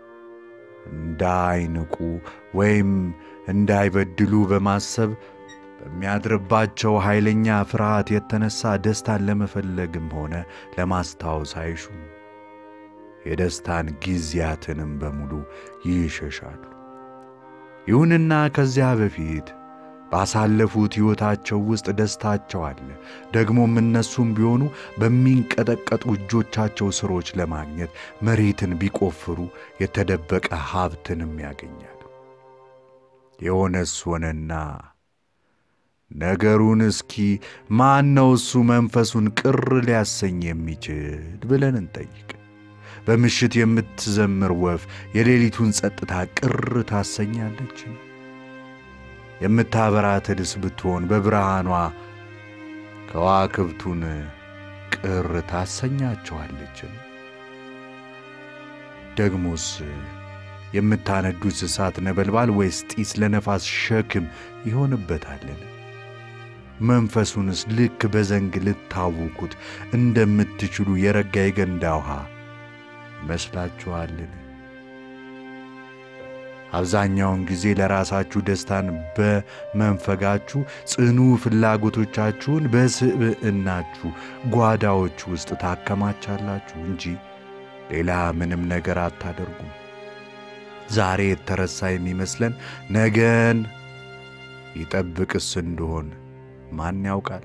እንዳይንቁ ወይም እንዳይበድሉ በማሰብ በሚያድርባቸው ኃይለኛ ፍርሃት የተነሳ ደስታን ለመፈለግም ሆነ ለማስታወስ አይሹም። የደስታን ጊዜያትንም በሙሉ ይሸሻሉ። ይሁንና ከዚያ በፊት ባሳለፉት ሕይወታቸው ውስጥ ደስታቸው አለ። ደግሞም እነሱም ቢሆኑ በሚንቀጠቀጡ እጆቻቸው ሥሮች ለማግኘት መሬትን ቢቆፍሩ የተደበቀ ሀብትንም ያገኛሉ። የሆነስ ሆነና ነገሩን እስኪ ማን ነው እሱ መንፈሱን ቅር ሊያሰኝ የሚችል ብለን እንጠይቅ። በምሽት የምትዘምር ወፍ የሌሊቱን ጸጥታ ቅር ታሰኛለችን? የምታበራ ትልስ ብትሆን በብርሃኗ ከዋክብቱን ቅር ታሰኛቸዋለችን? ደግሞስ የምታነዱት እሳት ነበልባል ወይስ ጢስ ለነፋስ ሸክም ይሆንበታልን? መንፈሱንስ ልክ በዘንግ ልታውኩት እንደምትችሉ የረጋ የገንዳ ውሃ ይመስላችኋልን? አብዛኛውን ጊዜ ለራሳችሁ ደስታን በመንፈጋችሁ ጽኑ ፍላጎቶቻችሁን በስብዕናችሁ ጓዳዎች ውስጥ ታከማቻላችሁ እንጂ ሌላ ምንም ነገር አታደርጉም። ዛሬ የተረሳ የሚመስለን ነገን ይጠብቅስ እንደሆን ማን ያውቃል?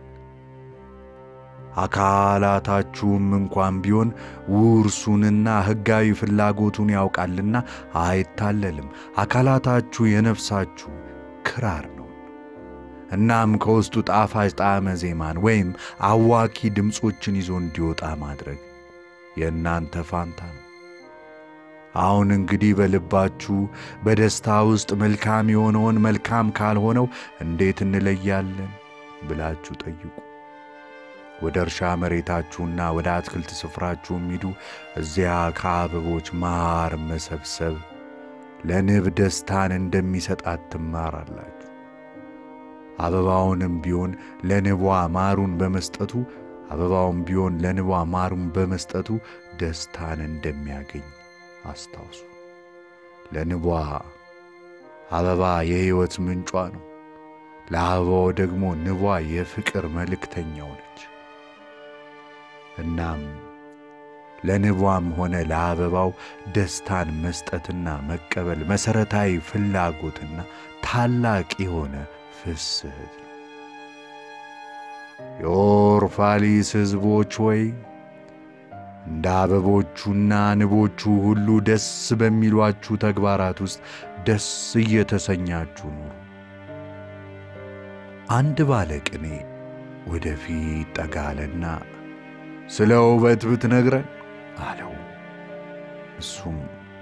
አካላታችሁም እንኳን ቢሆን ውርሱንና ሕጋዊ ፍላጎቱን ያውቃልና አይታለልም። አካላታችሁ የነፍሳችሁ ክራር ነው። እናም ከውስጡ ጣፋጭ ጣዕመ ዜማን ወይም አዋኪ ድምፆችን ይዞ እንዲወጣ ማድረግ የእናንተ ፋንታ ነው። አሁን እንግዲህ በልባችሁ በደስታ ውስጥ መልካም የሆነውን መልካም ካልሆነው እንዴት እንለያለን ብላችሁ ጠይቁ። ወደ እርሻ መሬታችሁና ወደ አትክልት ስፍራችሁም ሂዱ። እዚያ ከአበቦች ማር መሰብሰብ ለንብ ደስታን እንደሚሰጣት ትማራላችሁ። አበባውንም ቢሆን ለንቧ ማሩን በመስጠቱ አበባውም ቢሆን ለንቧ ማሩን በመስጠቱ ደስታን እንደሚያገኝ አስታውሱ። ለንቧ አበባ የሕይወት ምንጯ ነው። ለአበባው ደግሞ ንቧ የፍቅር መልእክተኛው ነች። እናም ለንቧም ሆነ ለአበባው ደስታን መስጠትና መቀበል መሠረታዊ ፍላጎትና ታላቅ የሆነ ፍስሕት ነው። የኦርፋሊስ ሕዝቦች ሆይ እንደ አበቦቹና ንቦቹ ሁሉ ደስ በሚሏችሁ ተግባራት ውስጥ ደስ እየተሰኛችሁ ኑሩ። አንድ ባለቅኔ ወደፊት ጠጋለና ስለ ውበት ብትነግረን አለው። እሱም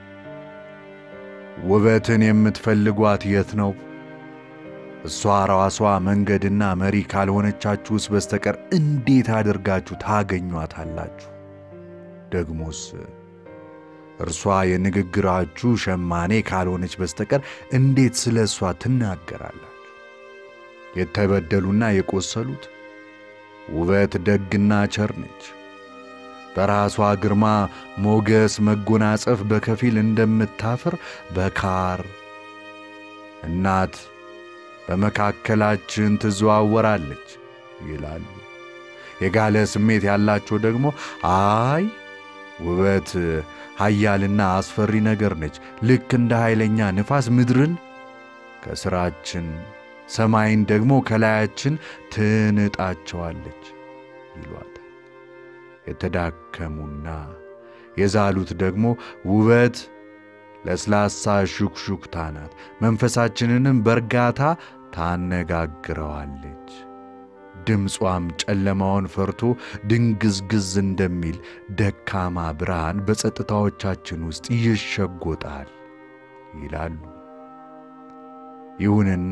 ውበትን የምትፈልጓት የት ነው? እሷ ራሷ መንገድና መሪ ካልሆነቻችሁስ በስተቀር እንዴት አድርጋችሁ ታገኟታላችሁ? ደግሞስ እርሷ የንግግራችሁ ሸማኔ ካልሆነች በስተቀር እንዴት ስለ እሷ ትናገራላችሁ? የተበደሉና የቆሰሉት ውበት ደግና ቸር ነች። በራሷ ግርማ ሞገስ መጎናጸፍ በከፊል እንደምታፍር በካር እናት በመካከላችን ትዘዋወራለች ይላሉ። የጋለ ስሜት ያላቸው ደግሞ አይ ውበት ኃያልና አስፈሪ ነገር ነች፣ ልክ እንደ ኃይለኛ ንፋስ ምድርን ከስራችን ሰማይን ደግሞ ከላያችን ትንጣቸዋለች ይሏታል። የተዳከሙና የዛሉት ደግሞ ውበት ለስላሳ ሹክሹክታ ናት፣ መንፈሳችንንም በእርጋታ ታነጋግረዋለች። ድምጿም ጨለማውን ፈርቶ ድንግዝግዝ እንደሚል ደካማ ብርሃን በጸጥታዎቻችን ውስጥ ይሸጎጣል ይላሉ። ይሁንና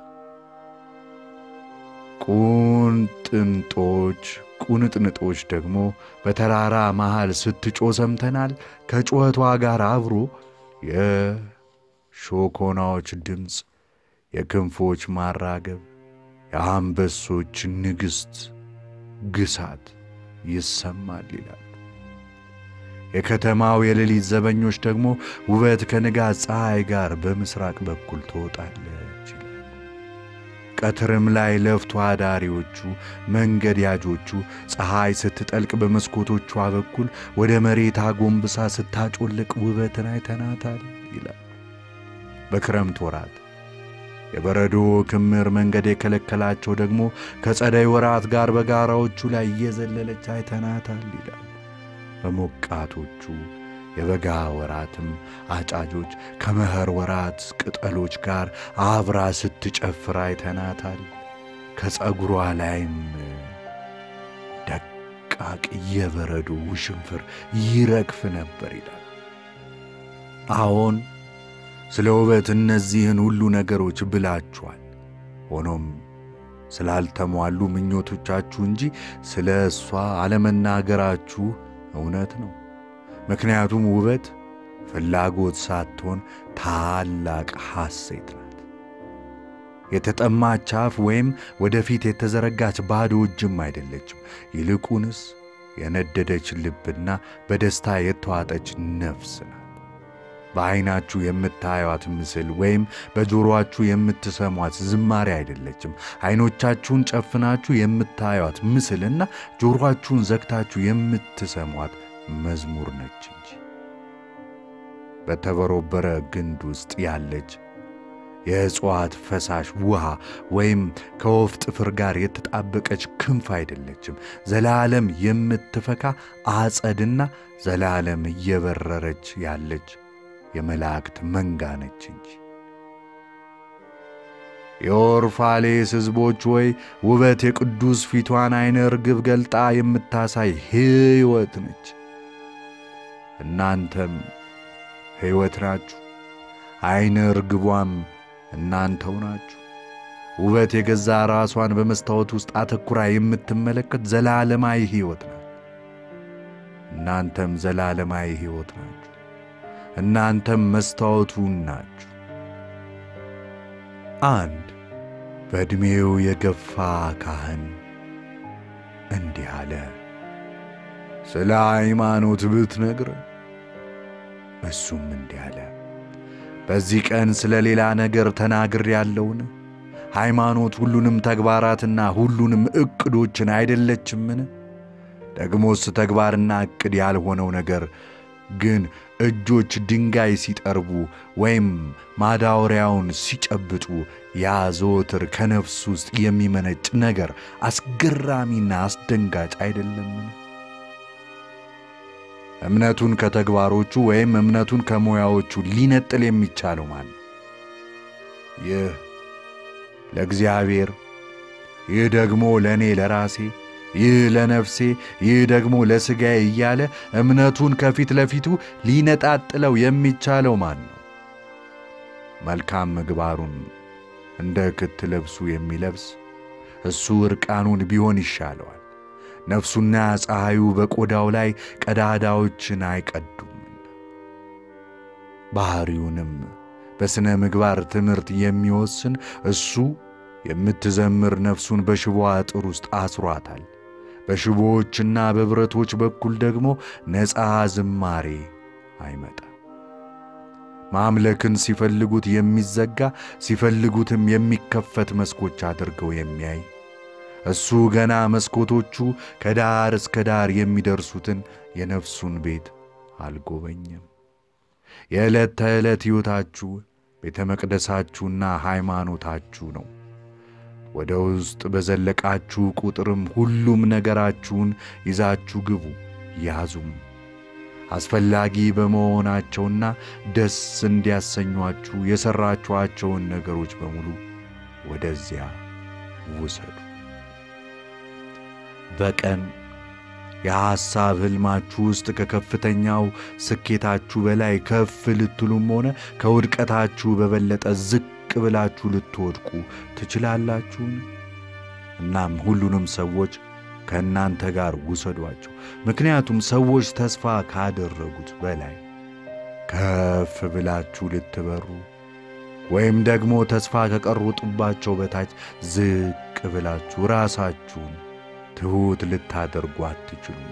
ቁንጥንጦች ቁንጥንጦች ደግሞ በተራራ መሃል ስትጮ ሰምተናል። ከጩኸቷ ጋር አብሮ የሾኮናዎች ድምፅ፣ የክንፎች ማራገብ፣ የአንበሶች ንግሥት ግሳት ይሰማል ይላል። የከተማው የሌሊት ዘበኞች ደግሞ ውበት ከንጋት ፀሐይ ጋር በምስራቅ በኩል ትወጣለች ይላል። ቀትርም ላይ ለፍቶ አዳሪዎቹ መንገድ ያጆቹ ፀሐይ ስትጠልቅ በመስኮቶቿ በኩል ወደ መሬት አጎንብሳ ስታጮልቅ ውበትን አይተናታል ይላል። በክረምት ወራት የበረዶ ክምር መንገድ የከለከላቸው ደግሞ ከጸደይ ወራት ጋር በጋራዎቹ ላይ እየዘለለች አይተናታል ይላል። በሞቃቶቹ የበጋ ወራትም አጫጆች ከመኸር ወራት ቅጠሎች ጋር አብራ ስትጨፍር አይተናታል። ከፀጉሯ ላይም ደቃቅ የበረዶ ውሽንፍር ይረግፍ ነበር ይላል። አዎን ስለ ውበት እነዚህን ሁሉ ነገሮች ብላችኋል። ሆኖም ስላልተሟሉ ምኞቶቻችሁ እንጂ ስለ እሷ አለመናገራችሁ እውነት ነው። ምክንያቱም ውበት ፍላጎት ሳትሆን ታላቅ ሐሴት ናት። የተጠማች አፍ ወይም ወደፊት የተዘረጋች ባዶ እጅም አይደለችም። ይልቁንስ የነደደች ልብና በደስታ የተዋጠች ነፍስ ናት። በዐይናችሁ የምታዩት ምስል ወይም በጆሮአችሁ የምትሰሟት ዝማሬ አይደለችም። ዐይኖቻችሁን ጨፍናችሁ የምታዩት ምስልና ጆሮአችሁን ዘግታችሁ የምትሰሟት መዝሙር ነች እንጂ በተበሮበረ ግንድ ውስጥ ያለች የእጽዋት ፈሳሽ ውሃ ወይም ከወፍ ጥፍር ጋር የተጣበቀች ክንፍ አይደለችም። ዘላለም የምትፈካ አጸድና ዘላለም እየበረረች ያለች የመላእክት መንጋ ነች እንጂ። የኦርፋሌስ ሕዝቦች ሆይ ውበት የቅዱስ ፊቷን ዐይነ ርግብ ገልጣ የምታሳይ ሕይወት ነች። እናንተም ሕይወት ናችሁ፣ ዐይነ ርግቧም እናንተው ናችሁ። ውበት የገዛ ራሷን በመስታወት ውስጥ አተኩራ የምትመለከት ዘላለማዊ ሕይወት ናት። እናንተም ዘላለማዊ ሕይወት ናችሁ። እናንተም መስታወቱ ናችሁ። አንድ በዕድሜው የገፋ ካህን እንዲህ አለ። ስለ ሃይማኖት ብትነግረን። እሱም እንዲህ አለ። በዚህ ቀን ስለ ሌላ ነገር ተናግር ያለውን ሃይማኖት ሁሉንም ተግባራትና ሁሉንም ዕቅዶችን አይደለችምን? ደግሞስ ተግባርና ዕቅድ ያልሆነው ነገር ግን እጆች ድንጋይ ሲጠርቡ ወይም ማዳወሪያውን ሲጨብጡ ያ ዘወትር ከነፍስ ውስጥ የሚመነጭ ነገር አስገራሚና አስደንጋጭ አይደለምን? እምነቱን ከተግባሮቹ ወይም እምነቱን ከሙያዎቹ ሊነጥል የሚቻለው ማን? ይህ ለእግዚአብሔር፣ ይህ ደግሞ ለእኔ ለራሴ ይህ ለነፍሴ ይህ ደግሞ ለሥጋዬ እያለ እምነቱን ከፊት ለፊቱ ሊነጣጥለው የሚቻለው ማን ነው? መልካም ምግባሩን እንደ ክት ልብሱ የሚለብስ እሱ ዕርቃኑን ቢሆን ይሻለዋል። ነፍሱና ፀሐዩ በቆዳው ላይ ቀዳዳዎችን አይቀዱምና ባሕሪውንም በሥነ ምግባር ትምህርት የሚወስን እሱ የምትዘምር ነፍሱን በሽቦ አጥር ውስጥ አስሯታል። በሽቦዎችና በብረቶች በኩል ደግሞ ነፃ ዝማሬ አይመጣም። ማምለክን ሲፈልጉት የሚዘጋ ሲፈልጉትም የሚከፈት መስኮች አድርገው የሚያይ እሱ ገና መስኮቶቹ ከዳር እስከ ዳር የሚደርሱትን የነፍሱን ቤት አልጎበኘም። የዕለት ተዕለት ሕይወታችሁ ቤተ መቅደሳችሁና ሃይማኖታችሁ ነው። ወደ ውስጥ በዘለቃችሁ ቁጥርም ሁሉም ነገራችሁን ይዛችሁ ግቡ፣ ያዙም። አስፈላጊ በመሆናቸውና ደስ እንዲያሰኟችሁ የሠራችኋቸውን ነገሮች በሙሉ ወደዚያ ውሰዱ። በቀን የሐሳብ ሕልማችሁ ውስጥ ከከፍተኛው ስኬታችሁ በላይ ከፍ ልትሉም ሆነ ከውድቀታችሁ በበለጠ ዝቅ ብላችሁ ልትወድቁ ትችላላችሁን? እናም ሁሉንም ሰዎች ከእናንተ ጋር ውሰዷቸው። ምክንያቱም ሰዎች ተስፋ ካደረጉት በላይ ከፍ ብላችሁ ልትበሩ ወይም ደግሞ ተስፋ ከቀሩጥባቸው በታች ዝቅ ብላችሁ ራሳችሁን ትሑት ልታደርጉ አትችሉም።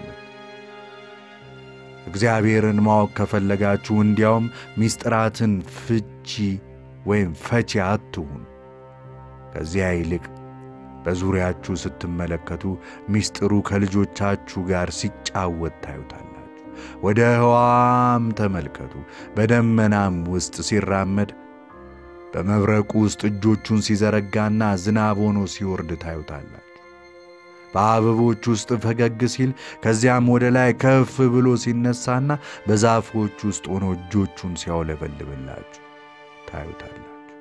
እግዚአብሔርን ማወቅ ከፈለጋችሁ እንዲያውም ምስጢራትን ፍቺ ወይም ፈቺ አትሁን። ከዚያ ይልቅ በዙሪያችሁ ስትመለከቱ ምስጢሩ ከልጆቻችሁ ጋር ሲጫወት ታዩታላችሁ። ወደ ሕዋም ተመልከቱ። በደመናም ውስጥ ሲራመድ በመብረቁ ውስጥ እጆቹን ሲዘረጋና ዝናብ ሆኖ ሲወርድ ታዩታላችሁ። በአበቦች ውስጥ ፈገግ ሲል ከዚያም ወደ ላይ ከፍ ብሎ ሲነሳና በዛፎች ውስጥ ሆኖ እጆቹን ሲያውለበልብላችሁ ታዩታላችሁ።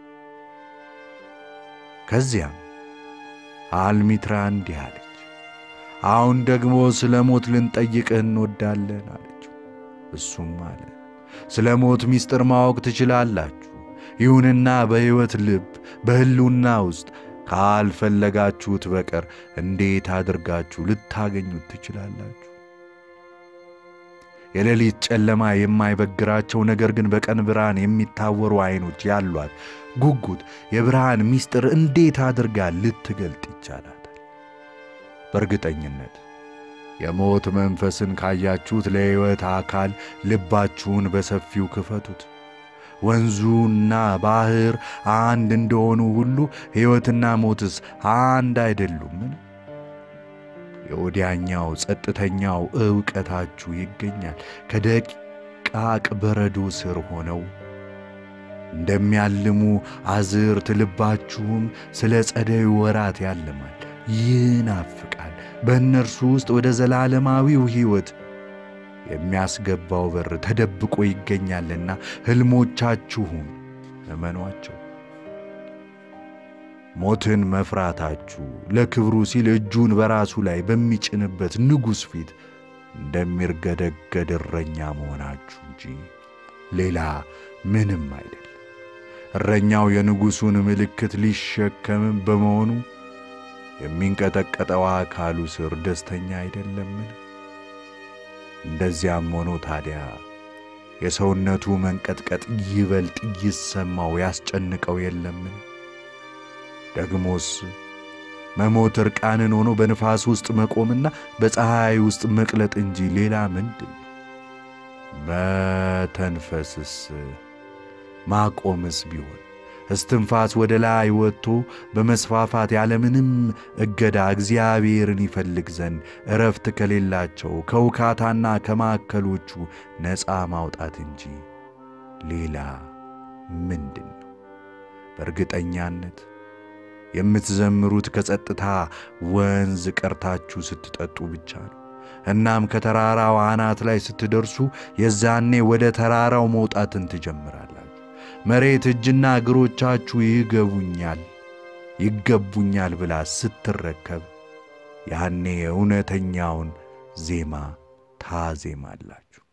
ከዚያም አልሚትራ እንዲህ አለች፣ አሁን ደግሞ ስለ ሞት ልንጠይቅህ እንወዳለን አለችው። እሱም አለ፣ ስለ ሞት ምስጢር ማወቅ ትችላላችሁ ይሁንና በሕይወት ልብ በሕልውና ውስጥ ካልፈለጋችሁት በቀር እንዴት አድርጋችሁ ልታገኙት ትችላላችሁ? የሌሊት ጨለማ የማይበግራቸው ነገር ግን በቀን ብርሃን የሚታወሩ ዐይኖች ያሏት ጉጉት የብርሃን ምስጢር እንዴት አድርጋ ልትገልጥ ይቻላታል? በእርግጠኝነት የሞት መንፈስን ካያችሁት ለሕይወት አካል ልባችሁን በሰፊው ክፈቱት። ወንዙና ባሕር አንድ እንደሆኑ ሁሉ ሕይወትና ሞትስ አንድ አይደሉምን? የወዲያኛው ጸጥተኛው ዕውቀታችሁ ይገኛል። ከደቃቅ በረዶ ስር ሆነው እንደሚያልሙ አዝርት ልባችሁም ስለ ጸደዩ ወራት ያልማል፣ ይናፍቃል። በእነርሱ ውስጥ ወደ ዘላለማዊው ሕይወት የሚያስገባው በር ተደብቆ ይገኛልና ሕልሞቻችሁን እመኗቸው። ሞትን መፍራታችሁ ለክብሩ ሲል እጁን በራሱ ላይ በሚጭንበት ንጉሥ ፊት እንደሚርገደገድ እረኛ መሆናችሁ እንጂ ሌላ ምንም አይደል። እረኛው የንጉሡን ምልክት ሊሸከምም በመሆኑ የሚንቀጠቀጠው አካሉ ስር ደስተኛ አይደለምን? እንደዚያም ሆኖ ታዲያ የሰውነቱ መንቀጥቀጥ ይበልጥ ይሰማው ያስጨንቀው የለምን? ደግሞስ መሞት እርቃንን ሆኖ በንፋስ ውስጥ መቆምና በፀሐይ ውስጥ መቅለጥ እንጂ ሌላ ምንድን ነው? መተንፈስስ ማቆምስ ቢሆን እስትንፋስ ወደ ላይ ወጥቶ በመስፋፋት ያለምንም እገዳ እግዚአብሔርን ይፈልግ ዘንድ እረፍት ከሌላቸው ከውካታና ከማዕከሎቹ ነፃ ማውጣት እንጂ ሌላ ምንድን ነው? በእርግጠኛነት የምትዘምሩት ከጸጥታ ወንዝ ቀርታችሁ ስትጠጡ ብቻ ነው። እናም ከተራራው አናት ላይ ስትደርሱ የዛኔ ወደ ተራራው መውጣትን ትጀምራላችሁ። መሬት እጅና እግሮቻችሁ ይገቡኛል ይገቡኛል ብላ ስትረከብ ያኔ እውነተኛውን ዜማ ታዜማላችሁ።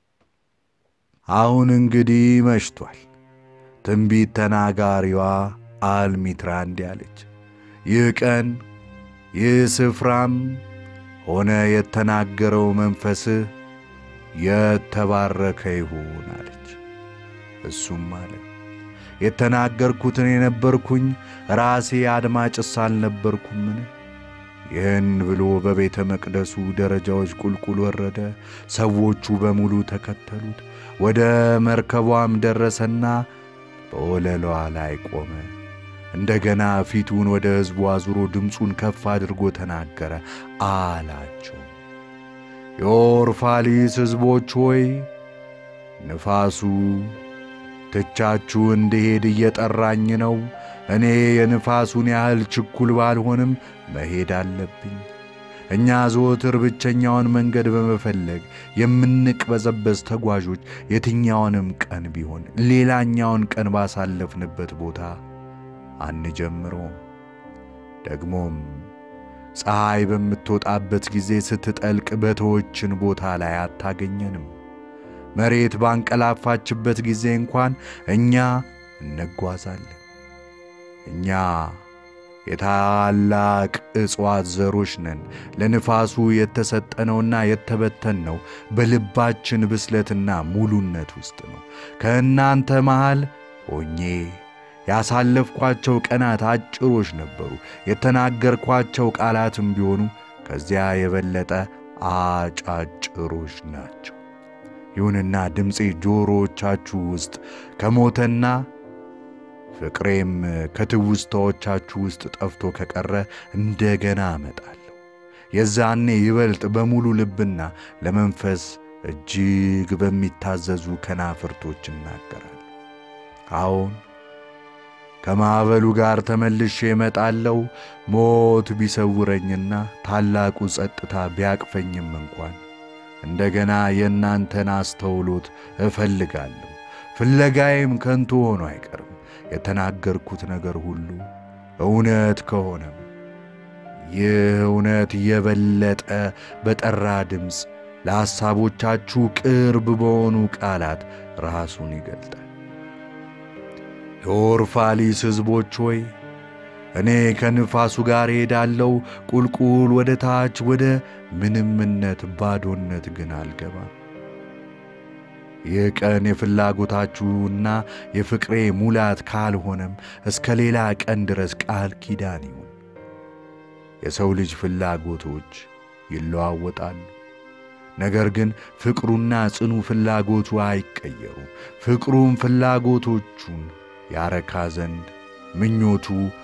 አሁን እንግዲህ መሽቷል። ትንቢት ተናጋሪዋ አልሚትራ እንዲህ አለች፣ ይህ ቀን ይህ ስፍራም ሆነ የተናገረው መንፈስህ የተባረከ ይሁን አለች። እሱም አለ የተናገርኩትን የነበርኩኝ ራሴ አድማጭስ አልነበርኩምን? ይህን ብሎ በቤተ መቅደሱ ደረጃዎች ቁልቁል ወረደ። ሰዎቹ በሙሉ ተከተሉት። ወደ መርከቧም ደረሰና በወለሏ ላይ ቆመ። እንደገና ፊቱን ወደ ሕዝቡ አዙሮ ድምፁን ከፍ አድርጎ ተናገረ አላቸው፣ የኦርፋሊስ ሕዝቦች ሆይ ንፋሱ ትቻችሁ እንድሄድ እየጠራኝ ነው። እኔ የንፋሱን ያህል ችኩል ባልሆንም መሄድ አለብኝ። እኛ ዘወትር ብቸኛውን መንገድ በመፈለግ የምንቅበዘበዝ ተጓዦች የትኛውንም ቀን ቢሆን ሌላኛውን ቀን ባሳለፍንበት ቦታ አንጀምረውም። ደግሞም ፀሐይ በምትወጣበት ጊዜ ስትጠልቅ በተወችን ቦታ ላይ አታገኘንም። መሬት ባንቀላፋችበት ጊዜ እንኳን እኛ እንጓዛለን። እኛ የታላቅ እጽዋት ዘሮች ነን። ለንፋሱ የተሰጠነውና የተበተንነው በልባችን ብስለትና ሙሉነት ውስጥ ነው። ከእናንተ መሃል ሆኜ ያሳለፍኳቸው ቀናት አጭሮች ነበሩ። የተናገርኳቸው ቃላትም ቢሆኑ ከዚያ የበለጠ አጫጭሮች ናቸው። ይሁንና ድምፄ ጆሮዎቻችሁ ውስጥ ከሞተና ፍቅሬም ከትውስታዎቻችሁ ውስጥ ጠፍቶ ከቀረ እንደገና አመጣለሁ። የዛኔ ይበልጥ በሙሉ ልብና ለመንፈስ እጅግ በሚታዘዙ ከናፍርቶች እናገራለሁ። አዎን ከማዕበሉ ጋር ተመልሼ እመጣለሁ። ሞት ቢሰውረኝና ታላቁ ጸጥታ ቢያቅፈኝም እንኳን እንደገና የእናንተን አስተውሎት እፈልጋለሁ። ፍለጋዬም ከንቱ ሆኖ አይቀርም። የተናገርኩት ነገር ሁሉ እውነት ከሆነም ይህ እውነት የበለጠ በጠራ ድምፅ ለሐሳቦቻችሁ ቅርብ በሆኑ ቃላት ራሱን ይገልጣል። የኦርፋሊስ ሕዝቦች ሆይ እኔ ከንፋሱ ጋር እሄዳለሁ፣ ቁልቁል ወደ ታች ወደ ምንምነት ባዶነት ግን አልገባም። ይህ ቀን የፍላጎታችሁና የፍቅሬ ሙላት ካልሆነም እስከ ሌላ ቀን ድረስ ቃል ኪዳን ይሁን። የሰው ልጅ ፍላጎቶች ይለዋወጣሉ። ነገር ግን ፍቅሩና ጽኑ ፍላጎቱ አይቀየሩ። ፍቅሩም ፍላጎቶቹን ያረካ ዘንድ ምኞቱ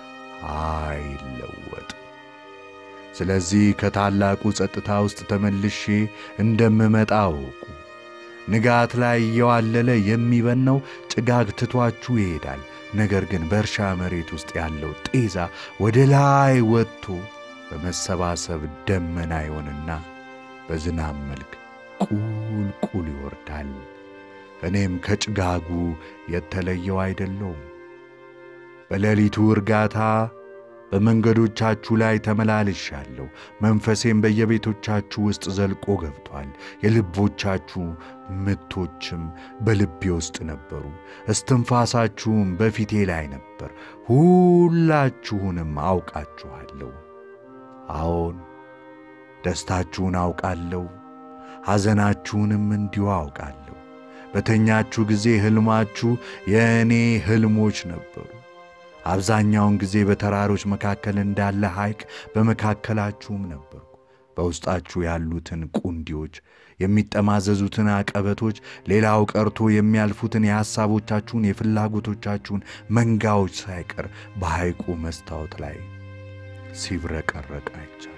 አይለወጥ። ስለዚህ ከታላቁ ጸጥታ ውስጥ ተመልሼ እንደምመጣ አውቁ። ንጋት ላይ እየዋለለ የሚበነው ጭጋግ ትቷችሁ ይሄዳል። ነገር ግን በእርሻ መሬት ውስጥ ያለው ጤዛ ወደ ላይ ወጥቶ በመሰባሰብ ደመና ይሆንና በዝናብ መልክ ቁልቁል ይወርዳል። እኔም ከጭጋጉ የተለየው አይደለውም። በሌሊቱ እርጋታ በመንገዶቻችሁ ላይ ተመላልሻለሁ። መንፈሴም በየቤቶቻችሁ ውስጥ ዘልቆ ገብቷል። የልቦቻችሁ ምቶችም በልቤ ውስጥ ነበሩ። እስትንፋሳችሁም በፊቴ ላይ ነበር። ሁላችሁንም አውቃችኋለሁ። አዎን ደስታችሁን አውቃለሁ፣ ሐዘናችሁንም እንዲሁ አውቃለሁ። በተኛችሁ ጊዜ ሕልማችሁ የእኔ ሕልሞች ነበሩ። አብዛኛውን ጊዜ በተራሮች መካከል እንዳለ ሐይቅ በመካከላችሁም ነበርኩ። በውስጣችሁ ያሉትን ቁንዲዎች፣ የሚጠማዘዙትን አቀበቶች፣ ሌላው ቀርቶ የሚያልፉትን የሐሳቦቻችሁን የፍላጎቶቻችሁን መንጋዎች ሳይቀር በሐይቁ መስታወት ላይ ሲብረቀረቅ አይቻለሁ።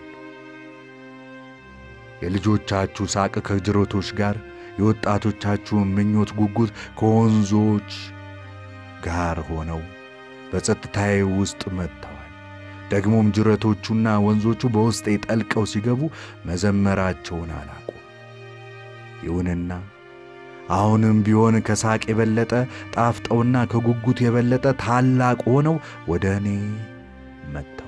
የልጆቻችሁ ሳቅ ከጅረቶች ጋር፣ የወጣቶቻችሁን ምኞት ጉጉት ከወንዞች ጋር ሆነው በጸጥታዬ ውስጥ መጥተዋል። ደግሞም ጅረቶቹና ወንዞቹ በውስጤ ጠልቀው ሲገቡ መዘመራቸውን አላቁም። ይሁንና አሁንም ቢሆን ከሳቅ የበለጠ ጣፍጠውና ከጉጉት የበለጠ ታላቅ ሆነው ወደ እኔ መጥተዋል።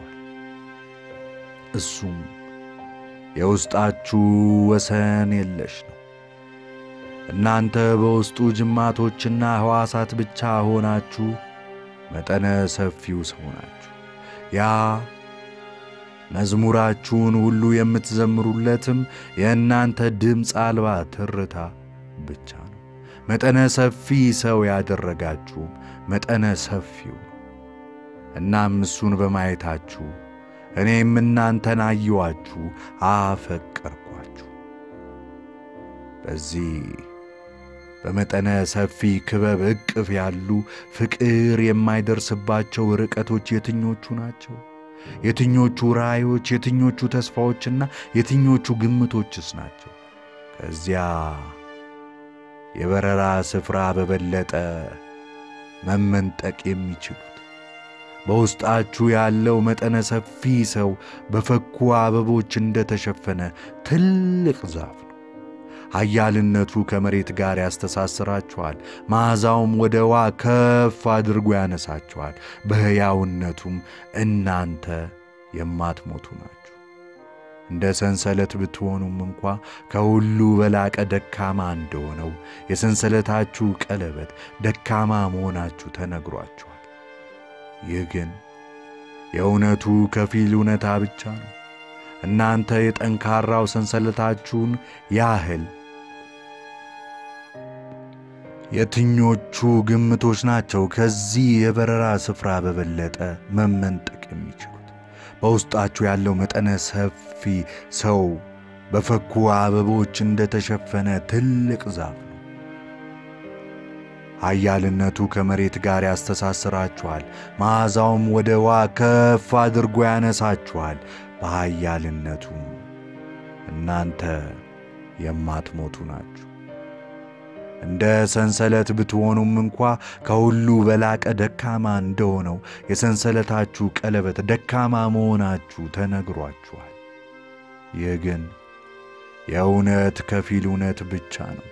እሱም የውስጣችሁ ወሰን የለሽ ነው። እናንተ በውስጡ ጅማቶችና ሕዋሳት ብቻ ሆናችሁ መጠነ ሰፊው ሰው ናችሁ። ያ መዝሙራችሁን ሁሉ የምትዘምሩለትም የእናንተ ድምፅ አልባ ትርታ ብቻ ነው። መጠነ ሰፊ ሰው ያደረጋችሁም መጠነ ሰፊው ነው። እናም እሱን በማየታችሁ እኔም እናንተን አየኋችሁ፣ አፈቀርኳችሁ። በዚህ በመጠነ ሰፊ ክበብ እቅፍ ያሉ ፍቅር የማይደርስባቸው ርቀቶች የትኞቹ ናቸው? የትኞቹ ራእዮች፣ የትኞቹ ተስፋዎችና የትኞቹ ግምቶችስ ናቸው? ከዚያ የበረራ ስፍራ በበለጠ መመንጠቅ የሚችሉት በውስጣችሁ ያለው መጠነ ሰፊ ሰው በፈኩ አበቦች እንደተሸፈነ ትልቅ ዛፍ ነው። ኃያልነቱ ከመሬት ጋር ያስተሳስራችኋል። መዓዛውም ወደ ዋ ከፍ አድርጎ ያነሳችኋል። በሕያውነቱም እናንተ የማትሞቱ ናችሁ። እንደ ሰንሰለት ብትሆኑም እንኳ ከሁሉ በላቀ ደካማ እንደሆነው የሰንሰለታችሁ ቀለበት ደካማ መሆናችሁ ተነግሯችኋል። ይህ ግን የእውነቱ ከፊል እውነታ ብቻ ነው። እናንተ የጠንካራው ሰንሰለታችሁን ያህል የትኞቹ ግምቶች ናቸው ከዚህ የበረራ ስፍራ በበለጠ መመንጠቅ የሚችሉት? በውስጣችሁ ያለው መጠነ ሰፊ ሰው በፈኩ አበቦች እንደተሸፈነ ትልቅ ዛፍ ነው። ኃያልነቱ ከመሬት ጋር ያስተሳስራችኋል። መዓዛውም ወደ ዋ ከፍ አድርጎ ያነሳችኋል። በኃያልነቱም እናንተ የማትሞቱ ናችሁ። እንደ ሰንሰለት ብትሆኑም እንኳ ከሁሉ በላቀ ደካማ እንደሆነው የሰንሰለታችሁ ቀለበት ደካማ መሆናችሁ ተነግሯችኋል። ይህ ግን የእውነት ከፊል እውነት ብቻ ነው።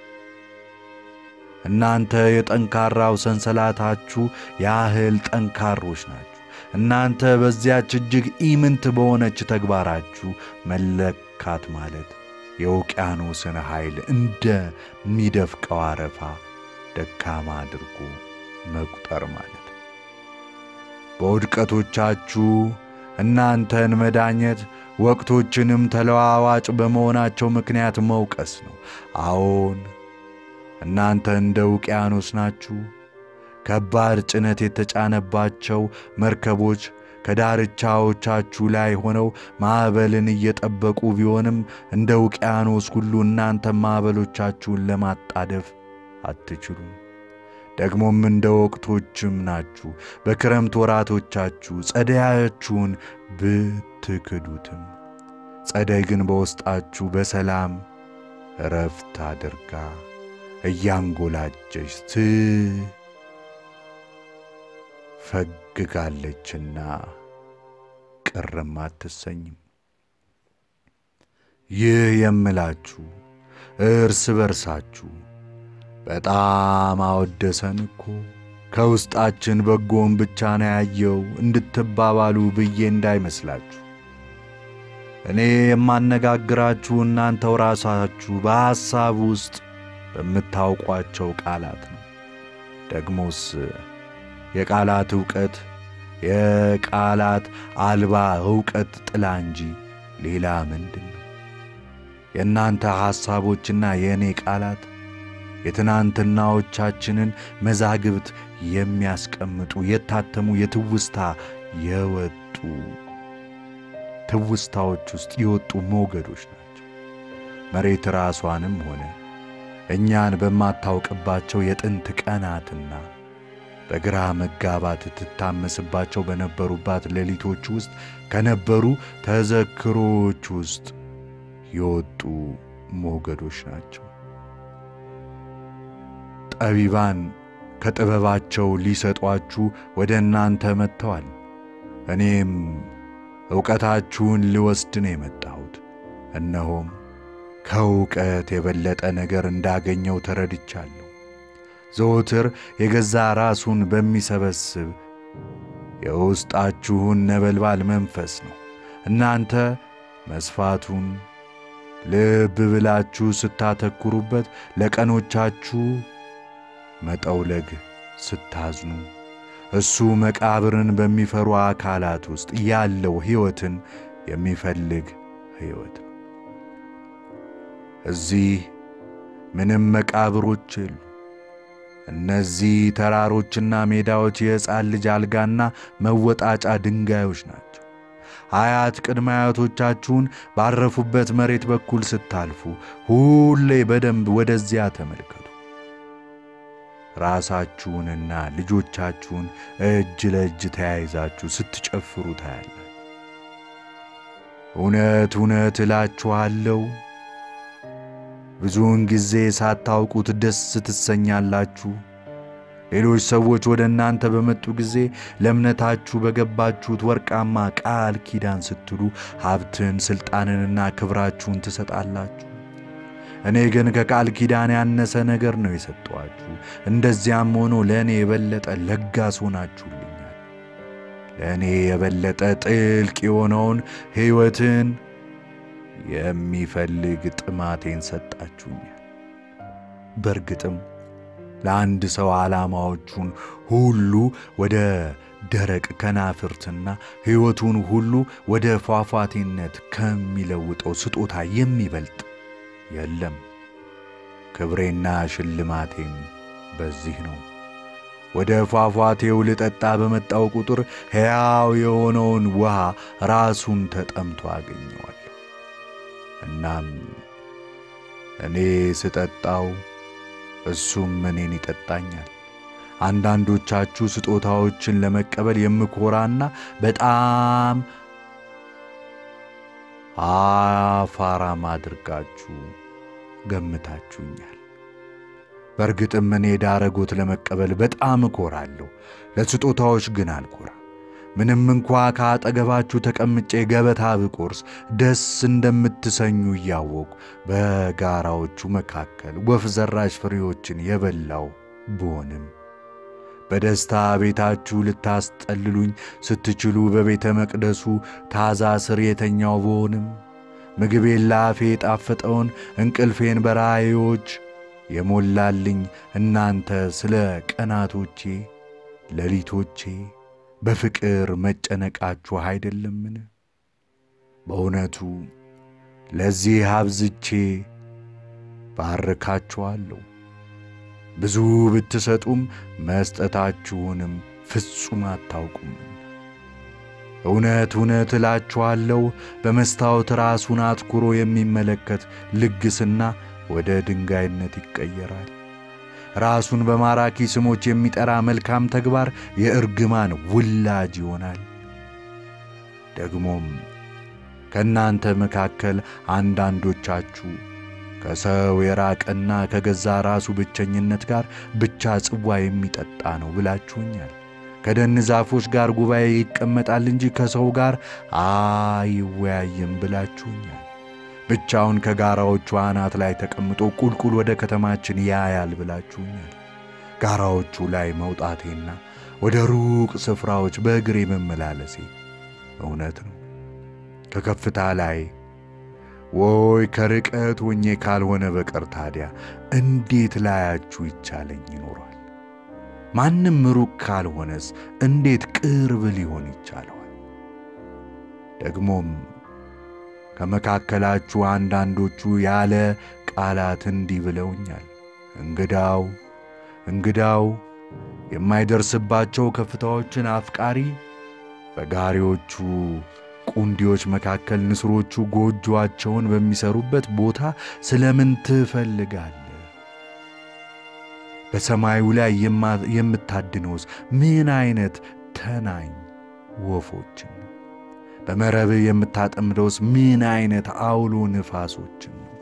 እናንተ የጠንካራው ሰንሰለታችሁ ያህል ጠንካሮች ናችሁ። እናንተ በዚያች እጅግ ኢምንት በሆነች ተግባራችሁ መለካት ማለት የውቅያኖስን ኃይል እንደሚደፍቀው አረፋ ደካማ አድርጎ መቁጠር ማለት በውድቀቶቻችሁ እናንተን መዳኘት ወቅቶችንም ተለዋዋጭ በመሆናቸው ምክንያት መውቀስ ነው። አዎን እናንተ እንደ ውቅያኖስ ናችሁ። ከባድ ጭነት የተጫነባቸው መርከቦች ከዳርቻዎቻችሁ ላይ ሆነው ማዕበልን እየጠበቁ ቢሆንም እንደ ውቅያኖስ ሁሉ እናንተ ማዕበሎቻችሁን ለማጣደፍ አትችሉም። ደግሞም እንደ ወቅቶችም ናችሁ። በክረምት ወራቶቻችሁ ጸደያችሁን ብትክዱትም ጸደይ ግን በውስጣችሁ በሰላም እረፍት አድርጋ እያንጎላጀች ትፈግጋለችና ቅርም አትሰኝም። ይህ የምላችሁ እርስ በርሳችሁ በጣም አወደሰን እኮ ከውስጣችን በጎን ብቻ ነው ያየው እንድትባባሉ ብዬ እንዳይመስላችሁ። እኔ የማነጋግራችሁ እናንተው ራሳችሁ በሐሳብ ውስጥ በምታውቋቸው ቃላት ነው። ደግሞስ የቃላት ዕውቀት የቃላት አልባ ዕውቀት ጥላ እንጂ ሌላ ምንድን ነው? የእናንተ ሐሳቦችና የእኔ ቃላት የትናንትናዎቻችንን መዛግብት የሚያስቀምጡ የታተሙ የትውስታ የወጡ ትውስታዎች ውስጥ የወጡ ሞገዶች ናቸው። መሬት ራሷንም ሆነ እኛን በማታውቅባቸው የጥንት ቀናትና በግራ መጋባት ትታመስባቸው በነበሩባት ሌሊቶች ውስጥ ከነበሩ ተዘክሮች ውስጥ የወጡ ሞገዶች ናቸው። ጠቢባን ከጥበባቸው ሊሰጧችሁ ወደ እናንተ መጥተዋል። እኔም ዕውቀታችሁን ልወስድ ነው የመጣሁት። እነሆም ከእውቀት የበለጠ ነገር እንዳገኘው ተረድቻለሁ። ዘወትር የገዛ ራሱን በሚሰበስብ የውስጣችሁን ነበልባል መንፈስ ነው። እናንተ መስፋቱን ልብ ብላችሁ ስታተኩሩበት፣ ለቀኖቻችሁ መጠውለግ ስታዝኑ፣ እሱ መቃብርን በሚፈሩ አካላት ውስጥ ያለው ሕይወትን የሚፈልግ ሕይወት ነው። እዚህ ምንም መቃብሮች የሉ። እነዚህ ተራሮችና ሜዳዎች የሕፃን ልጅ አልጋና መወጣጫ ድንጋዮች ናቸው። አያት ቅድመ አያቶቻችሁን ባረፉበት መሬት በኩል ስታልፉ ሁሌ በደንብ ወደዚያ ተመልከቱ። ራሳችሁንና ልጆቻችሁን እጅ ለእጅ ተያይዛችሁ ስትጨፍሩ ታያላችሁ። እውነት እውነት እላችኋለሁ ብዙውን ጊዜ ሳታውቁት ደስ ትሰኛላችሁ። ሌሎች ሰዎች ወደ እናንተ በመጡ ጊዜ ለእምነታችሁ በገባችሁት ወርቃማ ቃል ኪዳን ስትሉ ሀብትን፣ ሥልጣንንና ክብራችሁን ትሰጣላችሁ። እኔ ግን ከቃል ኪዳን ያነሰ ነገር ነው የሰጠኋችሁ። እንደዚያም ሆኖ ለእኔ የበለጠ ለጋስ ሆናችሁልኛል። ለእኔ የበለጠ ጥልቅ የሆነውን ሕይወትን የሚፈልግ ጥማቴን ሰጣችሁኛል። በእርግጥም ለአንድ ሰው ዓላማዎቹን ሁሉ ወደ ደረቅ ከናፍርትና ሕይወቱን ሁሉ ወደ ፏፏቴነት ከሚለውጠው ስጦታ የሚበልጥ የለም። ክብሬና ሽልማቴም በዚህ ነው። ወደ ፏፏቴው ልጠጣ በመጣው ቁጥር ሕያው የሆነውን ውሃ ራሱን ተጠምቶ አገኘዋለሁ። እናም እኔ ስጠጣው እሱም እኔን ይጠጣኛል። አንዳንዶቻችሁ ስጦታዎችን ለመቀበል የምኮራና በጣም አፋራም አድርጋችሁ ገምታችሁኛል። በእርግጥም እኔ ዳረጎት ለመቀበል በጣም እኮራለሁ፣ ለስጦታዎች ግን አልኮራ። ምንም እንኳ ከአጠገባችሁ ተቀምጬ ገበታ ብቆርስ ደስ እንደምትሰኙ እያወቁ በጋራዎቹ መካከል ወፍ ዘራሽ ፍሬዎችን የበላው ብሆንም በደስታ ቤታችሁ ልታስጠልሉኝ ስትችሉ በቤተ መቅደሱ ታዛ ስር የተኛው ብሆንም ምግቤን ለአፌ የጣፈጠውን እንቅልፌን በራእዮች የሞላልኝ እናንተ ስለ ቀናቶቼ ሌሊቶቼ በፍቅር መጨነቃችሁ አይደለምን? በእውነቱ ለዚህ አብዝቼ ባርካችኋለሁ። ብዙ ብትሰጡም መስጠታችሁንም ፍጹም አታውቁም። እውነት እውነት እላችኋለሁ በመስታወት ራሱን አትኩሮ የሚመለከት ልግስና ወደ ድንጋይነት ይቀየራል። ራሱን በማራኪ ስሞች የሚጠራ መልካም ተግባር የእርግማን ውላጅ ይሆናል። ደግሞም ከእናንተ መካከል አንዳንዶቻችሁ ከሰው የራቀና ከገዛ ራሱ ብቸኝነት ጋር ብቻ ጽዋ የሚጠጣ ነው ብላችሁኛል። ከደን ዛፎች ጋር ጉባኤ ይቀመጣል እንጂ ከሰው ጋር አይወያይም ብላችሁኛል። ብቻውን ከጋራዎቹ አናት ላይ ተቀምጦ ቁልቁል ወደ ከተማችን ያያል ብላችሁኛል። ጋራዎቹ ላይ መውጣቴና ወደ ሩቅ ስፍራዎች በእግሬ መመላለሴ እውነት ነው። ከከፍታ ላይ ወይ ከርቀት ሆኜ ካልሆነ በቀር ታዲያ እንዴት ላያችሁ ይቻለኝ ይኖሯል? ማንም ሩቅ ካልሆነስ እንዴት ቅርብ ሊሆን ይቻለዋል? ደግሞም ከመካከላችሁ አንዳንዶቹ ያለ ቃላት እንዲህ ብለውኛል። እንግዳው እንግዳው የማይደርስባቸው ከፍታዎችን አፍቃሪ በጋሪዎቹ ቁንዲዎች መካከል ንስሮቹ ጎጆአቸውን በሚሰሩበት ቦታ ስለምን ትፈልጋለህ? በሰማዩ ላይ የምታድነውስ ምን አይነት ተናኝ ወፎችን ነው? በመረብህ የምታጠምደውስ ምን አይነት አውሎ ንፋሶችን ነው?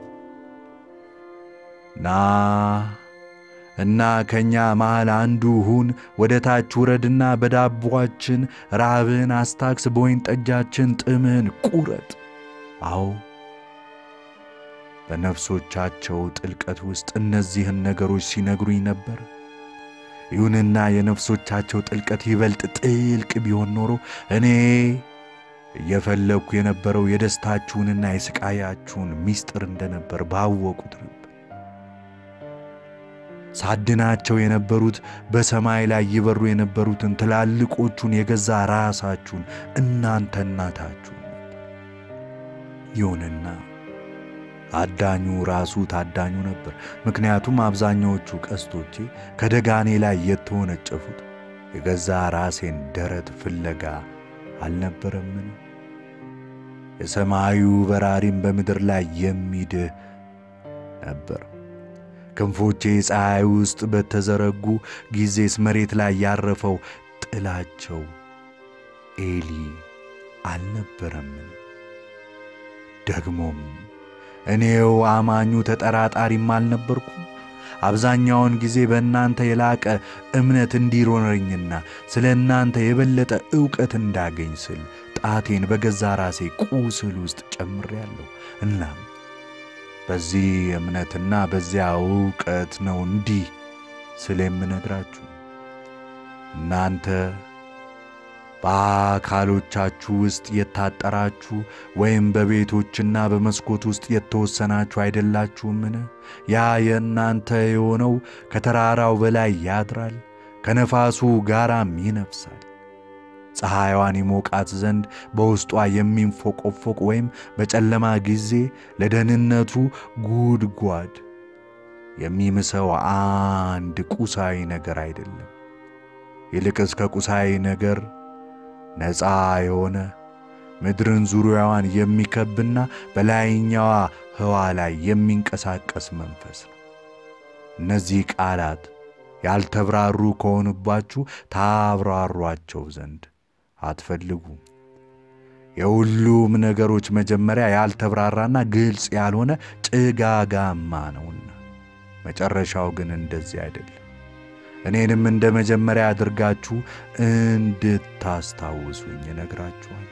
ና እና ከእኛ መሃል አንዱ ሁን፣ ወደ ታች ውረድና በዳቧችን ራብህን አስታክስ፣ በወይን ጠጃችን ጥምህን ቁረጥ። አዎ በነፍሶቻቸው ጥልቀት ውስጥ እነዚህን ነገሮች ሲነግሩኝ ነበር። ይሁንና የነፍሶቻቸው ጥልቀት ይበልጥ ጥልቅ ቢሆን ኖሮ እኔ እየፈለግኩ የነበረው የደስታችሁንና የስቃያችሁን ምስጢር እንደነበር ባወቁት ነበር። ሳድናቸው የነበሩት በሰማይ ላይ ይበሩ የነበሩትን ትላልቆቹን የገዛ ራሳችሁን እናንተ እናታችሁ ነበር። ይሁንና አዳኙ ራሱ ታዳኙ ነበር። ምክንያቱም አብዛኛዎቹ ቀስቶቼ ከደጋኔ ላይ የተወነጨፉት የገዛ ራሴን ደረት ፍለጋ አልነበረምን? የሰማዩ በራሪም በምድር ላይ የሚድህ ነበር። ክንፎቼ ፀሐይ ውስጥ በተዘረጉ ጊዜስ መሬት ላይ ያረፈው ጥላቸው ኤሊ አልነበረምን? ደግሞም እኔው አማኙ ተጠራጣሪም አልነበርኩም። አብዛኛውን ጊዜ በእናንተ የላቀ እምነት እንዲኖረኝና ስለ እናንተ የበለጠ ዕውቀት እንዳገኝ ስል ጣቴን በገዛ ራሴ ቁስል ውስጥ ጨምሬያለሁ። እናም በዚህ እምነትና በዚያ ዕውቀት ነው እንዲህ ስለ የምነግራችሁ። እናንተ በአካሎቻችሁ ውስጥ የታጠራችሁ ወይም በቤቶችና በመስኮት ውስጥ የተወሰናችሁ አይደላችሁምን? ያ የእናንተ የሆነው ከተራራው በላይ ያድራል፣ ከነፋሱ ጋራም ይነፍሳል። ፀሐይዋን ይሞቃት ዘንድ በውስጧ የሚንፎቆፎቅ ወይም በጨለማ ጊዜ ለደህንነቱ ጉድጓድ የሚምሰው አንድ ቁሳዊ ነገር አይደለም። ይልቅስ ከቁሳዊ ነገር ነፃ የሆነ ምድርን ዙሪያዋን የሚከብና በላይኛዋ ህዋ ላይ የሚንቀሳቀስ መንፈስ ነው። እነዚህ ቃላት ያልተብራሩ ከሆኑባችሁ ታብራሯቸው ዘንድ አትፈልጉም። የሁሉም ነገሮች መጀመሪያ ያልተብራራና ግልጽ ያልሆነ ጭጋጋማ ነውና መጨረሻው ግን እንደዚህ አይደለም። እኔንም እንደ መጀመሪያ አድርጋችሁ እንድታስታውሱኝ እነግራችኋል።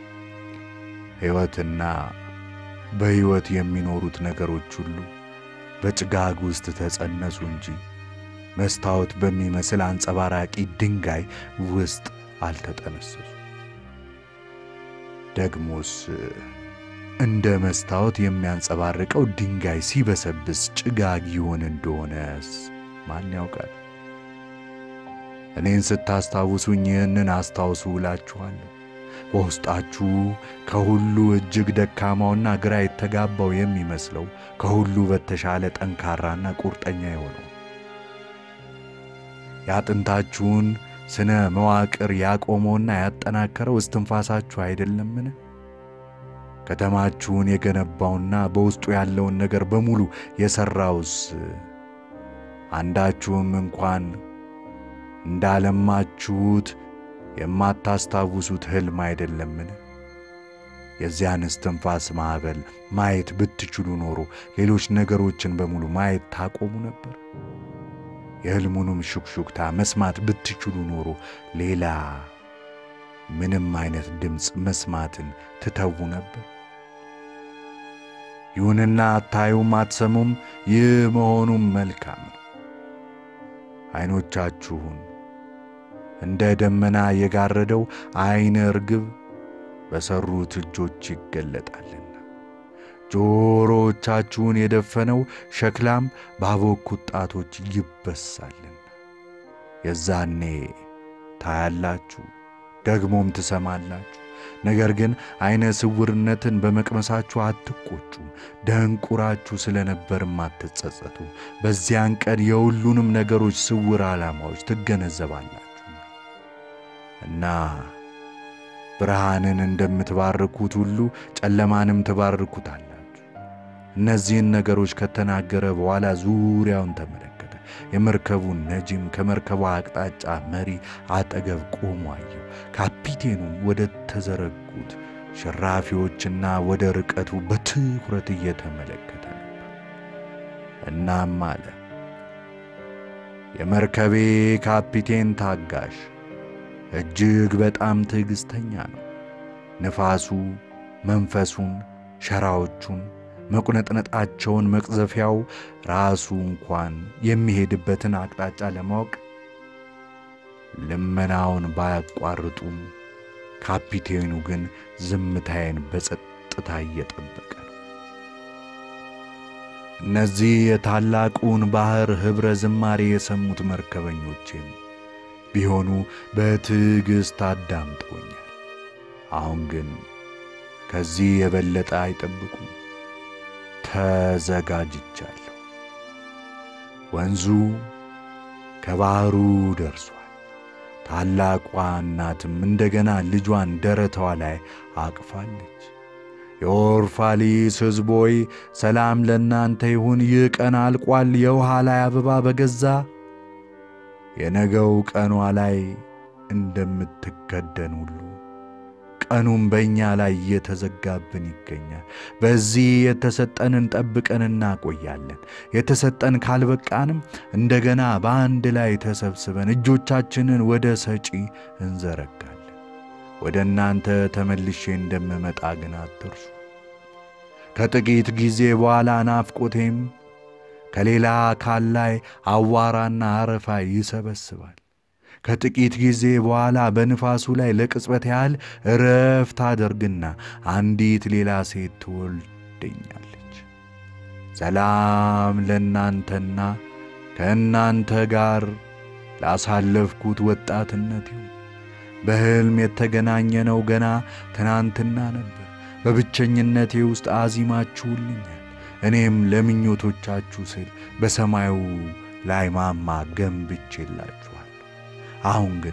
ሕይወትና በሕይወት የሚኖሩት ነገሮች ሁሉ በጭጋግ ውስጥ ተጸነሱ እንጂ መስታወት በሚመስል አንጸባራቂ ድንጋይ ውስጥ አልተጠነሰሱ። ደግሞስ እንደ መስታወት የሚያንጸባርቀው ድንጋይ ሲበሰብስ ጭጋግ ይሆን እንደሆነስ ማን ያውቃል? እኔን ስታስታውሱኝ ይህንን አስታውሱ እላችኋለሁ። በውስጣችሁ ከሁሉ እጅግ ደካማውና ግራ የተጋባው የሚመስለው ከሁሉ በተሻለ ጠንካራና ቁርጠኛ የሆነው የአጥንታችሁን ስነ መዋቅር ያቆመውና ያጠናከረው እስትንፋሳችሁ አይደለምን? ከተማችሁን የገነባውና በውስጡ ያለውን ነገር በሙሉ የሠራውስ አንዳችሁም እንኳን እንዳለማችሁት የማታስታውሱት ሕልም አይደለምን? የዚያን እስትንፋስ ማዕበል ማየት ብትችሉ ኖሮ ሌሎች ነገሮችን በሙሉ ማየት ታቆሙ ነበር። የሕልሙንም ሹክሹክታ መስማት ብትችሉ ኖሮ ሌላ ምንም አይነት ድምፅ መስማትን ትተዉ ነበር። ይሁንና አታዩም፣ አትሰሙም። ይህ መሆኑም መልካም ነው። ዐይኖቻችሁን እንደ ደመና የጋረደው ዐይነ ርግብ በሠሩት እጆች ይገለጣልና ጆሮዎቻችሁን የደፈነው ሸክላም ባቦኩት ጣቶች ይበሳልና የዛኔ ታያላችሁ፣ ደግሞም ትሰማላችሁ። ነገር ግን ዐይነ ስውርነትን በመቅመሳችሁ አትቆጩም፣ ደንቁራችሁ ስለ ነበርም አትጸጸቱም። በዚያን ቀን የሁሉንም ነገሮች ስውር ዓላማዎች ትገነዘባላችሁ እና ብርሃንን እንደምትባርኩት ሁሉ ጨለማንም ትባርኩታላችሁ። እነዚህን ነገሮች ከተናገረ በኋላ ዙሪያውን ተመለከተ። የመርከቡን ነጂም ከመርከቧ አቅጣጫ መሪ አጠገብ ቆሞ አየው። ካፒቴኑም ወደ ተዘረጉት ሽራፊዎችና ወደ ርቀቱ በትኩረት እየተመለከተ ነበር። እናም አለ፣ የመርከቤ ካፒቴን ታጋሽ እጅግ በጣም ትዕግሥተኛ ነው። ንፋሱ መንፈሱን፣ ሸራዎቹን፣ መቁነጥነጣቸውን፣ መቅዘፊያው ራሱ እንኳን የሚሄድበትን አቅጣጫ ለማወቅ ልመናውን ባያቋርጡም ካፒቴኑ ግን ዝምታዬን በጸጥታ እየጠበቀ ነው። እነዚህ የታላቁን ባሕር ኅብረ ዝማሬ የሰሙት መርከበኞቼም ቢሆኑ በትዕግሥት አዳምጠውኛል። አሁን ግን ከዚህ የበለጠ አይጠብቁም። ተዘጋጅቻለሁ። ወንዙ ከባሕሩ ደርሷል። ታላቋ እናትም እንደገና ልጇን ደረቷ ላይ አቅፋለች። የኦርፋሊስ ሕዝብ ሆይ ሰላም ለእናንተ ይሁን። ይህ ቀን አልቋል። የውሃ ላይ አበባ በገዛ የነገው ቀኗ ላይ እንደምትከደን ሁሉ ቀኑም በእኛ ላይ እየተዘጋብን ይገኛል። በዚህ የተሰጠንን ጠብቀን እናቆያለን። የተሰጠን ካልበቃንም እንደገና በአንድ ላይ ተሰብስበን እጆቻችንን ወደ ሰጪ እንዘረጋለን። ወደ እናንተ ተመልሼ እንደምመጣ ግን አትርሱ። ከጥቂት ጊዜ በኋላ ናፍቆቴም ከሌላ አካል ላይ አዋራና አረፋ ይሰበስባል። ከጥቂት ጊዜ በኋላ በንፋሱ ላይ ለቅጽበት ያህል እረፍት አደርግና አንዲት ሌላ ሴት ትወልደኛለች። ሰላም ለእናንተና ከእናንተ ጋር ላሳለፍኩት ወጣትነት ይሁን። በሕልም የተገናኘነው ገና ትናንትና ነበር። በብቸኝነቴ ውስጥ አዚማችሁልኛል። እኔም ለምኞቶቻችሁ ስል በሰማዩ ላይ ማማ ገንብቼላችኋል። አሁን ግን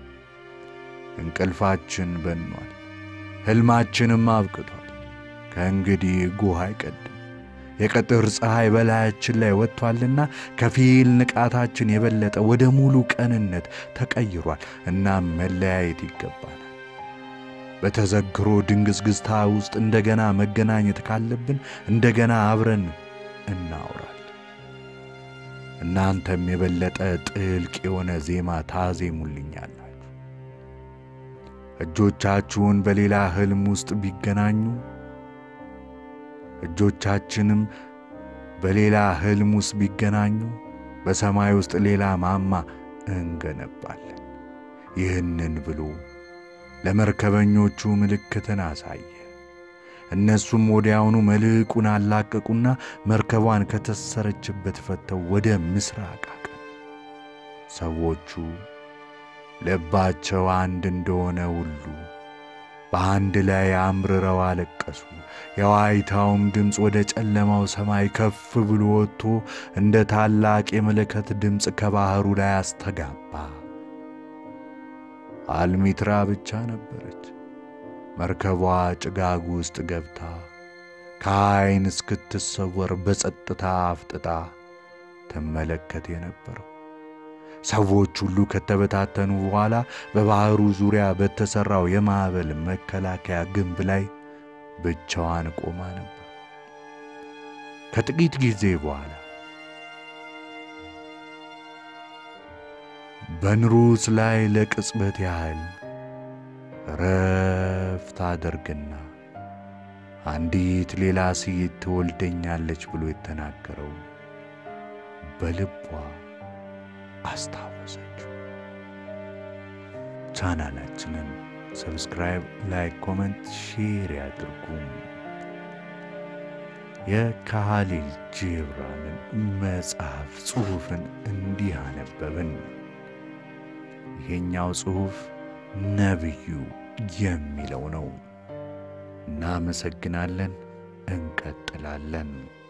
እንቅልፋችን በኗል፣ ሕልማችንም አብቅቷል። ከእንግዲህ ጉህ አይቀድም። የቀጥር ፀሐይ በላያችን ላይ ወጥቷልና ከፊል ንቃታችን የበለጠ ወደ ሙሉ ቀንነት ተቀይሯል። እናም መለያየት ይገባናል። በተዘክሮ ድንግዝግዝታ ውስጥ እንደገና መገናኘት ካለብን እንደገና አብረን እናውራል። እናንተም የበለጠ ጥልቅ የሆነ ዜማ ታዜሙልኛላችሁ። እጆቻችሁን በሌላ ሕልም ውስጥ ቢገናኙ እጆቻችንም በሌላ ሕልም ውስጥ ቢገናኙ በሰማይ ውስጥ ሌላ ማማ እንገነባለን። ይህንን ብሎ ለመርከበኞቹ ምልክትን አሳየ። እነሱም ወዲያውኑ መልሕቁን አላቀቁና መርከቧን ከተሰረችበት ፈተው ወደ ምስራቅ አቀኑ። ሰዎቹ ልባቸው አንድ እንደሆነ ሁሉ በአንድ ላይ አምርረው አለቀሱ። የዋይታውም ድምፅ ወደ ጨለማው ሰማይ ከፍ ብሎ ወጥቶ እንደ ታላቅ የመለከት ድምፅ ከባሕሩ ላይ አስተጋባ። አልሚትራ ብቻ ነበረች። መርከቧ ጭጋግ ውስጥ ገብታ ከዐይን እስክትሰወር በጸጥታ አፍጥጣ ትመለከት የነበረው። ሰዎች ሁሉ ከተበታተኑ በኋላ በባሕሩ ዙሪያ በተሠራው የማዕበል መከላከያ ግንብ ላይ ብቻዋን ቆማ ነበር። ከጥቂት ጊዜ በኋላ በንሩስ ላይ ለቅጽበት ያህል ረፍት አደርግና አንዲት ሌላ ሴት ትወልደኛለች ብሎ የተናገረው በልቧ አስታወሰችው። ቻናላችንን ሰብስክራይብ፣ ላይክ፣ ኮመንት፣ ሼር ያድርጉም። የካሊል ጂብራንን መጽሐፍ ጽሑፍን እንዲህ አነበብን። ይሄኛው ጽሑፍ ነቢዩ የሚለው ነው። እናመሰግናለን። እንቀጥላለን።